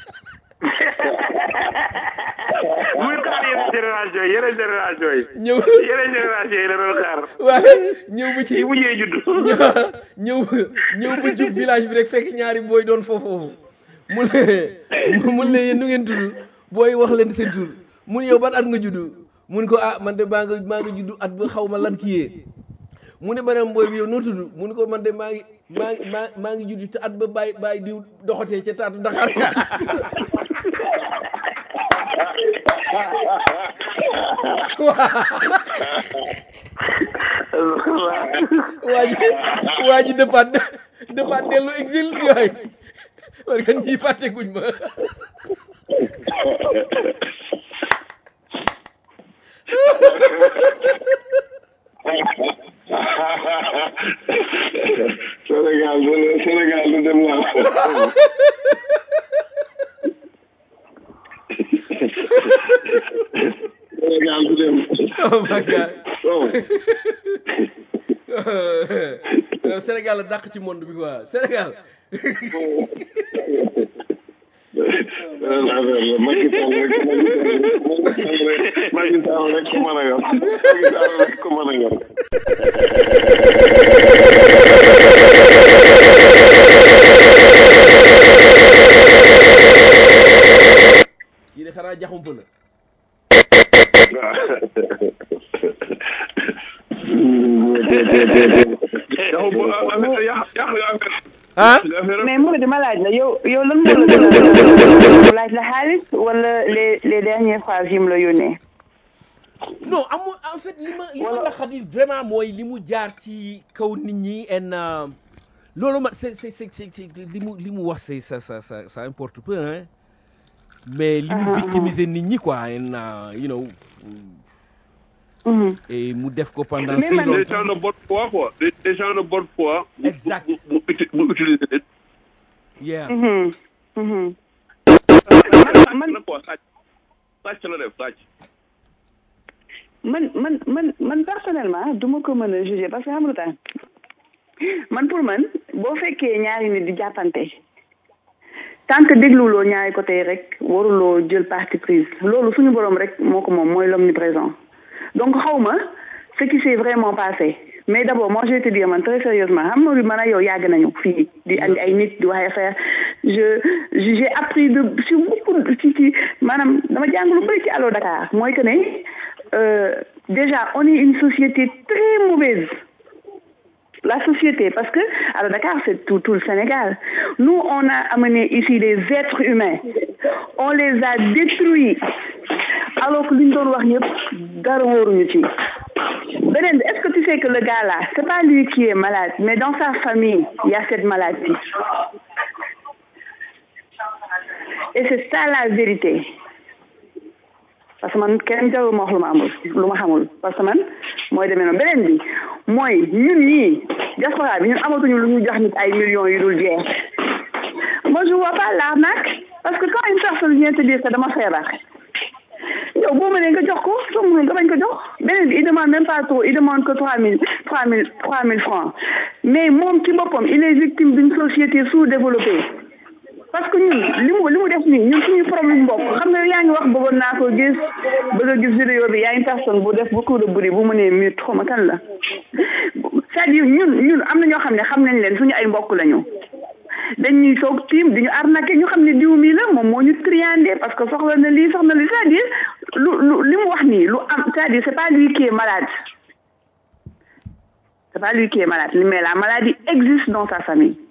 [SPEAKER 6] muy xaar yeneen génération yi yeneen génération yi
[SPEAKER 2] ñëw
[SPEAKER 6] yeneen génération yi la doon xaar
[SPEAKER 2] waaye ñëw ba ci
[SPEAKER 6] yi mujjee judd
[SPEAKER 2] ñëw ñëw ba jub village bi rek fekk ñaari booy doon foofu mu ne mun ne yéen nu ngeen tudd booy wax leen seen tur mun yow ban at nga judd mun ko ah man de maa nga maa nga judd at ba xaw ma lan kii yee mu ne beneen booy bi yow noo tudd mun ko man de maa ngi maa ngi maa maa ngi judd te at ba bàyyi bàyyi diw doxatee ca taatu Dakar waa ji waa ji dëppaat dëppaat dellu exil yooyu parce que ñii fàtte guñ ma
[SPEAKER 4] Sénégal du Sénégal du dem laa Sénégal du dem
[SPEAKER 2] oh my god
[SPEAKER 4] oh
[SPEAKER 2] Euh, Sénégal la dàq ci monde bi quoi Sénégal
[SPEAKER 4] beneen affaire la Macky Sall rek Macky Sall rek ku mën a yor Macky Sall rek ku mën a yor
[SPEAKER 2] kii de xanaa jaxumpa la ah
[SPEAKER 5] mais Mouride ma laaj la yow yow lan moo la gën a mu laaj la xaalis wala les les dernières phrases yi mu la yónnee.
[SPEAKER 2] non amul en fait li ma li ma naqari vraiment mooy li mu jaar ci kaw nit ñi en euh, loolu ma c'est c'est c'est c'est li mu li mu wax c'est ça ça ça ça importe peu hein mais li mu victimiser nit ñi quoi en euh, you know
[SPEAKER 5] Mhm.
[SPEAKER 2] et mu def ko pendant
[SPEAKER 5] Mais
[SPEAKER 2] si
[SPEAKER 5] man-
[SPEAKER 3] des
[SPEAKER 2] longtemps
[SPEAKER 3] gens de bonne foi quoi des, des gens de bonne foi mu-
[SPEAKER 2] Exact.
[SPEAKER 3] mu mu uti- mu utiliser leen
[SPEAKER 2] yeah
[SPEAKER 5] Mhm. Mhm.
[SPEAKER 3] man na quoi sàcc sàcc la def sàcc
[SPEAKER 5] man man man man personnellement du ma ko mën a juger parce que xam nga lu tax man pour man boo fekkee ñaari nit di jàppante tant que dégluloo ñaari côté rek waruloo jël parti prise loolu suñu borom rek moo ko moom mooy l'omniprésent donc xaw ma ce qui s'est vraiment passé mais d'abord moi je vais te dire man très sérieusement xam nga man ak yow yàgg nañu fii di andi ay nit di wax affaire je je- j'ai appris de sur beaucoup de ci ci maanaam dama jàng lu bëri ci Allo Dakar mooy que ne euh, déjà on est une société très mauvaise la société, parce que alors Dakar, c'est tout, tout le Sénégal. Nous, on a amené ici des êtres humains. On les a détruits. Alors que l'une doon wax ñëpp dara wóoruñu ci. Beneen bi, est-ce que tu sais que le gars là, c'est pas lui qui est malade, mais dans sa famille, il y a cette maladie. Et c'est ça la vérité. parce que man kenn jarul ma wax lu ma amul lu ma xamul parce que man mooy demee noonu beneen bi mooy ñun ñii diaspora bi ñun amatuñu lu ñu jox nit ay millions yu dul jeex moi je vois pas l'arnaque parce que quand une personne vient te dire que dama feebar yow boo mënee nga jox ko soo mënul nga bañ ko jox beneen bi il demande même pas trop il demande que trois mille trois mille trois mille francs mais moom ci boppam il est victime d'une société sous-développée parce que ñun li mu li mu def nii ñun suñu problème bopp xam nga yaa ngi wax bëggoon naa ko gis bëgg a gis vidéo bi y a une personne bu def beaucoup de bruit bu mu nee mute xaw ma kan la c'est-à-dire ñun ñun am na ñoo xam ne xam nañ leen suñu ay mbokk lañu dañuy soog tiim di ñu arnaqué ñu xam ne diw mii la moom moo ñu triandé parce que soxla na lii soxla na lii c'est-à-dire lu lu li mu wax nii lu am c'est-à-dire c'est pas lui qui est malade c'est pas lui qui est malade mais la maladie existe dans sa famille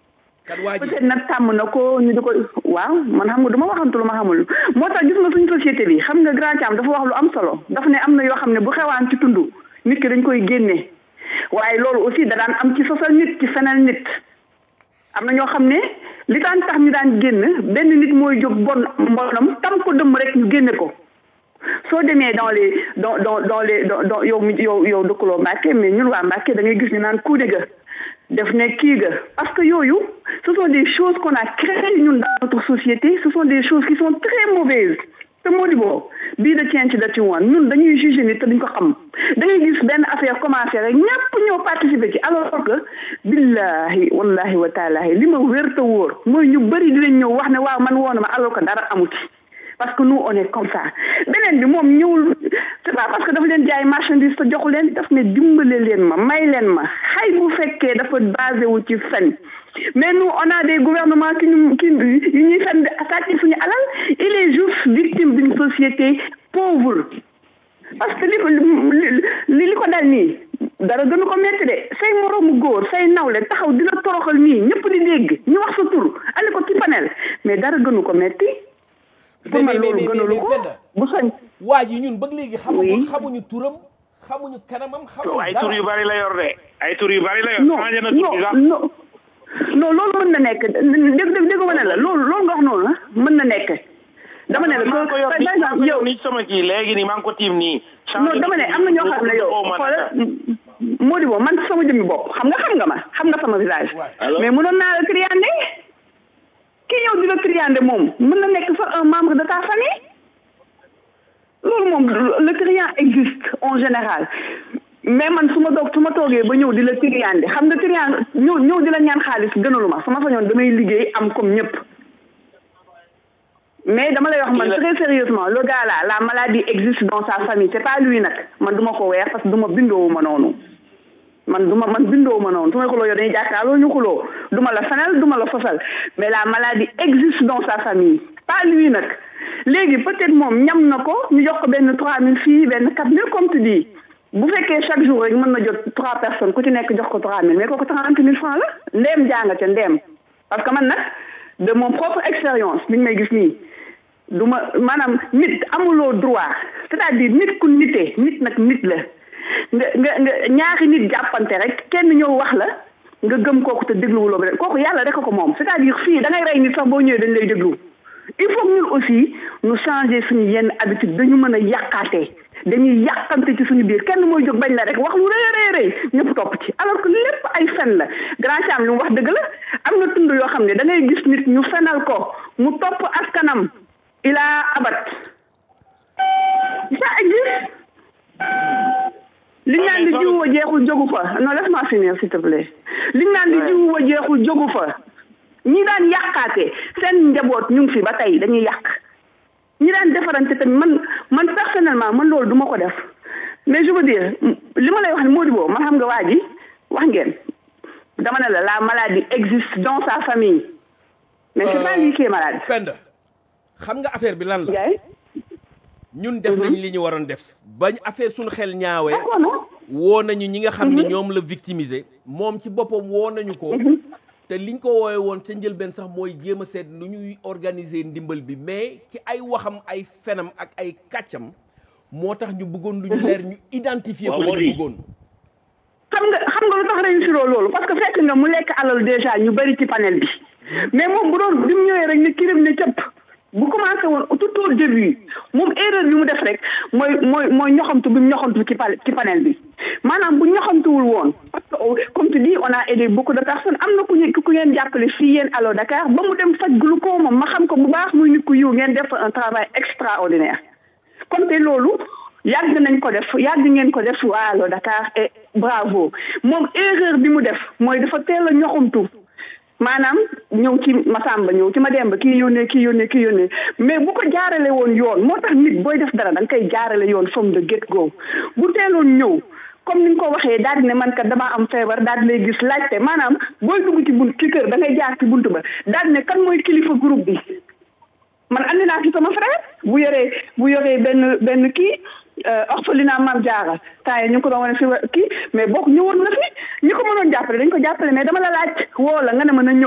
[SPEAKER 2] kat waa ji
[SPEAKER 5] peut-être nag tàmm na ko ñu di ko waaw man xam nga du ma waxantu lu ma xamul moo tax gis nga suñu société bi xam nga grand Thiam dafa wax lu am solo dafa ne am na yoo xam ne bu xewaan ci tund nit ki dañ koy génne waaye loolu aussi da daan am ci sosal nit ci fenal nit am na ñoo xam ne li daan tax ñu daan génn benn nit mooy jóg bon mbonam tam ko dëmm rek ñu génne ko soo demee dans les dans dans dans les dans dans yow mi yow yow dëkkuloo Mbàkke mais ñun waa Mbàkke da ngay gis ñu naan kuude ga def ne kii ga parce que yooyu ce sont des choses qu'on a créées ñun dans notre société ce sont des choses qui sont très mauvaises te moo di boo bii da ceen ci da ci woon ñun dañuy juger nit te duñ ko xam da ngay gis benn affaire commencé rek ñëpp ñëw participer ci alors que billahi wallahi wa taalahi li ma wér te wóor mooy ñu bëri dinañ ñëw wax ne waaw man woon ma alors que dara amu ci parce que nous on est comme ça beneen bi moom ñëwul c'est pas parce que dafa leen jaay marchandise te joxu leen daf ne dimbale leen ma may leen ma xay bu fekkee dafa basé wu ci fen mais nous on a des gouvernements qui ñu qui yu ñuy fen di attaquer suñu alal il est juste victime d'une société pauvre parce que li ko li li ko dal nii dara gënu ko metti de say moroomu góor say nawle taxaw di la toroxal nii ñëpp di dégg ñu wax sa tur andi ko ci panel mais dara gënu ko metti pour man loolu gënalu ko bu soñ
[SPEAKER 2] waa ji ñun ba léegi xamuñu
[SPEAKER 5] Oui.
[SPEAKER 2] xamuñu turam xamuñu kanamam xamuñu
[SPEAKER 6] ay
[SPEAKER 2] dara
[SPEAKER 6] tur yu bari la yor de ay tur yu bari la yor
[SPEAKER 5] non
[SPEAKER 6] changé na tur bi sax
[SPEAKER 5] non non non loolu mën na nekk dégg dégg dégg ma ne la loolu loolu nga wax noonu la mën na nekk dama ne la
[SPEAKER 6] maa ngi ko yor
[SPEAKER 5] par
[SPEAKER 6] nii maa ngi
[SPEAKER 5] exemple
[SPEAKER 6] ko
[SPEAKER 5] yow
[SPEAKER 6] yor nii ci sama kii léegi nii maa ngi ko tiim nii
[SPEAKER 5] non dama ne am na ñoo xam ne yow xoolal moo di boo man sama jëmmi bopp xam nga xam nga ma xam nga sama visage mais mënoon naa la triandé ki ñëw di la triandé moom mën na nekk sax un membre de ta famille loolu moom le triant existe en général mais man su ma doog su ma toogee ba ñëw di la triandé xam nga triand ñëw ñëw di la ñaan xaalis gënalu ma sama sañoon damay liggéey am comme ñëpp mais dama lay wax man très sérieusement le gars là la maladie existe dans sa famille c'est pas lui nag man duma ko weer parce que duma bindoowu ma noonu man duma man bindoowu ma noonu su may xuloo yow dañuy jàkkaarloo ñu xuloo duma la fenal duma la fosal mais la maladie existe dans sa famille pas lui nag léegi peut-être moom ñam na ko ñu jox ko benn trois mille fii benn quatre mille comme tu dis bu fekkee chaque jour rek mën na jot trois personnes ku ci nekk jox ko trois mille mais kooku trente mille francs la ndeem jàng ca ndeem parce que man nag de mon propre expérience mi ngi may gis nii du ma maanaam nit amuloo droit c'est-à-dire nit ku nitee nit nag nit la nga nga nga ñaari nit jàppante rek kenn ñëw wax la nga gëm kooku te dégluwuloo ba kooku yàlla rek ko moom c'est-à-dire fii da ngay rey nit sax boo ñëwee dañ lay déglu il faut que ñun aussi ñu changer suñu yenn habitude dañu mën a yàqaatee dañuy yàqante ci suñu biir kenn mooy jóg bañ la rek wax lu rëy rëy rëy ñëpp topp ci alors que lépp ay fen la grand cham li mu wax dëgg la am na tund yoo xam ne da ngay gis nit ñu fenal ko mu topp askanam il a abat ça existe liñ naan di jiwu wa jeexul jógu fa non laisse-moi finir s'il te plaît liñ naan di jiwu wa jeexul jógu fa ñi daan yàqaate seen njaboot ñu ngi fi ba tey dañuy yàq ñi daan defarante tamit man man personnellement man loolu duma ko def mais je veux dire li ma lay wax ne moo di boo man xam nga waa ji wax ngeen dama ne la la maladie existe dans sa famille mais c'est pas lui qui est malade
[SPEAKER 2] Penda xam nga affaire bi lan la
[SPEAKER 5] Ndiaye
[SPEAKER 2] ñun def nañ li ñu waroon def bañ affaire suñu xel ñaawee
[SPEAKER 5] d'accord non
[SPEAKER 2] woo nañu ñi nga xam ne ñoom la victimiser moom ci boppam woo nañu ko te liñ ko woowe woon ca njëlbeen sax mooy jéem a seet nu ñuy organiser ndimbal bi mais ci ay waxam ay fenam ak ay kàccam moo tax ñu bëggoon lu ñu leer ñu identifier ko
[SPEAKER 3] Waaw,
[SPEAKER 2] li ñu
[SPEAKER 3] Mody.
[SPEAKER 2] bëggoon
[SPEAKER 5] xam nga xam nga lu tax réussir loolu parce que fekk nga mu lekk alal déjà ñu bari ci panel bi mais moom bu doon bi mu ñëwee rek ni kirim ne cëpp bu commencé woon tout au début moom erreur bi mu def rek mooy mooy mooy ñoxamtu bi mu ñoxamtu ci pa- ci panel bi maanaam bu ñoxamtuwul woon parce que oh, comme tu dis on a aidé beaucoup de personnes am na ku ñu ku ngeen jàppale fii yéen Allo Dakar ba mu dem faj glaucome ma xam ko bu baax muy nit ku yiw ngeen def un travail extraordinaire comme te loolu yàgg nañ ko def yàgg ngeen ko def waa Allo Dakar et bravo moom erreur bi mu def mooy dafa teel a ñoxamtu maanaam ñëw ci Masamba ñëw ci Mademba kii yónnee kii yónnee kii yónnee mais bu ko jaarale woon yoon moo tax nit booy def dara da nga koy jaarale yoon from the get go bu teeloon ñëw comme ni nga ko waxee daal di ne man kat damaa am feebar daal di lay gis laajte maanaam booy dugg ci bunt ci kër da ngay jaar ci bunt ba daal di ne kan mooy kilifa groupe bi man andi naa fi sama frère bu yoree bu yoree benn benn kii orphelinat Mame Diarra temps yi ñu ngi ko doon wane fi wa- kii mais bokk ñëwoon na fi ñi ko mënoon jàppale dañ ko jàppale mais dama la laaj woo la nga ne mën a ñëw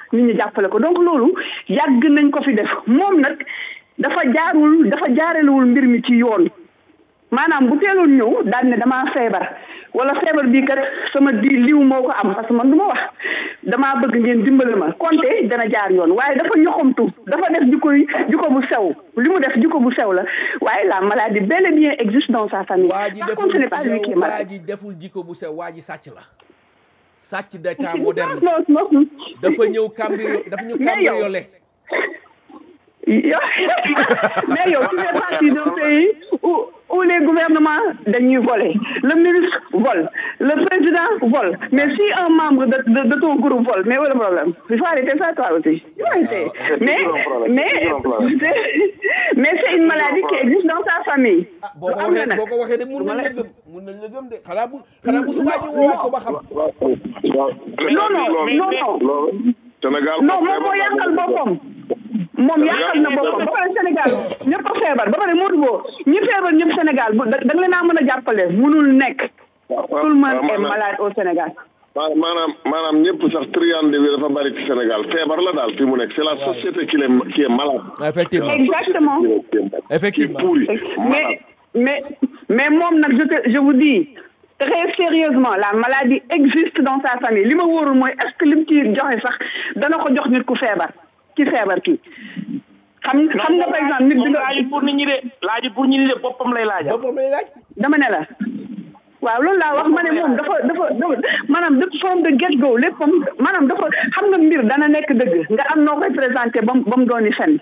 [SPEAKER 5] nit ñi jàppale ko donc loolu yàgg nañ ko fi def moom nag dafa jaarul dafa jaarelewul mbir mi ci yoon maanaam bu teeloon ñëw daal ne damaa feebar wala feebar bii kat sama di liw moo ko am parce que man du ma wax damaa bëgg ngeen dimbale ma konte dana jaar yoon waaye dafa ñoxamtu dafa def jikko yi jikko bu sew li mu def jikko bu sew la waaye la maladie bel et bien existe dans sa famille
[SPEAKER 2] waa ji
[SPEAKER 5] par contre ce n'est pas lui qui est
[SPEAKER 2] deful waa
[SPEAKER 5] malade
[SPEAKER 2] ji deful jikko bu sew waa ji sàcc la sàcc d'état moderne
[SPEAKER 5] non non non
[SPEAKER 2] dafa ñëw cambrio dafa ñëw
[SPEAKER 5] Mais yow-
[SPEAKER 2] cambriolé
[SPEAKER 5] Yo- mais yow tu fais partie d'un pays où, où les gouvernements dañuy voler le ministre vole le président vole mais si un membre de, de, de ton groupe vole mais où est le problème il faut arrêter ça toi aussi il faut arrêter mais mais c'est- mais c'est une maladie qui existe dans sa famille
[SPEAKER 2] ah boo ko
[SPEAKER 5] am na
[SPEAKER 2] waxee
[SPEAKER 5] nag
[SPEAKER 2] boo ko waxee de mun nañ la gëm mun nañ la gëm de xanaa bu xanaa bu subaa ñu woo ko ba xam
[SPEAKER 5] non non non non
[SPEAKER 4] loolu Sénégal
[SPEAKER 5] non moom moo yàqal boppam moom yàqal na boppam ba pare Sénégal ñëpp a feebar ba pare Modou Bo ñi feebar ñëpp Sénégal bu da da nga leen a mën a jàppale munul nekk tout le monde est malade au Sénégal
[SPEAKER 4] ma- maanaam maanaam ñëpp sax triande bi dafa bari ci Sénégal feebar la daal fi mu nekk c'est la société qui est qui est malade.
[SPEAKER 2] effectivement
[SPEAKER 5] exactement
[SPEAKER 2] effectivement
[SPEAKER 4] qui est pourri
[SPEAKER 5] mais
[SPEAKER 4] malade.
[SPEAKER 5] mais mais moom nag je te je vous dis très sérieusement la maladie existe dans sa famille li ma wóorul mooy est ce que lim ci joxe sax dana ko jox nit ku feebar ki feebar kii xam xam nga par exemple nit bi
[SPEAKER 6] moom
[SPEAKER 5] nga
[SPEAKER 6] laajut pour nit ñi de laajut pour nit ñi de boppam lay laajal
[SPEAKER 2] boppam lay laaj
[SPEAKER 5] dama ne la waaw loolu laa wax ma ne moom dafa dafa dafa maanaam de forme de get go léppam maanaam dafa xam nga mbir dana nekk dëgg nga am noo koy présenté ba mu ba mu dooni fen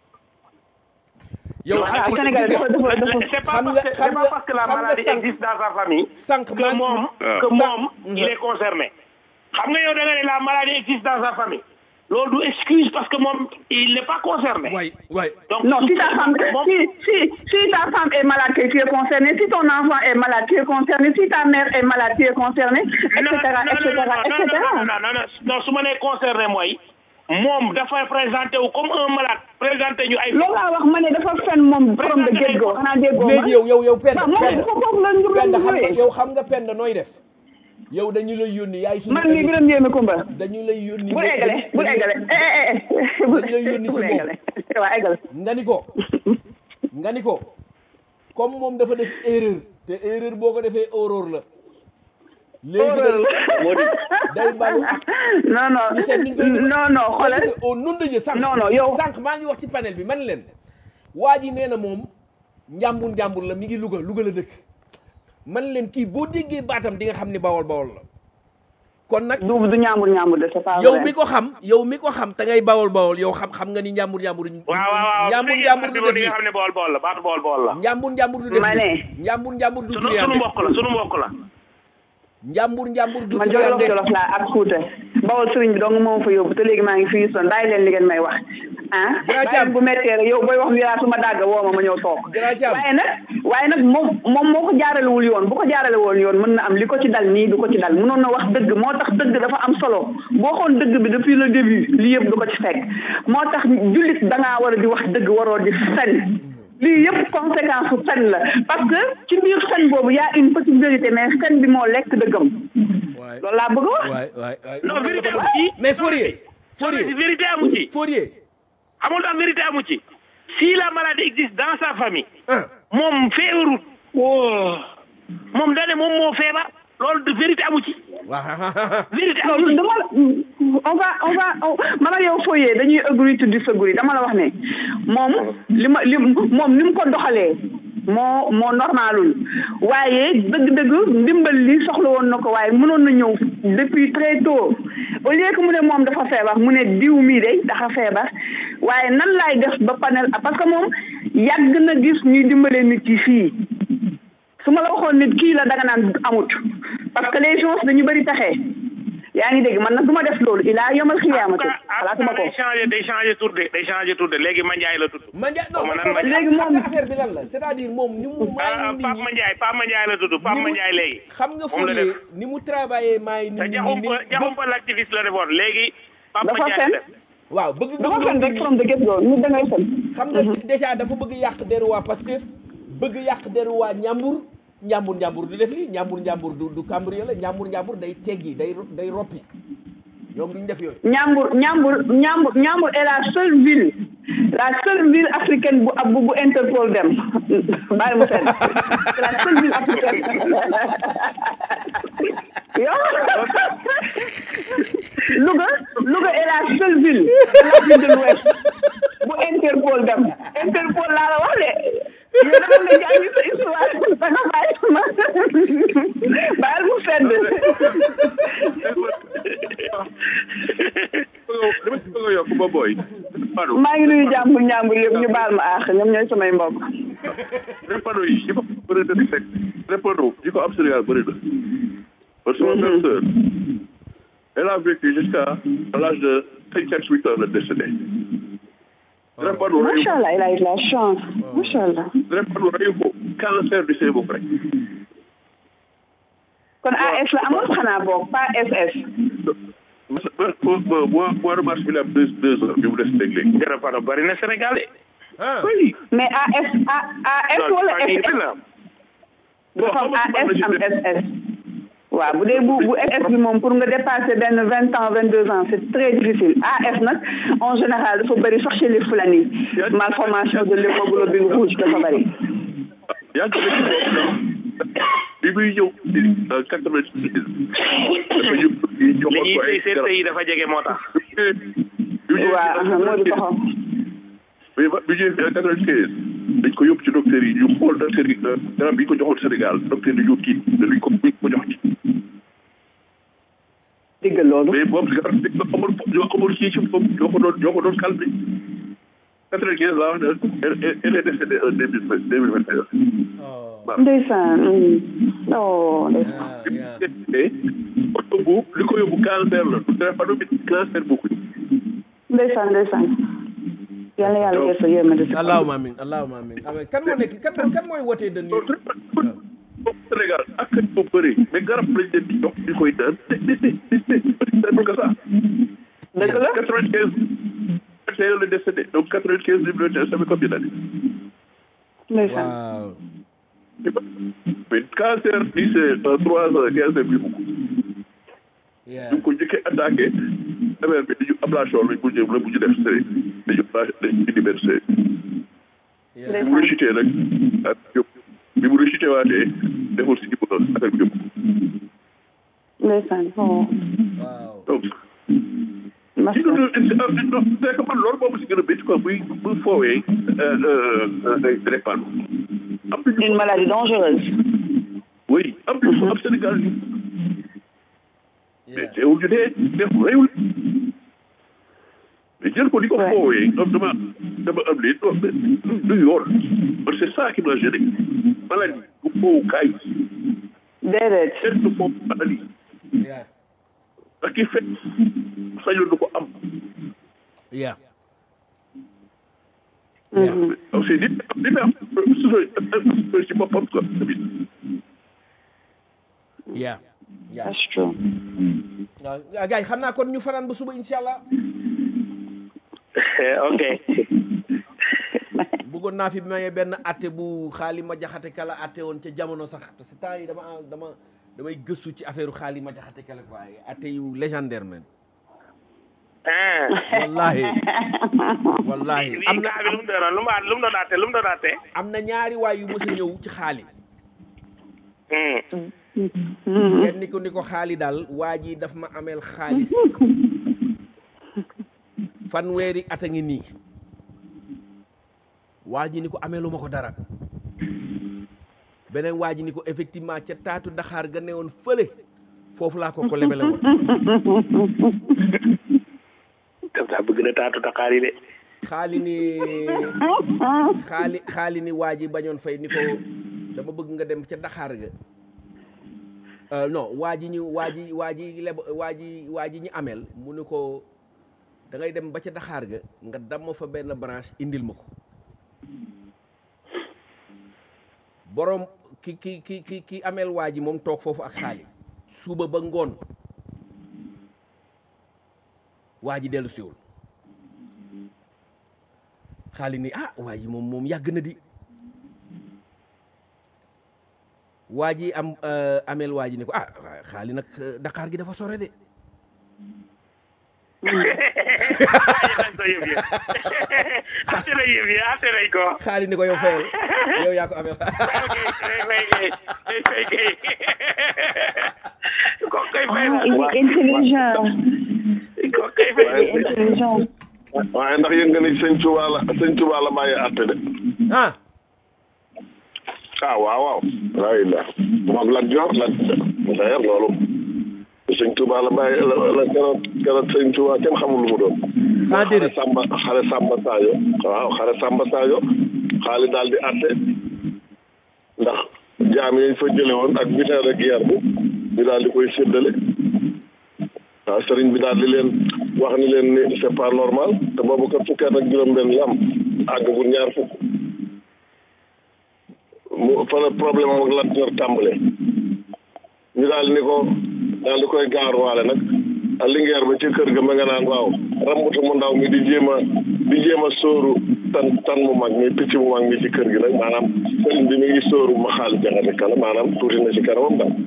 [SPEAKER 2] yow
[SPEAKER 5] waaw Sénégal dafa dafa dafa
[SPEAKER 6] c'est pas
[SPEAKER 2] xam
[SPEAKER 6] parce
[SPEAKER 2] nga-
[SPEAKER 6] que
[SPEAKER 2] xam
[SPEAKER 6] c'est pas
[SPEAKER 2] nga-
[SPEAKER 6] parce que la
[SPEAKER 2] xam nga
[SPEAKER 6] maladie
[SPEAKER 2] sànq-
[SPEAKER 6] existe dans sa famille
[SPEAKER 2] sànq maa
[SPEAKER 6] que
[SPEAKER 2] ngi-
[SPEAKER 6] moom
[SPEAKER 4] Ah.
[SPEAKER 6] que moom
[SPEAKER 2] Mhm.
[SPEAKER 6] il est concerné xam nga yow da nga ne la maladie existe dans sa famille loolu du excuse parce que moom il n'est pas concerné
[SPEAKER 2] waay waay
[SPEAKER 6] donc
[SPEAKER 5] Non, si ta femme,
[SPEAKER 6] moom-
[SPEAKER 5] si, si, si ta femme est malade, que tu es concerné. Si ton enfant est malade, tu es concerné. Si ta mère est malade, tu es concerné, etc.,
[SPEAKER 6] non non
[SPEAKER 5] etc.,
[SPEAKER 6] non
[SPEAKER 5] etc.
[SPEAKER 6] non non non non su ma nee concerné mooy moom dafay présenté wu comme un malade présenté ñu ay
[SPEAKER 5] loolu laa wax ma ne dafa fen moom borom de get go xanaa déggoo ma
[SPEAKER 2] léegi yow yow yow pend
[SPEAKER 5] waaw moom
[SPEAKER 2] pend
[SPEAKER 5] foofu foofu la ñu
[SPEAKER 2] pend xam nga
[SPEAKER 5] jógee
[SPEAKER 2] yow xam nga pend nooy def yow dañu lay yónni yaay suñu
[SPEAKER 5] man mii
[SPEAKER 2] émission-
[SPEAKER 5] gërëm yéeme Kumba
[SPEAKER 2] dañu lay yónni
[SPEAKER 5] bul eggale bul eggale eh eh eh bul
[SPEAKER 2] Dañ lay yónni ci
[SPEAKER 5] bul
[SPEAKER 2] moom.
[SPEAKER 5] eggale waaw eggale
[SPEAKER 2] nga ni ko nga ni ko comme moom dafa def erreur te erreur boo ko defee horreur la léegi
[SPEAKER 5] Horreur
[SPEAKER 2] day day balu ak
[SPEAKER 5] non non
[SPEAKER 2] ñu seet ni ñu koy defee.
[SPEAKER 5] non non xoolal
[SPEAKER 2] Parce que au nom de Dieu sànq
[SPEAKER 5] Non, non, yow-
[SPEAKER 2] sànq maa ngi wax ci panel bi man leen waa ji nee na moom njàmbur njàmbur la mi ngi Louga Louga la dëkk man leen kii boo déggee baatam di nga xam ni bawol bawol la kon nag
[SPEAKER 5] du du ñaambur ñaambur de c'est pas
[SPEAKER 2] yow
[SPEAKER 5] vrai.
[SPEAKER 2] mi ko xam yow mi ko xam te ngay bawol bawol yow xam xam nga ni njàmbur njàmbur
[SPEAKER 6] waaw waaw waaw
[SPEAKER 2] njàmbur njàmbur du def
[SPEAKER 6] di
[SPEAKER 2] nii
[SPEAKER 6] nga xam ne bool bool la baatu bool bool la
[SPEAKER 2] njàmbur njàmbur du def
[SPEAKER 5] Ma
[SPEAKER 2] nii
[SPEAKER 5] ne.
[SPEAKER 2] njàmbur njàmbur du
[SPEAKER 6] sunu sunu
[SPEAKER 2] triande
[SPEAKER 6] mbokk la sunu mbokk la
[SPEAKER 2] njàmbur njàmbur du
[SPEAKER 5] man jolof
[SPEAKER 2] triande
[SPEAKER 5] jolof laa ak Fuuta bawol sëriñ bi dong moom fa yóbbu te léegi maa ngi fii son bàyyi leen li ngeen may wax ah
[SPEAKER 2] Grand
[SPEAKER 5] bàyyi
[SPEAKER 2] Thiam.
[SPEAKER 5] leen bu méttee rek yow booy wax wiraa su ma dàgg woo ma ma ñëw toog
[SPEAKER 2] Grand Thiam.
[SPEAKER 5] waaye nag waaye nag moom moom moo ko jaaralewul yoon bu ko jaarale woon yoon mën na am li ko ci dal nii du ko ci dal mënoon na wax dëgg moo tax dëgg dafa am solo boo xoon dëgg bi depuis le début lii yëpp du ko ci fekk moo tax jullit dangaa war a di wax dëgg waroo di fen lii yëpp conséquence su fen la parce que ci biir fen boobu y a une petite vérité mais fen bi moo lekk dëggam
[SPEAKER 2] waay
[SPEAKER 5] loolu laa bëgg a wax
[SPEAKER 2] waay waay waay
[SPEAKER 6] non vérité amu ci
[SPEAKER 2] mais Fourier Fourier
[SPEAKER 6] vérité amu ci
[SPEAKER 2] Fourier
[SPEAKER 6] xamul tax vérité amu ci si la maladie existe dans sa famille
[SPEAKER 2] ah
[SPEAKER 6] moom feebarut moom dane moom moo feebar loolu de vérité amu ci
[SPEAKER 2] waaw
[SPEAKER 6] vérité
[SPEAKER 5] non
[SPEAKER 6] amu ci
[SPEAKER 5] dama on va on va on man ak yow fooyee dañuy agree to disagree dama la wax ne moom li ma li moom ni mu ko doxalee moo moo normalul waaye dëgg-dëgg ndimbal li soxla woon na ko waaye mënoon na ñëw depuis très tôt au lieu que mu ne moom dafa feebar mu ne diw mii de dafa feebar waaye nan laay def ba panel parce que moom yàgg na gis ñuy dimbale nit yi fii su ma la waxoon nit kii la danga naan amut parce que les gens dañu bëri pexe yaa ngi dégg man nag du ma def loolu ilaa yomal xiyaamati xalaatuma ko
[SPEAKER 6] day changé day changé tur de day changé tur de léegi Mandiaye la tudd
[SPEAKER 2] Mandiaye non
[SPEAKER 6] Xaw ma nan
[SPEAKER 2] xam nga-
[SPEAKER 5] léegi
[SPEAKER 2] xam
[SPEAKER 5] moom-
[SPEAKER 2] nga affaire bi lan la c'est-à-dire moom ni mu
[SPEAKER 6] ah
[SPEAKER 2] maay nit
[SPEAKER 6] Pape
[SPEAKER 2] ñi
[SPEAKER 6] Mandiaye Pape Mandiaye la tudd Pape
[SPEAKER 2] ni mu-
[SPEAKER 6] Mandiaye léegi
[SPEAKER 2] xam nga
[SPEAKER 6] moom la
[SPEAKER 2] Fourier
[SPEAKER 6] def
[SPEAKER 2] ni mu travaillé maay nit
[SPEAKER 6] te
[SPEAKER 2] ñi
[SPEAKER 6] jaxumpa
[SPEAKER 2] ni
[SPEAKER 6] jaxumpa l'activiste la defoon léegi Pape
[SPEAKER 5] Dafa
[SPEAKER 6] Mandiaye
[SPEAKER 5] fen.
[SPEAKER 6] la def
[SPEAKER 2] waaw bëgg
[SPEAKER 5] dafa
[SPEAKER 2] gëm
[SPEAKER 5] fen
[SPEAKER 2] nit
[SPEAKER 5] rek
[SPEAKER 2] ñi
[SPEAKER 5] from the get go nit da ngay fen
[SPEAKER 2] xam nga déjà dafa bëgg yàq deru waa Pastef bëgg yàq deru waa Njàmbur Njàmbur Njàmbur du def lii Njàmbur Njàmbur du du cambriolé Njàmbur Njàmbur day teggi day ro- day roppi ñoom duñ def yooyu
[SPEAKER 5] Ñambur Ñambur Ñambur Ñambur est la seule ville la seule ville africaine bu bu bu Interpol dem bàyyi mu fenn c'est la seule ville africaine yow Louga Louga est la seule ville de l'Afrique de l'Ouest bu Interpol dem Interpol laa la wax de yow dama nga jàngi sa histoire da nga bàyyi ma bàyyil mu fedd
[SPEAKER 3] dama ci bëgg a yokk ba booy. pardon
[SPEAKER 5] maa ngi nuyu jàmbur njàmbur yëpp ñu baal ma aax ñoom ñooy samay mbokk
[SPEAKER 3] répano yi yi ko bëri na di fekk répano yi ko am Sénégal bëri na parce que sama belle sœur elle a vécu jusqu'à l'âge de cinquante huit ans la décédé répano reyu
[SPEAKER 5] macha allah il a eu la chance macha allah
[SPEAKER 3] répano reyu ko cancer du cerveau rek
[SPEAKER 5] kon AS la amoon xanaa boog pas SS
[SPEAKER 3] mois mois de mars bi la am deux deux ans bi mu des léeg léegi
[SPEAKER 6] Répano bari na Sénégal de.
[SPEAKER 2] ah
[SPEAKER 3] oui
[SPEAKER 5] mais AS A AS wala SS dafa am AS am SS waaw bu dee bu bu SS bi moom pour nga dépasser benn vingt ans vingt deux ans c'est très difficile AS nag en général dafa bëri sax chez les Fulani malformation de l'hémoglobine rouge dafa bëri
[SPEAKER 3] yaa ngi ko bi muy ñëw en quatre vingt six dafa ñëw
[SPEAKER 6] li
[SPEAKER 3] joxoon
[SPEAKER 6] ñuy
[SPEAKER 3] ko ay
[SPEAKER 6] tey seen
[SPEAKER 3] garab
[SPEAKER 6] tey dafa jege moo tax.
[SPEAKER 5] waaw moo di taxaw
[SPEAKER 3] mais ba bi ñëwee en quatre vingt quinze dañ ko yóbbu ci docteur yi ñu xool docteur yi garab bi ñu ko joxoon Sénégal docteur yi ñu kii dañu ko buñ ko jox ci
[SPEAKER 5] dégg loolu
[SPEAKER 3] mais boobu garab bi nga amul ñoo amul kii ci bopp ñoo ko doon ñoo ko doon calmé quatre vingt quinze laa wax ne elle elle est décédée en deux mille deux mille vingt et un
[SPEAKER 5] ndeysaan oh ndeysaan
[SPEAKER 3] mais oto bu li ko yóbbu cancer la du drépano bi cancer bokkuñ
[SPEAKER 5] ndeysaan ndeysaan yàlla yàlla def sa yërmande si
[SPEAKER 2] allahumma amin allahumma amin amin kan moo nekk kan kan mooy wootee de nii
[SPEAKER 3] Sénégal ak ko bëri mais garab lañ leen di jox ñu koy daan te te te te te que ça
[SPEAKER 5] dëgg la
[SPEAKER 3] quatre vingt quinze c'est le décédé donc quatre vingt quinze mille ça fait combien d'années
[SPEAKER 5] ndeysaan
[SPEAKER 2] waaw
[SPEAKER 3] mais cancer bi c'est en trois ans cancer bi beaucoup
[SPEAKER 2] yeah
[SPEAKER 3] ñu ko njëkkee attaqué affaire bi dañu ablation lañ mujjee la mujj def sëriñ dañu dañu indi benn sëriñ
[SPEAKER 2] yeah
[SPEAKER 3] bi mu rechuté nag ak yóbbu bi mu rechuté waatee deful si jibba affaire bi yóbbu
[SPEAKER 5] ndeysaan oh
[SPEAKER 2] waaw
[SPEAKER 3] donc
[SPEAKER 5] mas
[SPEAKER 3] ci loolu c'est que man loolu boobu si gën a métti quoi buy buy foowee day drépano am nañu
[SPEAKER 5] une maladie dangereuse
[SPEAKER 3] oui am nañu am Sénégal ñu mais
[SPEAKER 2] yeah
[SPEAKER 3] teewul ñu dee def réewul mais jël ko di ko
[SPEAKER 5] Ouais.
[SPEAKER 3] foowee am dama dama am lii non mais du yoon man c'est ça qui m'a gêné maladie du foowu kaay
[SPEAKER 5] déedéet
[SPEAKER 3] kenn du foofu maladie
[SPEAKER 2] yeah
[SPEAKER 3] ak ki fekk sañoon du ko am
[SPEAKER 2] yeah
[SPEAKER 3] donc c'est nit dina am suñu ci boppam quoi tamit
[SPEAKER 2] yeah yeah
[SPEAKER 5] that's true
[SPEAKER 2] waaw gars yi xam naa kon ñu fanaan ba suba incha allah
[SPEAKER 6] ok.
[SPEAKER 2] bëggoon naa fi maye benn atte bu xaali ma jaxate kala atte woon ca jamono sax parce que temps yi dama dama damay gëstu ci affaire xaali ma jaxate kala waaye atte yu légendaire man
[SPEAKER 6] ah.
[SPEAKER 2] wallahi wallahi am
[SPEAKER 6] lii
[SPEAKER 2] na
[SPEAKER 6] kaa bi lu mu doon lu mu lu mu doon atte lu mu doon atte.
[SPEAKER 2] am na ñaari waay yu mës a ñëw ci xaali
[SPEAKER 6] Hmm.
[SPEAKER 2] kenn ni ko ni ko xaali daal waa ji daf ma ameel xaalis fanweeri at a ngi nii waa ji ni ko ameelu ma ko dara beneen waa ji ni ko effectivement ca taatu daxaar ga newoon fële foofu laa ko ko lebele woon
[SPEAKER 6] daf daa bëgg na taatu Dakar yi de.
[SPEAKER 2] xaali ni xaali xaali ni waa ji bañoon fay ni ko dama bëgg nga dem ca daxaar ga Euh, non waa ji ñu waa ji waa ji leb waa ji waa ji ñu ameel mu ni ko da ngay dem ba ca daxaar ga nga damm fa benn branche indil ma ko borom ki ki ki ki ki ameel waa ji moom toog foofu ak xaali suba ba ngoon waa ji dellu siwul xaali ni ah waa ji moom moom yàgg na di waa ji am ameel waa ji ni ko ah waa xaali nag Dakar gi dafa sore de
[SPEAKER 6] aaye nañ ko yëf yi ate nañ yëf yi ate nañ ko
[SPEAKER 2] xaali ni ko yow fayal yow yaa ko amee
[SPEAKER 6] ok fay fay gay fay fay gay ko kay fay
[SPEAKER 5] Ah,
[SPEAKER 6] na
[SPEAKER 5] il est intelligent.
[SPEAKER 6] ko kay fay
[SPEAKER 5] Il est intelligent.
[SPEAKER 4] waaye ndax yëg nga ni sëñ Tuubaa la sëñ Tuubaa la bàyyi àtte de
[SPEAKER 2] ah
[SPEAKER 4] ah waaw waaw laa illah moom Lat Joor la d'ailleurs loolu sëñ Tuubaa la bàyyi la la keroog keroog sëñ Tuubaa kenn xamul lu mu doon
[SPEAKER 2] ah
[SPEAKER 4] xare
[SPEAKER 2] déedéet
[SPEAKER 4] Samba xare Samba Sadio waaw xare Samba Sadio xaali daal di àtte ndax jaam yañ fa jële woon ak butin de guerre bi ñu daal di koy séddale waaw sëriñ bi daal di leen wax ni leen ni c'est pas normal te boobu kat fukki at ak juróom-benn la am àggagul ñaar fukk mu fa la problème am ak Lat Joor tàmbalee ñu daal ni ko daal di koy gaaruwaale nag a lingeer ba ci kër ga ma nga naan waaw rambutu mu ndaw mi di jéem a di jéem a sóoru tan tan mu mag mi picc mu mag mi ci kër gi nag maanaam sëriñ bi mi ngi sóoru ma xaali jaxate kala maanaam tuuti na ci kanamam daal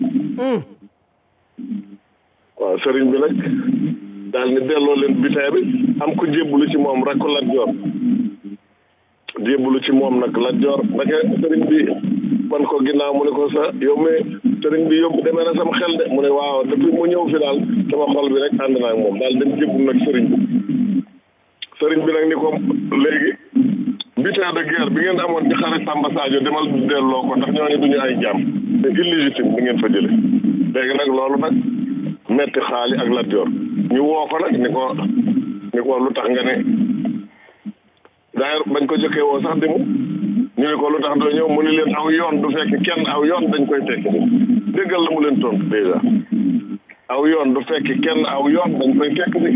[SPEAKER 4] waaw sëriñ bi nag daal ni delloo leen bitin bi am ku jébbalu ci moom rakku Lat Joor jébbalu ci moom nag Lat Joor ndake sëriñ bi wan ko ginnaaw mu ne ko sa yow mi sëriñ bi yóbbu demee na sama xel de mu ne waaw depuis mu ñëw fi daal sama xol bi rek ànd naa ak moom daal dem jébbul nag sëriñ bi sëriñ bi nag ni ko léegi butin de guerre bi ngeen amoon ci xare Samba Sadio demal delloo ko ndax ñooñu duñu ay jàmm c'est illégitime bi ngeen fa jële léegi nag loolu nag metti xaali ak Lat Joor ñu woo ko nag ni ko ni ko lu tax nga ne d'ailleurs bañ ko jëkkee woo sax dimu ñu ne ko lu tax doo ñëw mu ni leen aw yoon du fekk kenn aw yoon dañ koy fekk ni déggal la mu leen tontu déjà aw yoon du fekk kenn aw yoon dañ koy fekk ni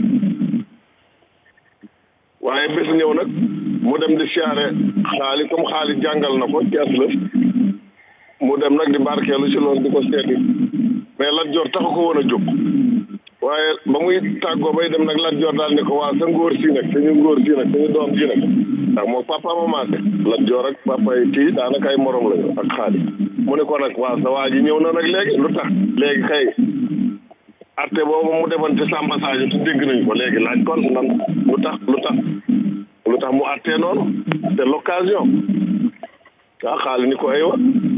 [SPEAKER 4] waaye bés ñëw nag mu dem di siyaare xaali comme xaali jàngal na ko cees la mu dem nag di barkeelu ci loolu di ko seeti mais Lat Joor taxu ko woon a jóg waaye ba muy tàggoo bay dem nag Lat Joor daal ni ko waa sa ngóor si nag suñu ngóor si nag suñu doom ji nag ndax moom papa ma maase Lat Joor ak papa yi kii daanaka ay morom lañu ak xaali mu ne ko nag waa sa waa ji ñëw na nag léegi lu tax léegi kay arte boobu mu defoon ci Samba Sadio te dégg nañu ko léegi laaj kon nan lu tax lu tax lu tax mu attee noonu c'est l'occasion waa xaali ni ko aywa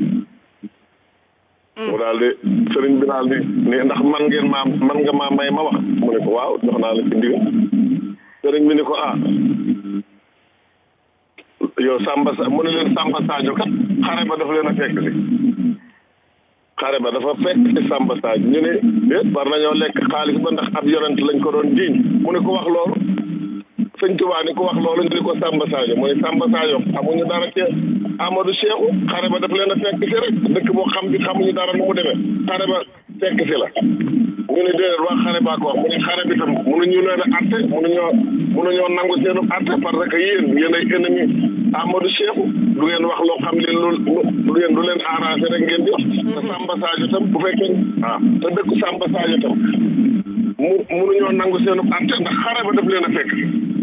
[SPEAKER 4] mu daal di sëriñ bi daal di ne ndax man ngeen maa man nga maa may ma wax mu ne ko waaw jox naa la ci ndigal sëriñ bi ni ko ah yow Samba Sa mu ne leen Samba Sadio kat xare ba dafa leen a fekk si xare ba dafa fekk ci Samba Sadio ñu ne déet war nañoo lekk xaalis ba ndax ab yonent lañ ko doon jiiñ mu ne ko wax loolu sëñ Tuubaa ni ko wax loolu ñu ne ko Samba Sadio mu ne Samba Sadio xamuñu dara ci Amadou Cheikhou xare ba daf leen a fekk si rek dëkk boo xam bi xamuñu dara nu mu demee xare ba fekk si la ñu ne déedéet waa xare baa ko wax mu ne xare bi tam mënuñu leen a atte mënuñoo mënuñoo nangu seenu atte parce que yéen yéen ay ennemi Amadou Cheikhou du ngeen wax loo xam leen lu lu ngeen du leen arrangé rek ngeen di wax te Samba Sadio tam bu fekkee ah te dëkk Samba Sadio tam mu mënuñoo nangu seenu atte ndax xare ba daf leen a fekk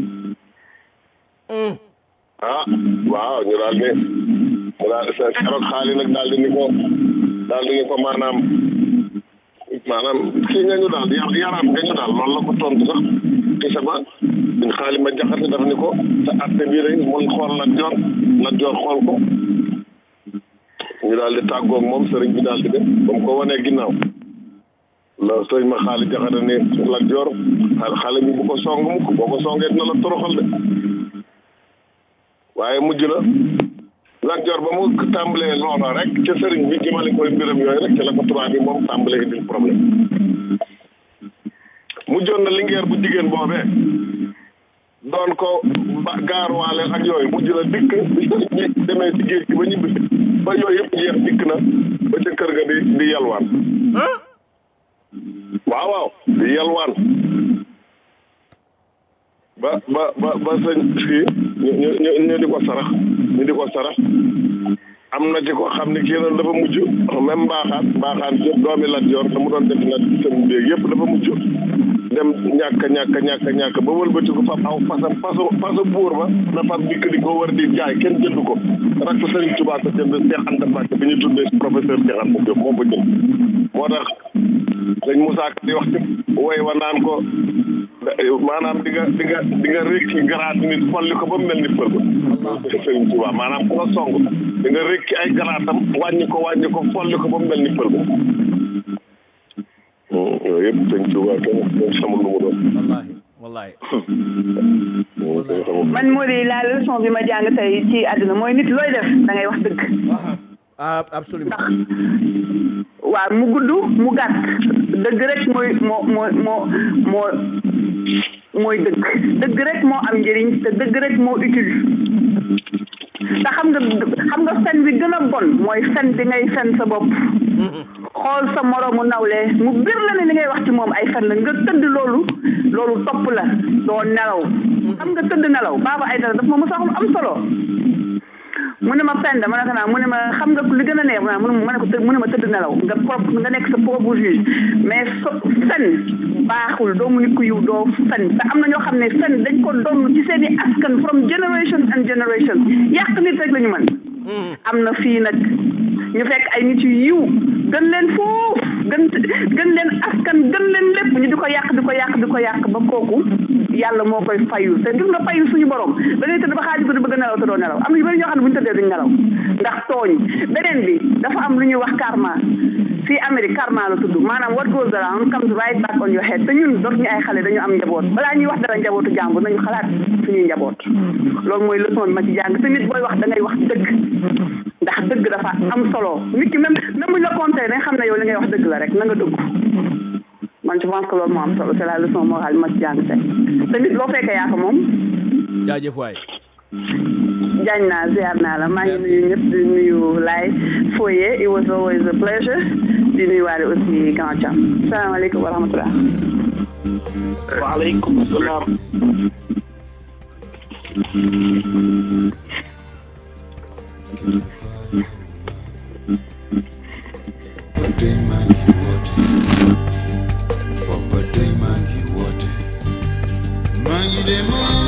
[SPEAKER 4] ah waaw ñu daal di mu daal di seen keroog xaali nag daal di ni ko daal di ni ko maanaam maanaam kii nga ñu daal yar yaraat nga ñu daal loolu la ko tontu sax ci sama ñun xaali ma jaxate daf ni ko sa atte bii rek mun xool Lat Joor Lat Joor xool ko ñu daal di tàggoog moom sëriñ bi daal di dem ba mu ko wanee ginnaaw la sëriñ ma xaali jaxate ni Lat Joor xale bi bu ko song mukk boo ko songee dina la toroxal de waaye mujj na Lat Joor ba mu tàmbalee loola rek ca sëriñ bi jëmale koy mbiram yooyu rek ca la ko tubaab bi moom tàmbalee indil problème mujjoon na lingeer bu jigéen boobee doon ko ba gaaruwaale ak yooyu mujj na dikk bi sëriñ bi demee ci géej gi ba ñibbi ba yooyu yëpp jeex dikk na ba ca kër ga di di yalwaan waaw waaw di yalwaan ba ba ba ba sëñ fii ñu ñu ñu ñu di ko sarax ñu di ko sarax am na ci ko xam ne kii noonu dafa mujj même mbaaxaan mbaaxaan yëpp doomi Lat Joor te mu doon def nag seen déeg yëpp dafa mujj dem ñàkk ñàkk ñàkk ñàkk ba wëlbati ko fab aw fasam fasu fasu buur ba na fab dikk di ko war di jaay kenn jënd ko rak Sëriñ Tuubaa ko jënd Cheikh Anta Mbacke bi ñu tuddee professeur Cheikh Anta Diop moo ko jënd moo tax sëñ Moussa Ka di wax ci woy wa naan ko maanaam di nga di nga di nga rékki garaat nit folli ko ba mu mel ni pël ba Sëriñ Tuubaa maanaam ku la song di nga rékki ay garaatam wàññi ko wàññi ko folli ko ba mu mel ni pël ba yooyu yëpp sëñ Tuubaa kenn kenn xamul lu mu doon
[SPEAKER 2] wallahi
[SPEAKER 5] man moo di la leçon bi ma jàng tey ci àdduna mooy nit looy def da ngay wax dëgg
[SPEAKER 2] ah absolument
[SPEAKER 5] waaw mu gudd mu gàtt dëgg rek mooy moo moo moo moo mooy dëgg dëgg rek moo am njëriñ te dëgg rek moo utile te xam nga xam nga fen bi gën a bon mooy fen bi ngay fen sa bopp xool sa moroomu nawle mu bir la ne li ngay wax ci moom ay fen la nga tëdd loolu loolu topp la doo nelaw xam nga tëdd nelaw baaba ay dara daf ma mos a am solo mu ne ma penda ma ne ko naa mu ne ma xam nga li gën a neex mu ne ma ne ko tëdd mu ne ma tëdd nelaw nga propre nga nekk sa propre juge mais so fen baaxul doomu nit ku yiw doo fen te am na ñoo xam ne fen dañ ko doon ci seen i askan from generation and generation yàq nit rek la ñu mën am na fii nag ñu fekk ay nit yu yiw gën leen foofu gën gën leen askan gën leen lépp ñu di ko yàq di ko yàq di ko yàq ba kooku yàlla moo koy fayu te gis nga fayu suñu borom da ngay tëdd ba xaaju ko di bëgg nelaw te doo nelaw am na yu bëri ñoo xam ne bu ñu tëddee duñ nelaw ndax tooñ beneen bi dafa am lu ñuy wax karma fii Amérique karma la tudd maanaam what goes around comes right back on your head te ñun dootuñu ay xale dañu am njaboot balaa ñuy wax dara njabootu jàmbur nañu xalaat suñuy njaboot loolu mooy leçon bi ma ci jàng te nit booy wax da ngay wax dëgg ndax dëgg dafa am solo nit ki même même buñ la compté da nga xam ne yow li ngay wax dëgg la rek na nga dëgg man je pense que loolu moo am solo c'est la leçon morale ma ci jàng tey te nit loo fekkee yaa ko moom
[SPEAKER 2] jaajëf waay
[SPEAKER 5] jaañ naa ziar naa la maa ngi nuyu ñëpp di nuyu laay Foye it was always a pleasure di nuyu waale aussi Grand Thiam salaamaaleykum wa rahmatullah
[SPEAKER 6] waaleykum salaam
[SPEAKER 9] tey maa ngi woote booba tey maa ngi woote maa ngi demoon